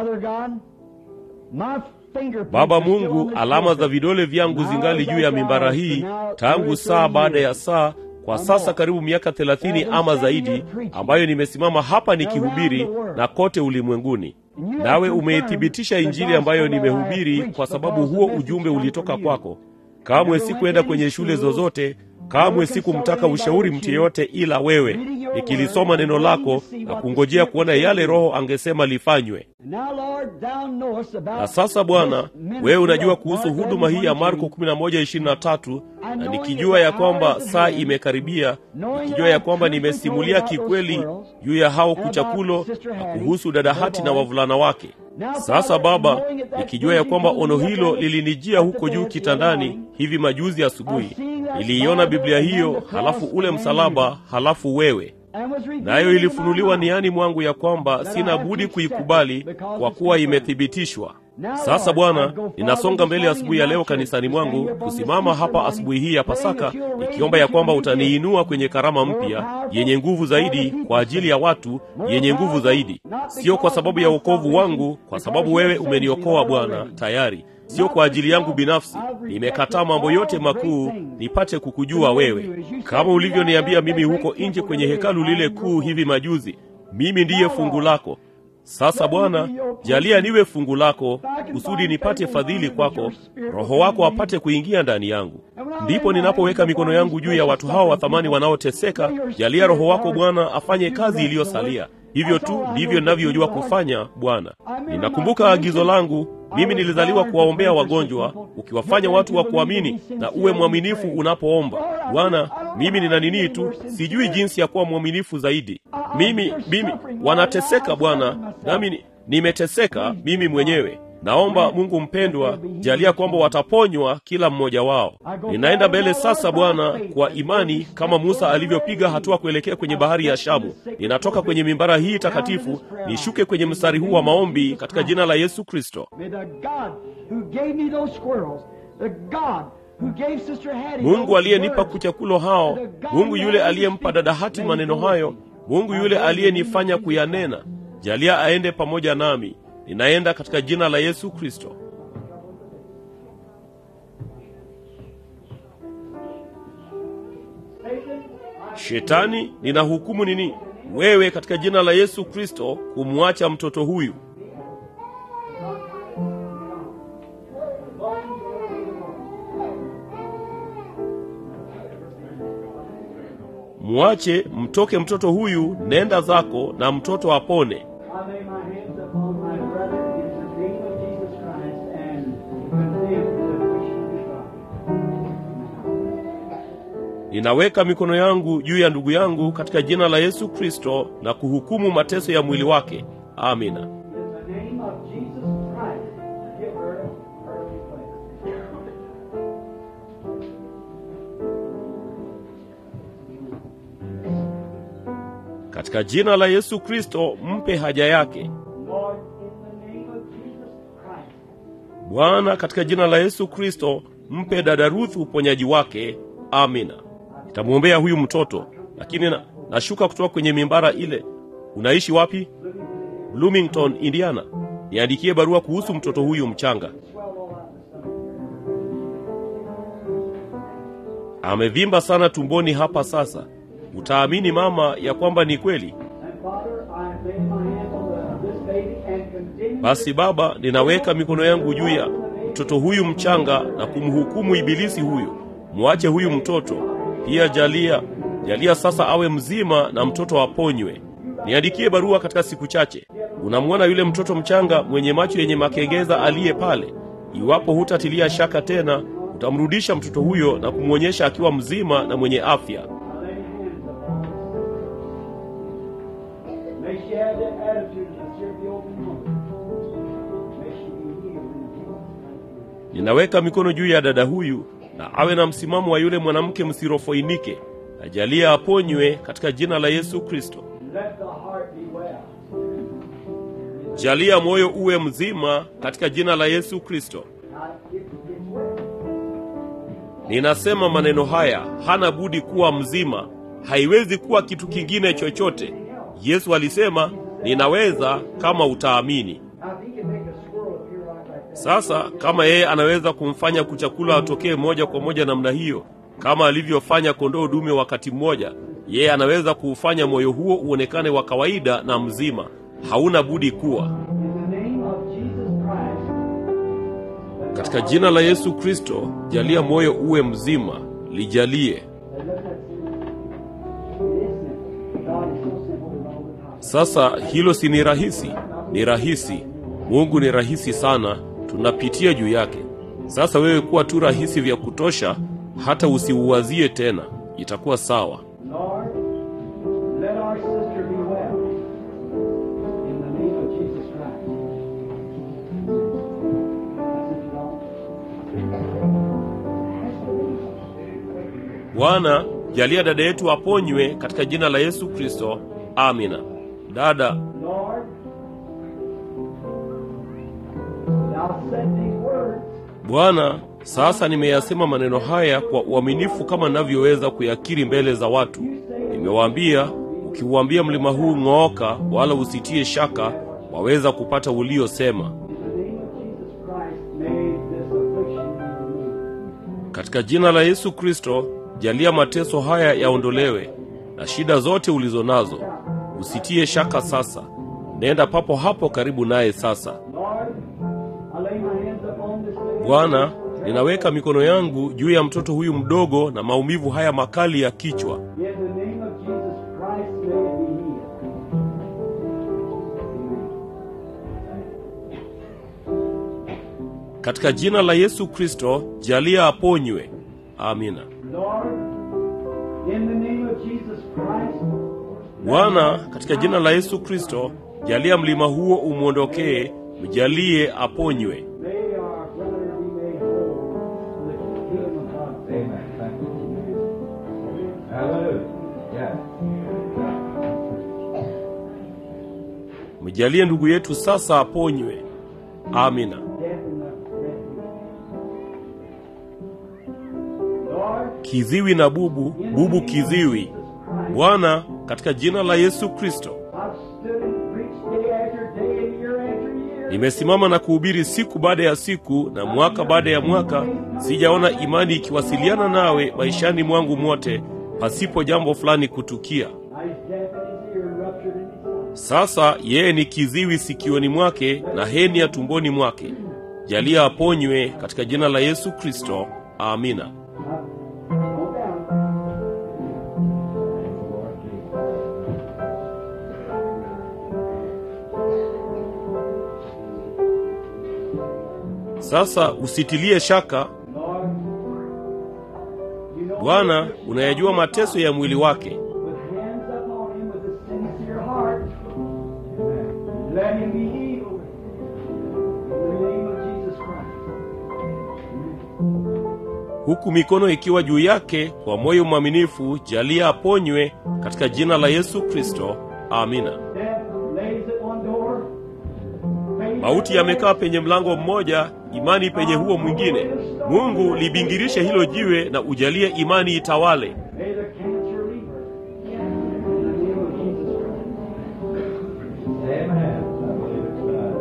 Baba Mungu, alama za vidole vyangu zingali juu ya mimbara hii tangu saa baada ya saa, kwa sasa karibu miaka thelathini ama zaidi, ambayo nimesimama hapa nikihubiri na kote ulimwenguni. Nawe umeithibitisha Injili ambayo nimehubiri, kwa sababu huo ujumbe ulitoka kwako. Kamwe sikuenda kwenye shule zozote, kamwe sikumtaka ushauri mtu yeyote ila wewe nikilisoma neno lako na kungojea kuona yale roho angesema lifanywe na sasa bwana wewe unajua kuhusu huduma hii ya marko 1123 na nikijua ya kwamba saa imekaribia nikijua ya kwamba nimesimulia kikweli juu ya hao kuchakulo na kuhusu dada hati na wavulana wake sasa baba nikijua ya kwamba ono hilo lilinijia huko juu kitandani hivi majuzi asubuhi niliiona biblia hiyo halafu ule msalaba halafu wewe nayo ilifunuliwa niani mwangu ya kwamba sina budi kuikubali kwa kuwa imethibitishwa sasa bwana ninasonga mbele asubuhi ya leo kanisani mwangu kusimama hapa asubuhi hii ya pasaka nikiomba ya kwamba utaniinua kwenye karama mpya yenye nguvu zaidi kwa ajili ya watu yenye nguvu zaidi sio kwa sababu ya uokovu wangu kwa sababu wewe umeniokoa bwana tayari sio kwa ajili yangu binafsi nimekataa mambo yote makuu nipate kukujua wewe kama ulivyoniambia mimi huko nje kwenye hekalu lile kuu hivi majuzi mimi ndiye fungu lako sasa bwana jalia niwe fungu lako kusudi nipate fadhili kwako roho wako apate kuingia ndani yangu ndipo ninapoweka mikono yangu juu ya watu hawa wa thamani wanaoteseka jalia roho wako bwana afanye kazi iliyosalia hivyo tu ndivyo ninavyojua kufanya bwana ninakumbuka agizo langu mimi nilizaliwa kuwaombea wagonjwa ukiwafanya watu wa kuamini na uwe mwaminifu unapoomba bwana mimi nina ninii tu sijui jinsi ya kuwa mwaminifu zaidi mimi mimi wanateseka bwana nami ni- nimeteseka mimi mwenyewe naomba mungu mpendwa jalia kwamba wataponywa kila mmoja wao ninaenda mbele sasa bwana kwa imani kama musa alivyopiga hatua kuelekea kwenye bahari ya shamu ninatoka kwenye mimbara hii takatifu nishuke kwenye mstari huu wa maombi katika jina la yesu kristo May the God who gave me those squirrels, the God who gave Sister Hattie mungu those aliyenipa words, kuchakulo hao mungu yule aliyempa dada hati maneno hayo mungu yule aliyenifanya kuyanena jalia aende pamoja nami ninaenda katika jina la yesu kristo shetani ninahukumu nini wewe katika jina la yesu kristo kumwacha mtoto huyu mwache mtoke mtoto huyu nenda zako na mtoto apone I lay my hands upon my brother in the name of Jesus Christ and condemn the wish of God. ninaweka mikono yangu juu ya ndugu yangu katika jina la yesu kristo na kuhukumu mateso ya mwili wake amina In the name of Jesus Christ, give her earthly place. katika jina la yesu kristo mpe haja yake Lord, in the name of Jesus Christ, bwana katika jina la yesu kristo mpe dada ruth uponyaji wake amina nitamwombea huyu mtoto lakini na, nashuka kutoka kwenye mimbara ile unaishi wapi bloomington indiana niandikie barua kuhusu mtoto huyu mchanga amevimba sana tumboni hapa sasa utaamini mama ya kwamba ni kweli and Father, I lay my hands on the, this baby and condemn basi baba ninaweka mikono yangu juu ya mtoto huyu mchanga na kumhukumu ibilisi huyu mwache huyu mtoto pia jalia jalia sasa awe mzima na mtoto aponywe niandikie barua katika siku chache unamwona yule mtoto mchanga mwenye macho yenye makengeza aliye pale iwapo hutatilia shaka tena utamrudisha mtoto huyo na kumwonyesha akiwa mzima na mwenye afya I lay hands upon her. May she have that attitude of the Syracuse open woman. May she be healed in Jesus' mighty name. ninaweka mikono juu ya dada huyu na awe na msimamo wa yule mwanamke msirofoinike ajalia aponywe katika jina la yesu kristo Let the heart be well. jalia moyo uwe mzima katika jina la yesu kristo Now, it, it's well. ninasema maneno haya hana budi kuwa mzima haiwezi kuwa kitu kingine chochote yesu alisema ninaweza kama utaamini Now, if he can make a squirrel appear like that, sasa kama yeye anaweza kumfanya kuchakula atokee moja kwa moja namna hiyo kama alivyofanya kondoo dume wakati mmoja yeye anaweza kuufanya moyo huo uonekane wa kawaida na mzima hauna budi kuwa in the name of Jesus Christ, katika jina la yesu kristo jalia moyo uwe mzima lijalie and let Sasa hilo si ni rahisi? Ni rahisi. Mungu ni rahisi sana, tunapitia juu yake. Sasa wewe kuwa tu rahisi vya kutosha, hata usiuwazie tena, itakuwa sawa. Lord, let our sister be well. In the name of Jesus Christ. Bwana, jalia dada yetu aponywe katika jina la Yesu Kristo. Amina. Dada, Lord, thou said these words, Bwana, sasa nimeyasema maneno haya kwa uaminifu kama ninavyoweza kuyakiri mbele za watu. Nimewaambia, ukiuambia mlima huu ng'ooka, wala usitie shaka, waweza kupata uliosema. in the name of Jesus Christ, may this affliction be removed. Katika jina la Yesu Kristo, jalia mateso haya yaondolewe na shida zote ulizo nazo. Usitie shaka sasa. Nenda papo hapo karibu naye sasa. Lord, I lay my hands upon this lady. Bwana, ninaweka mikono yangu juu ya mtoto huyu mdogo na maumivu haya makali ya kichwa. In the name of Jesus Christ, may it be healed. Katika jina la Yesu Kristo, jalia aponywe. Amina. Lord, in the name of Jesus Christ, Bwana, katika jina la Yesu Kristo, jalia mlima huo umwondokee, mjalie aponywe. may our brother be made whole for the kingdom of God. Amen. Thank you. Hallelujah. Yes. Mjalie ndugu yetu sasa aponywe. Amina. Death in the refuge. Lord, Kiziwi na bubu, in the bubu name of kiziwi. Jesus Christ, Bwana, katika jina la Yesu Kristo, I've stood and preached day after day and year after year. nimesimama na kuhubiri siku baada ya siku na mwaka baada ya mwaka, sijaona imani ikiwasiliana nawe maishani mwangu mwote pasipo jambo fulani kutukia. Now he's deaf in his ear and ruptured in his eye. Sasa yeye ni kiziwi sikioni mwake na heni ya tumboni mwake. Jalia aponywe katika jina la Yesu Kristo. Amina. Now, hold down. Sasa usitilie shaka, Lord, you know Bwana unayajua mateso ya mwili wake. with hands upon him with a sincere heart. Let him be healed. In the name of Jesus Christ. huku mikono ikiwa juu yake kwa moyo mwaminifu, jalia aponywe katika jina la Yesu Kristo. Amina. Death lays at one door. Faith Mauti yamekaa penye mlango mmoja, imani penye huo mwingine. Mungu libingirishe hilo jiwe na ujalie imani itawale. May the cancer leave her. In the name of Jesus Christ. Amen. I believe it's done.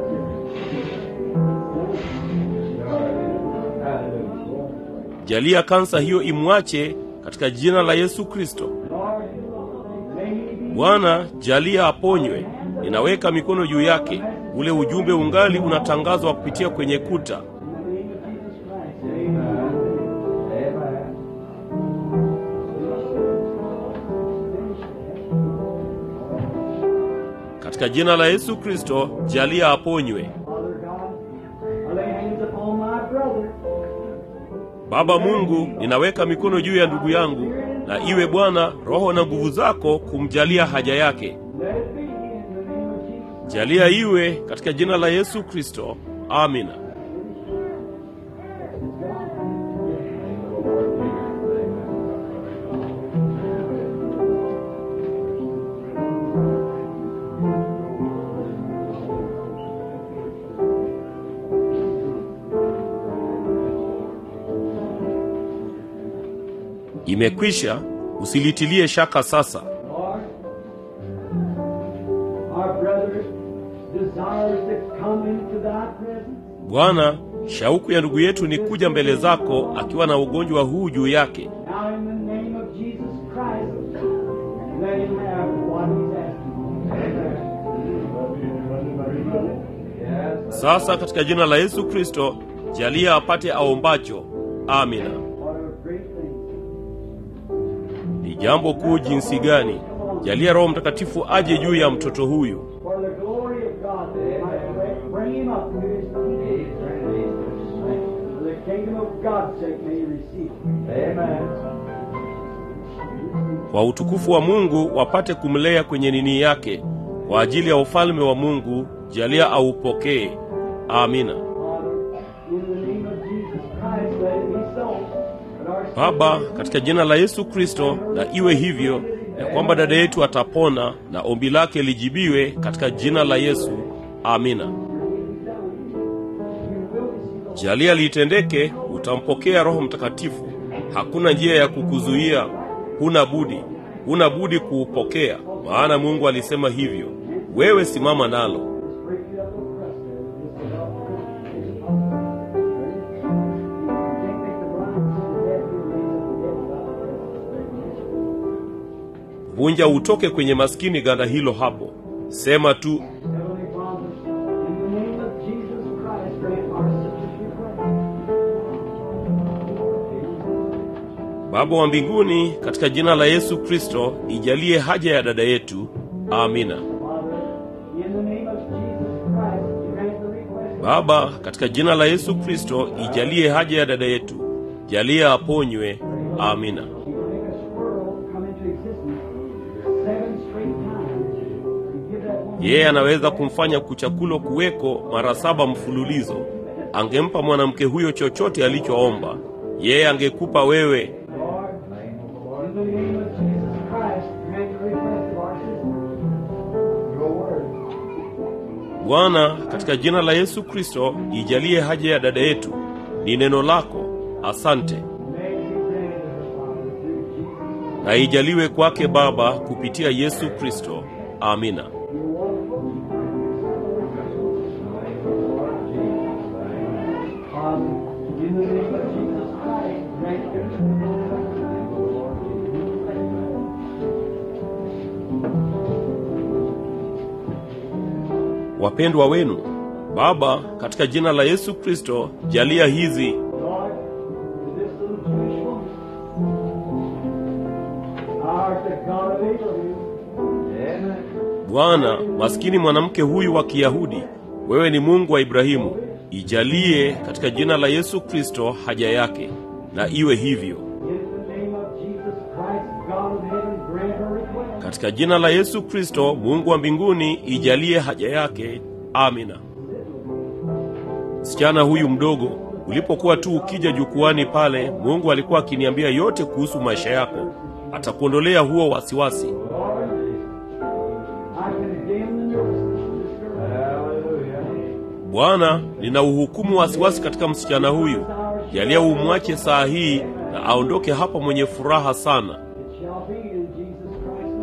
Hallelujah. Jalia kansa hiyo imwache katika jina la Yesu Kristo. Lord, may he be Bwana, jalia aponywe. Ninaweka mikono juu yake. Ule ujumbe ungali unatangazwa kupitia kwenye kuta. in the name of Jesus Christ. Amen. Amen. Katika jina la Yesu Kristo, jalia aponywe. Father God, I lay hands upon my brother. Baba Mungu, ninaweka mikono juu ya ndugu yangu, na iwe Bwana roho na nguvu zako kumjalia haja yake. Let it be in the name of Jesus. Jalia iwe katika jina la Yesu Kristo. Amina. Imekwisha, usilitilie shaka sasa. Lord, our brother desires to come into thy presence. Bwana, shauku ya ndugu yetu ni kuja mbele zako akiwa na ugonjwa huu juu yake. Now in the name of Jesus Christ, let him have what he's asking. Yes. Sasa katika jina la Yesu Kristo, jalia apate aombacho. Amina. What a great thing. Ni jambo kuu jinsi gani! jalia roho mtakatifu aje juu ya mtoto huyu For the glory of God, that it might bring him up to his kingdom. For the kingdom of God's sake may he receive it. Amen. kwa utukufu wa mungu wapate kumlea kwenye nini yake kwa ajili ya ufalme wa mungu jalia aupokee amina Father, in the name of Jesus Christ, let it be so. That our baba katika jina la yesu kristo na iwe hivyo ya kwamba dada yetu atapona na ombi lake lijibiwe katika jina la yesu amina jalia liitendeke utampokea roho mtakatifu hakuna njia ya kukuzuia huna budi huna budi kuupokea maana mungu alisema hivyo wewe simama nalo vunja utoke kwenye maskini ganda hilo hapo sema tu Heavenly Father, in the name of Jesus Christ, grant our sister's request. baba wa mbinguni katika jina la yesu kristo ijalie haja ya dada yetu amina Father, in the name of Jesus Christ, grant the request. baba katika jina la yesu kristo ijalie haja ya dada yetu jalia aponywe amina He will make a squirrel come into existence seven straight times. And give that woman yeye anaweza kumfanya kuchakulo kuweko mara saba mfululizo angempa mwanamke huyo chochote alichoomba yeye angekupa wewe Lord, in the name of Jesus Christ, grant the request of our sister. Your word. bwana katika jina la yesu kristo ijalie haja ya dada yetu ni neno lako asante May it be granted her, Father, through Jesus. na ijaliwe kwake baba kupitia yesu kristo amina Father, in the name of Jesus Christ, grant the wapendwa wenu baba katika jina la yesu kristo jalia hizi Lord, to this little Jewish woman, thou art the God of Abraham. Amen. bwana maskini mwanamke huyu wa kiyahudi wewe ni mungu wa ibrahimu ijalie katika jina la yesu kristo haja yake na iwe hivyo In the name of Jesus Christ, God of heaven, grant her request. katika jina la yesu kristo mungu wa mbinguni ijalie haja yake amina msichana huyu mdogo ulipokuwa tu ukija jukwani pale mungu alikuwa akiniambia yote kuhusu maisha yako atakuondolea huo wasiwasi Lord, I condemn the nervousness of this girl. Hallelujah. bwana nina uhukumu wasiwasi katika msichana huyu jalia umwache saa hii na aondoke hapa mwenye furaha sana It shall be in Jesus Christ's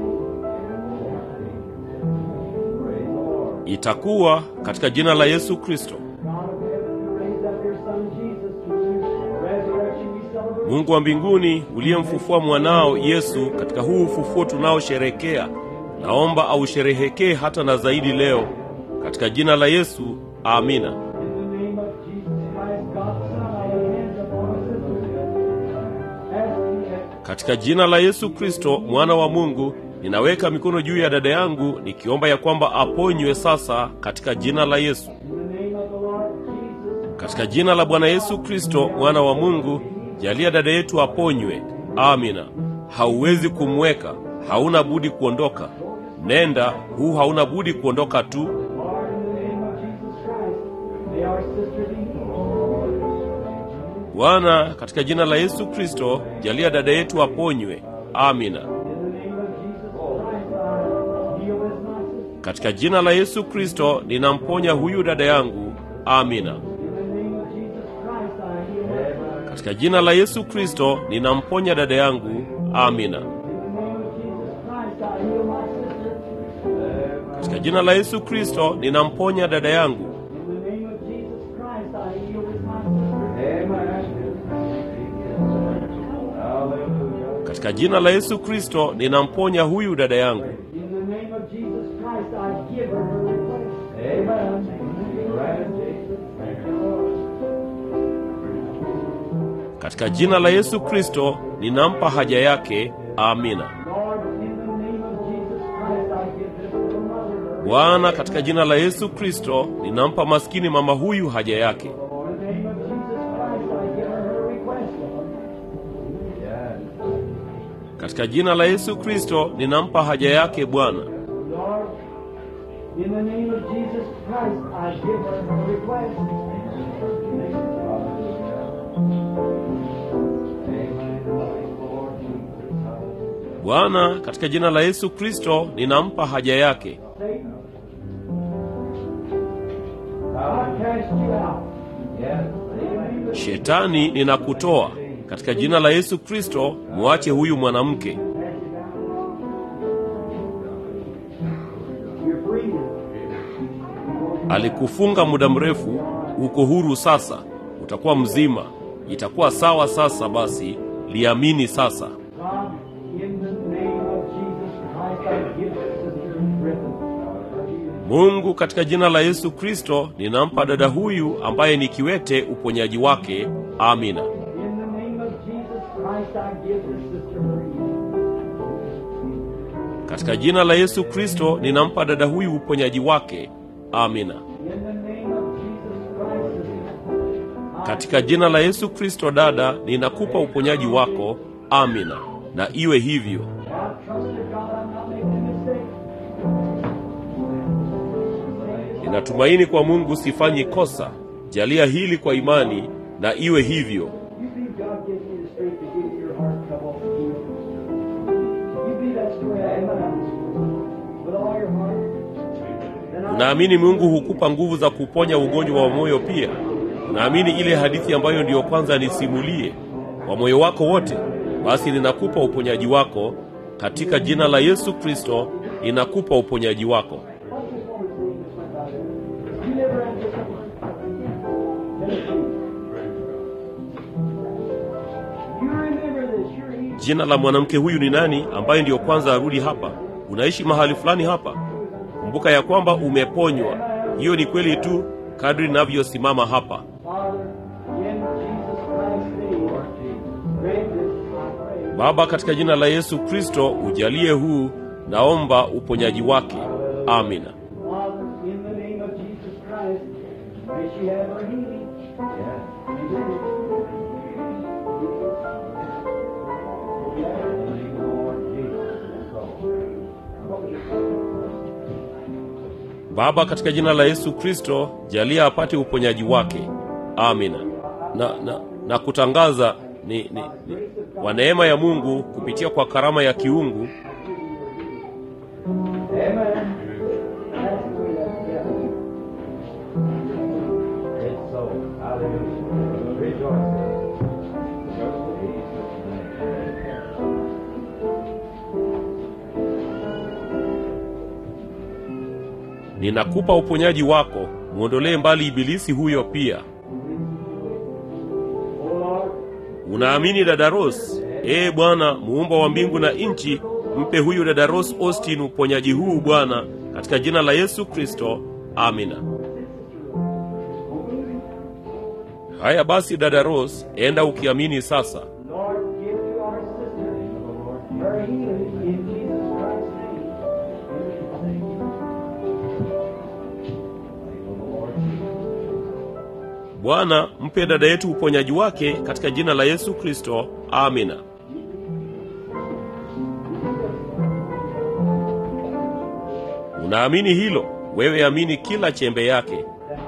name. itakuwa katika jina la yesu kristo God of heaven, who raised up your Son Jesus, whose resurrection we celebrate. mungu wa mbinguni uliyemfufua mwanao yesu katika huu ufufuo tunaosherekea naomba ausherehekee hata na zaidi leo katika jina la yesu amina In the name of Jesus Christ, God's Son, I lay hands upon our sister. Asking that katika jina la yesu kristo mwana wa mungu ninaweka mikono juu ya dada yangu nikiomba ya kwamba aponywe sasa katika jina la yesu in the name of the Lord Jesus, katika jina la bwana yesu kristo mwana wa mungu jalia dada yetu aponywe amina hauwezi kumweka hauna budi kuondoka nenda huu hauna budi kuondoka tu Lord, in the name of Jesus Christ, may our sister be healed. bwana katika jina la yesu kristo jalia dada yetu aponywe amina In the name of Jesus Christ, I heal this my sister. katika jina la yesu kristo ninamponya huyu dada yangu amina In the name of Jesus Christ, I heal her. katika jina la yesu kristo ninamponya dada yangu amina In the name of Jesus Christ, I heal my sister. katika jina la yesu kristo ninamponya dada yangu In the name of Jesus Christ, I heal this my sister. Hallelujah. katika jina la yesu kristo ninamponya huyu dada yangu In the name of Jesus Christ, I give her her request. Amen. Granted. katika jina la yesu kristo ninampa haja yake amina Lord, in the name of Jesus Bwana, katika jina la Yesu Kristo, ninampa maskini mama huyu haja yake. In the name of Jesus Christ, I give her her request, Lord. Katika jina la Yesu Kristo, ninampa haja yake Bwana. Lord, in the name of Jesus Christ, I give her her request. Bwana, katika jina la Yesu Kristo, ninampa haja yake. Satan, I cast you out. Shetani, ninakutoa katika jina la Yesu Kristo. Mwache huyu mwanamke, You're free now. alikufunga muda mrefu. Uko huru sasa, utakuwa mzima, itakuwa sawa sasa. Basi liamini sasa. God, in the name of Jesus Christ, I give Sister Griffin. Mungu, katika jina la Yesu Kristo, ninampa dada huyu ambaye ni kiwete uponyaji wake. Amina. In the name of Jesus Christ, I give this sister her healing. Katika jina la Yesu Kristo, ninampa dada huyu uponyaji wake. Amina. In the name of Jesus Christ, sister, Katika jina la Yesu Kristo, dada, ninakupa uponyaji wako. Amina. Na iwe hivyo. I trust to God I'm not making a mistake. Ninatumaini kwa Mungu sifanyi kosa. Jalia hili kwa imani na iwe hivyo. You believe God gives you the strength to get your heart trouble healed. You believe that story I am with all your heart. Then I Unaamini Mungu hukupa nguvu za kuponya ugonjwa wa moyo pia? Unaamini ile hadithi ambayo ndiyo kwanza nisimulie kwa moyo wako wote? Basi ninakupa uponyaji wako katika jina la Yesu Kristo, ninakupa uponyaji wako. You never had this You remember this. You're healed. Jina la mwanamke huyu ni nani ambaye ndiyo kwanza arudi hapa? Unaishi mahali fulani hapa? Kumbuka ya kwamba umeponywa. Hiyo ni kweli tu kadri ninavyosimama hapa. Father, in Jesus Christ's name, grant this, I pray. Baba, katika jina la Yesu Kristo, ujalie huu, naomba uponyaji wake. Amina. Father, in the name of Jesus Christ, may she have her healing. Baba, katika jina la Yesu Kristo, jalia apate uponyaji wake. Amina. Na, na, na kutangaza ni, ni, ni kwa neema ya Mungu kupitia kwa karama ya kiungu Amen. That's the way that's done. It's so. Hallelujah. Rejoice. ninakupa uponyaji wako, mwondolee mbali ibilisi huyo pia. Oh Lord, Unaamini dada Rose? Ee Bwana muumba wa mbingu na nchi, mpe huyu dada Rose Austin uponyaji huu Bwana, katika jina la Yesu Kristo. Amina. Haya basi, dada Rose, enda ukiamini sasa. Lord, give to our sister her healing in Jesus Christ's name. Bwana, mpe dada yetu uponyaji wake katika jina la Yesu Kristo. Amina. Unaamini hilo? Wewe amini kila chembe yake.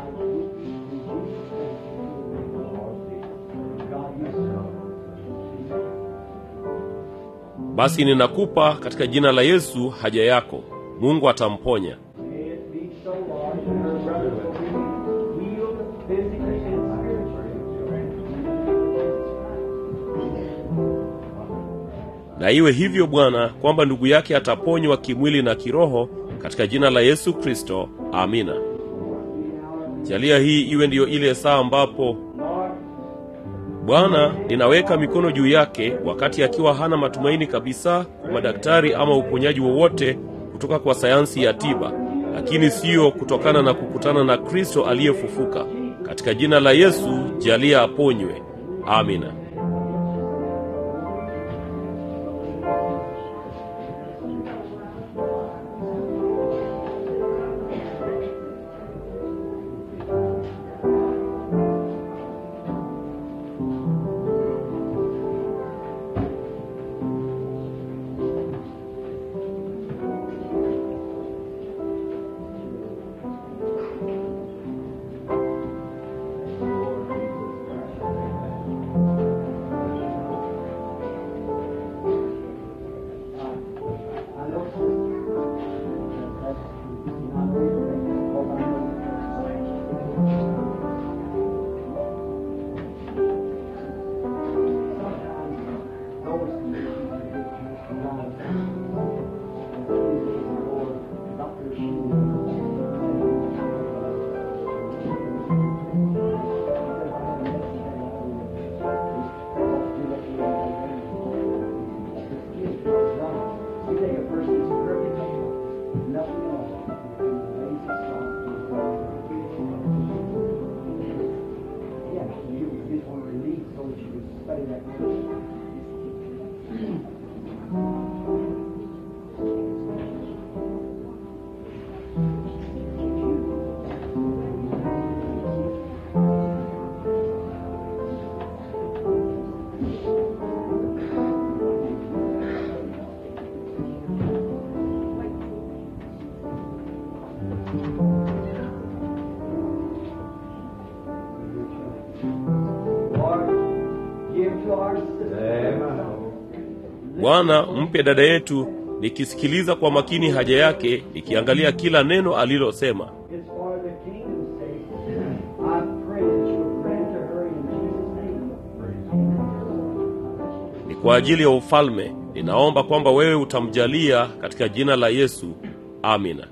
Basi ninakupa katika jina la Yesu haja yako. Mungu atamponya. May it be so, Lord, that her brother will be healed physically and spiritually. Na iwe hivyo Bwana, kwamba ndugu yake ataponywa kimwili na kiroho katika jina la Yesu Kristo. Amina. Jalia hii iwe ndiyo ile saa ambapo Lord, Bwana, ninaweka mikono juu yake wakati akiwa hana matumaini kabisa kwa madaktari ama uponyaji wowote kutoka kwa sayansi ya tiba, lakini siyo kutokana na kukutana na Kristo aliyefufuka. Katika jina la Yesu, jalia aponywe. Amina. Lord, give to our sister. bwana mpe dada yetu nikisikiliza kwa makini haja yake nikiangalia kila neno alilosema It's for the kingdom's sake. I pray that you'll grant to her in Jesus' name. ni kwa ajili ya ufalme ninaomba kwamba wewe utamjalia katika jina la yesu amina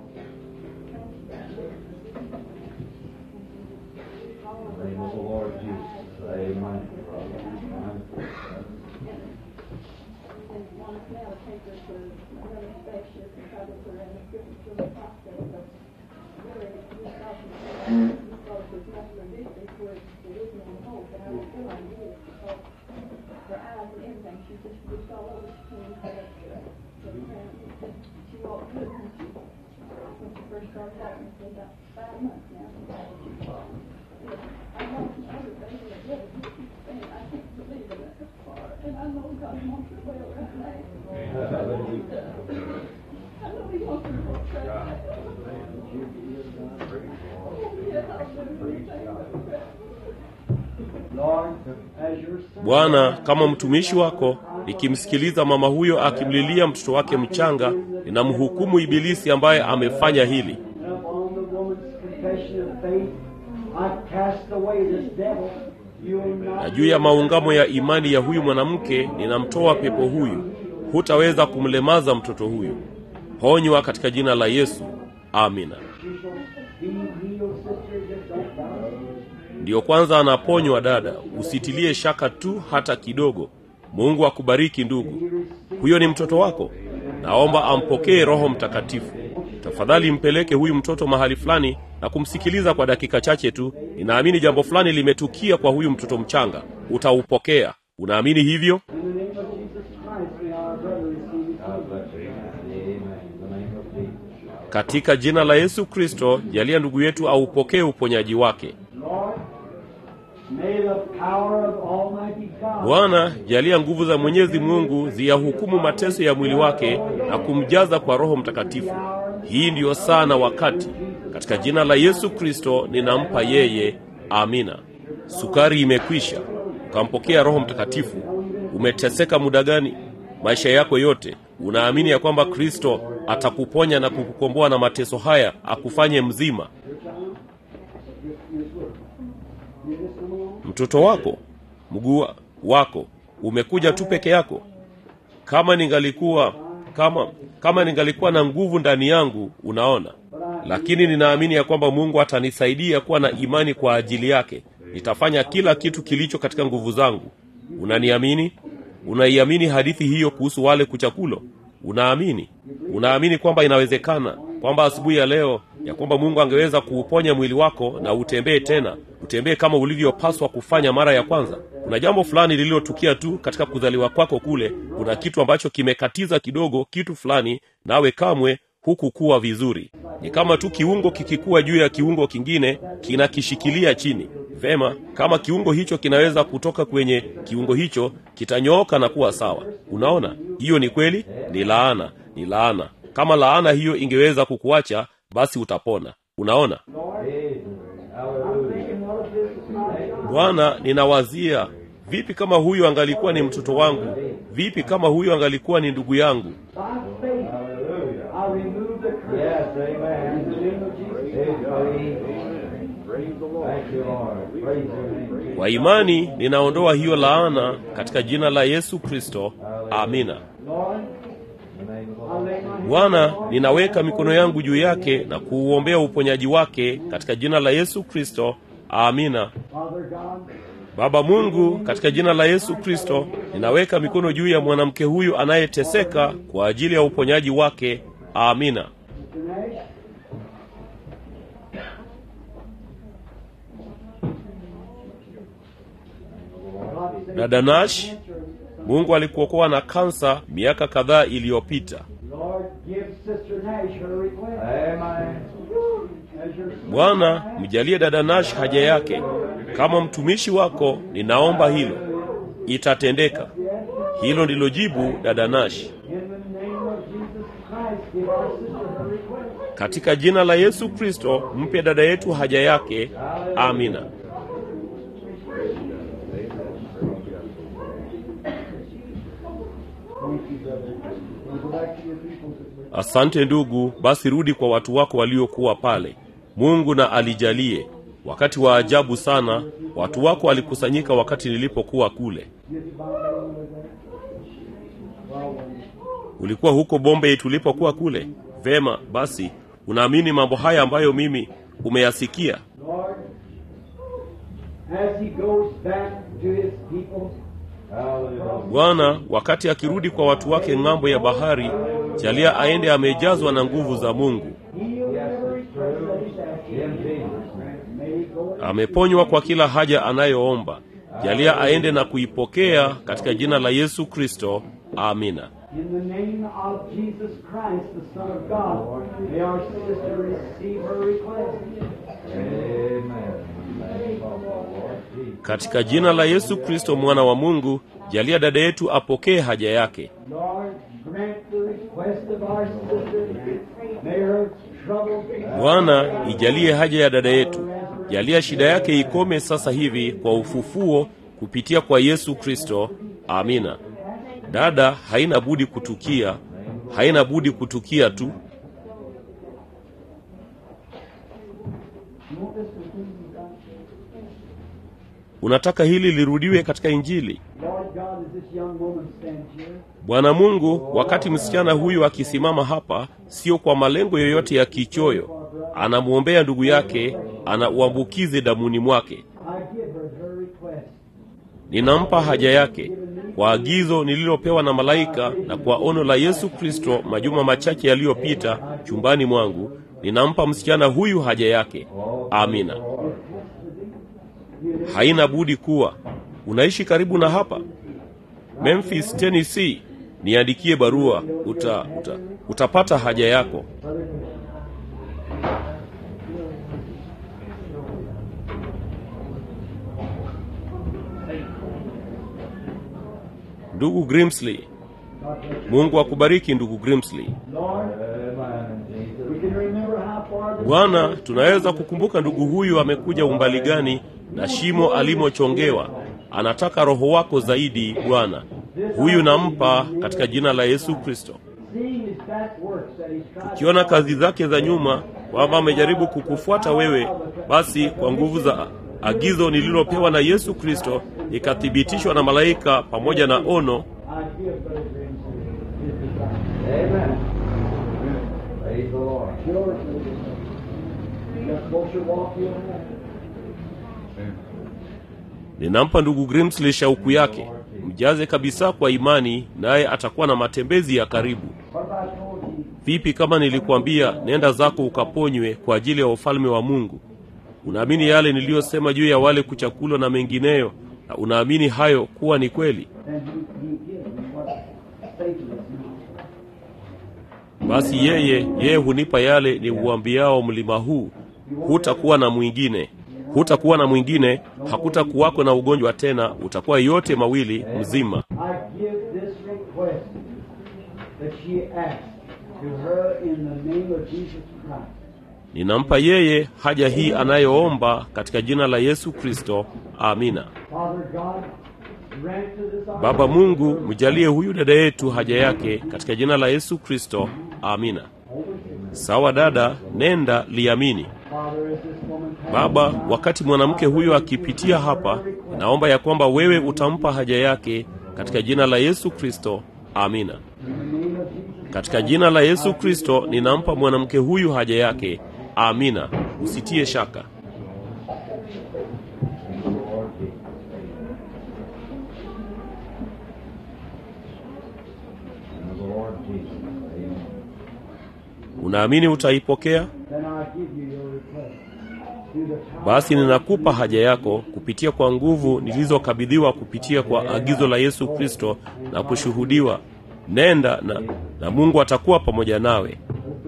name of the Lord Jesus. Amen. First started walking for about five months now. I know some other things that really and I can't believe it that far. And I know God wants her well right now. I know He wants her well right now. Oh, yes, I'll do anything. Lord, as your son. bwana kama mtumishi wako nikimsikiliza mama huyo akimlilia mtoto wake mchanga ninamhukumu ibilisi ambaye amefanya hili And upon the woman's confession of faith, I cast away this devil. You will not na juu ya maungamo ya imani ya huyu mwanamke ninamtoa pepo huyu hutaweza kumlemaza mtoto huyu ponywa katika jina la yesu amina You shall be healed, sister. Just don't doubt. ndiyo kwanza anaponywa dada usitilie shaka tu hata kidogo mungu akubariki ndugu huyo ni mtoto wako naomba ampokee roho mtakatifu tafadhali mpeleke huyu mtoto mahali fulani na kumsikiliza kwa dakika chache tu ninaamini jambo fulani limetukia kwa huyu mtoto mchanga utaupokea unaamini hivyo In the name of Jesus Christ, may our brother receive his God healing. bless you. Amen. In the name of Jesus. katika jina la yesu kristo jalia ndugu yetu aupokee uponyaji wake Lord, may the power of Almighty God bwana jalia nguvu za mwenyezi mungu ziyahukumu mateso ya mwili wake na kumjaza kwa roho mtakatifu hii ndiyo saa na wakati katika jina la yesu kristo ninampa yeye amina sukari imekwisha ukampokea roho mtakatifu umeteseka muda gani maisha yako yote unaamini ya kwamba kristo atakuponya na kukukomboa na mateso haya akufanye mzima mtoto wako mguu wako umekuja tu peke yako kama ningalikuwa kama kama ningalikuwa na nguvu ndani yangu unaona lakini ninaamini ya kwamba mungu atanisaidia kuwa na imani kwa ajili yake nitafanya kila kitu kilicho katika nguvu zangu unaniamini unaiamini hadithi hiyo kuhusu wale kuchakulo unaamini unaamini kwamba inawezekana kwamba asubuhi ya leo ya kwamba mungu angeweza kuuponya mwili wako na utembee tena utembee kama ulivyopaswa kufanya mara ya kwanza kuna jambo fulani lililotukia tu katika kuzaliwa kwako kule kuna kitu ambacho kimekatiza kidogo kitu fulani nawe kamwe hukukuwa vizuri ni kama tu kiungo kikikuwa juu ya kiungo kingine kinakishikilia chini vema kama kiungo hicho kinaweza kutoka kwenye kiungo hicho kitanyooka na kuwa sawa unaona hiyo ni kweli ni laana ni laana kama laana hiyo ingeweza kukuacha basi utapona unaona bwana ninawazia vipi kama huyu angalikuwa ni mtoto wangu vipi kama huyu angalikuwa ni ndugu yangu By faith, I remove the curse. Yes, amen. In the name of Jesus. Thank you, Lord. Praise your name. kwa imani ninaondoa hiyo laana katika jina la yesu kristo amina Lord, In the name of the I Lord. lay my hands bwana on ninaweka mikono yangu juu yake na kuuombea uponyaji wake katika jina la yesu kristo amina Father God, baba mungu katika jina la yesu kristo ninaweka mikono juu ya mwanamke huyu anayeteseka kwa ajili ya uponyaji wake amina Mr. Nash, God save dada nash mungu alikuokoa na kansa miaka kadhaa iliyopita Lord, give Sister Nash her request. Amen. As your bwana mjalie dada nash haja yake kama mtumishi wako ninaomba hilo itatendeka hilo ndilo jibu dada nash In the name of Jesus Christ, give our sister her request. katika jina la yesu kristo mpe dada yetu haja yake amina asante ndugu basi rudi kwa watu wako waliokuwa pale mungu na alijalie wakati wa ajabu sana watu wako walikusanyika wakati nilipokuwa kule ulikuwa huko bombay tulipokuwa kule vema basi unaamini mambo haya ambayo mimi umeyasikia Lord, as he goes back to his people, Hallelujah. bwana wakati akirudi kwa watu wake ng'ambo ya bahari jalia aende amejazwa na nguvu za mungu heal every request that he's asking. In Jesus' name. May he go and ameponywa kwa kila haja anayoomba jalia aende na kuipokea katika jina la yesu kristo amina In the name of Jesus Christ, the Son of God, may our sister receive her request. Amen. Thank you, Lord Jesus. katika jina la yesu kristo mwana wa mungu jalia dada yetu apokee haja yake Lord, grant the request of our sister. May her trouble be bwana ijalie haja ya dada yetu jalia shida yake ikome sasa hivi kwa ufufuo kupitia kwa yesu kristo amina dada haina budi kutukia haina budi kutukia tu unataka hili lirudiwe katika injili Lord God, as this young woman stands here, bwana mungu wakati msichana huyu akisimama hapa sio kwa malengo yoyote ya kichoyo anamwombea ndugu yake ana uambukizi damuni mwake I give her her request. ninampa haja yake kwa agizo nililopewa na malaika na kwa ono la yesu kristo majuma machache yaliyopita chumbani mwangu ninampa msichana huyu haja yake amina haina budi kuwa unaishi karibu na hapa memphis tennessee niandikie barua uta, uta, utapata haja yako ndugu grimsley mungu akubariki ndugu grimsley Lord, Amen. Jesus. we can remember how far the bwana tunaweza kukumbuka ndugu huyu amekuja umbali gani na shimo alimochongewa anataka roho wako zaidi bwana huyu nampa katika jina la yesu kristo seeing his back works that he's tried ukiona kazi zake za nyuma kwamba amejaribu kukufuata wewe basi kwa nguvu za agizo nililopewa na yesu kristo ikathibitishwa na malaika pamoja na ono I give Brother Grimsley his desire. Amen. Praise the Lord. Yours, just closer walk you'll have. ninampa ndugu grimsley shauku yake mjaze kabisa kwa imani naye atakuwa na matembezi ya karibu What if I told you vipi kama nilikwambia nenda zako ukaponywe kwa ajili ya ufalme wa mungu unaamini yale niliyosema juu ya wale kuchakulwa na mengineyo na unaamini hayo kuwa ni kweli then he, he gives me what Satan is not. basi yeye yeye hunipa yale ni uambiao mlima huu hutakuwa na mwingine hutakuwa na mwingine hakutakuwako na ugonjwa tena utakuwa yote mawili mzima I give this request that she asked to her in the name of Jesus Christ. ninampa yeye haja hii anayoomba katika jina la yesu kristo amina Father God, grant to this our baba mungu mjalie huyu dada yetu haja yake katika jina la yesu kristo amina sawa dada nenda liamini Father, as this woman passes baba wakati mwanamke huyo akipitia hapa naomba ya kwamba wewe utampa haja yake katika jina la yesu kristo amina in the name of Jesus, katika jina la yesu kristo ninampa mwanamke huyu haja yake amina usitie shaka Lord Jesus. In the Lord Jesus. Amen. unaamini utaipokea then I give you your request. basi ninakupa haja yako kupitia kwa nguvu nilizokabidhiwa kupitia kwa agizo la Yesu Kristo na kushuhudiwa. Nenda na, na Mungu atakuwa pamoja nawe.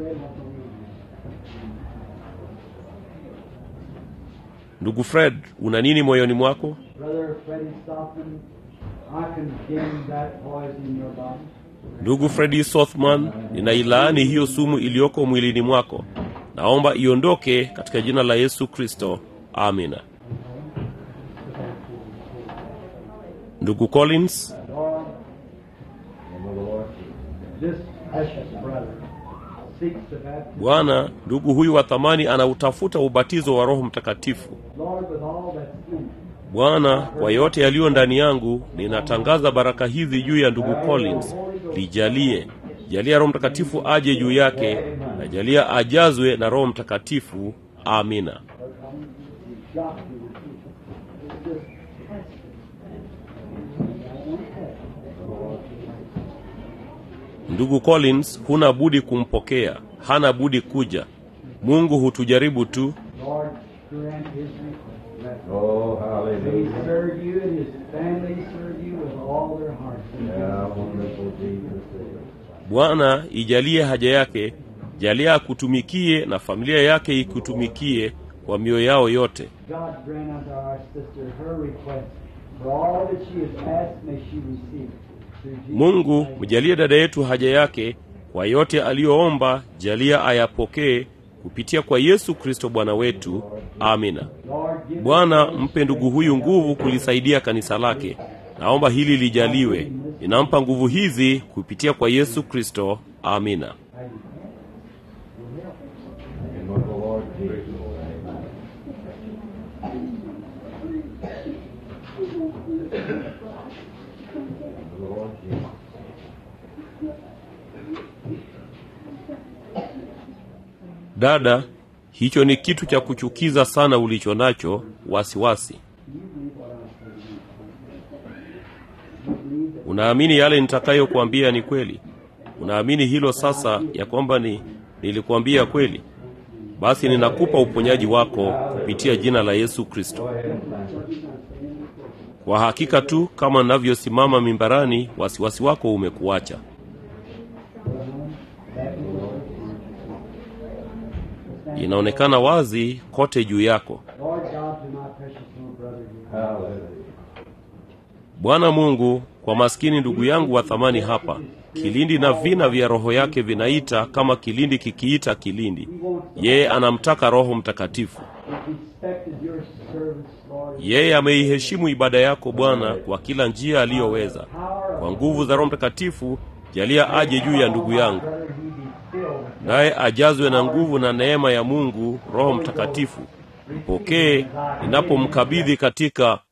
Ndugu Fred, una nini moyoni mwako? Brother Freddie Stockman, I condemn that poison in your body. Ndugu Fredi Sothman, ninailaani hiyo sumu iliyoko mwilini mwako. Naomba iondoke katika jina la Yesu Kristo. Amina. Ndugu Collins, Lord, Name of the Lord Jesus. this precious brother seeks the baptism. Bwana, ndugu huyu wa thamani anautafuta ubatizo wa Roho Mtakatifu. Lord, with all that's in him, Bwana, kwa yote yaliyo ndani yangu, ninatangaza baraka hizi juu ya ndugu Collins. Lijalie, jalia Roho Mtakatifu aje juu yake, na jalia ajazwe na Roho Mtakatifu. Amina. got to It's just Ndugu Collins, huna budi kumpokea, hana budi kuja. Mungu hutujaribu tu. Lord, grant his request. Oh, They hallelujah. serve you and his family serve you with all their hearts. Yeah, wonderful Jesus. Bwana, ijalie haja yake, jalia akutumikie na familia yake ikutumikie kwa mioyo yao yote. God grant unto our sister her request. For all that she has asked, may she receive. Through Jesus Mungu, Christ. mjalie dada yetu haja yake, kwa yote aliyoomba, jalia ayapokee kupitia kwa Yesu Kristo Bwana wetu. Amina. Lord, give Bwana, mpe ndugu huyu nguvu kulisaidia kanisa lake. Naomba hili lijaliwe. Ninampa nguvu hizi kupitia kwa Yesu Kristo. Amina. Name of the Lord Jesus. Name of the Lord Jesus. Dada, hicho ni kitu cha kuchukiza sana ulicho nacho, wasiwasi. Unaamini yale nitakayokuambia ni kweli? Unaamini hilo sasa, ya kwamba ni nilikuambia kweli? Basi ninakupa uponyaji wako kupitia jina la Yesu Kristo. Kwa hakika tu kama ninavyosimama mimbarani, wasiwasi wako umekuacha. Inaonekana wazi kote juu yako. Lord God, to my precious little brother here. Hallelujah. Bwana Mungu, kwa maskini ndugu yangu wa thamani hapa, kilindi na vina vya roho yake vinaita kama kilindi kikiita kilindi. Yeye anamtaka Roho Mtakatifu. respected your service, Lord. Yeye ameiheshimu ibada yako Bwana kwa kila njia aliyoweza. Power Kwa nguvu za Roho Mtakatifu, jalia aje juu ya ndugu yangu, brother, he be filled with naye ajazwe na nguvu na neema ya Mungu Roho Mtakatifu. Mpokee ninapomkabidhi katika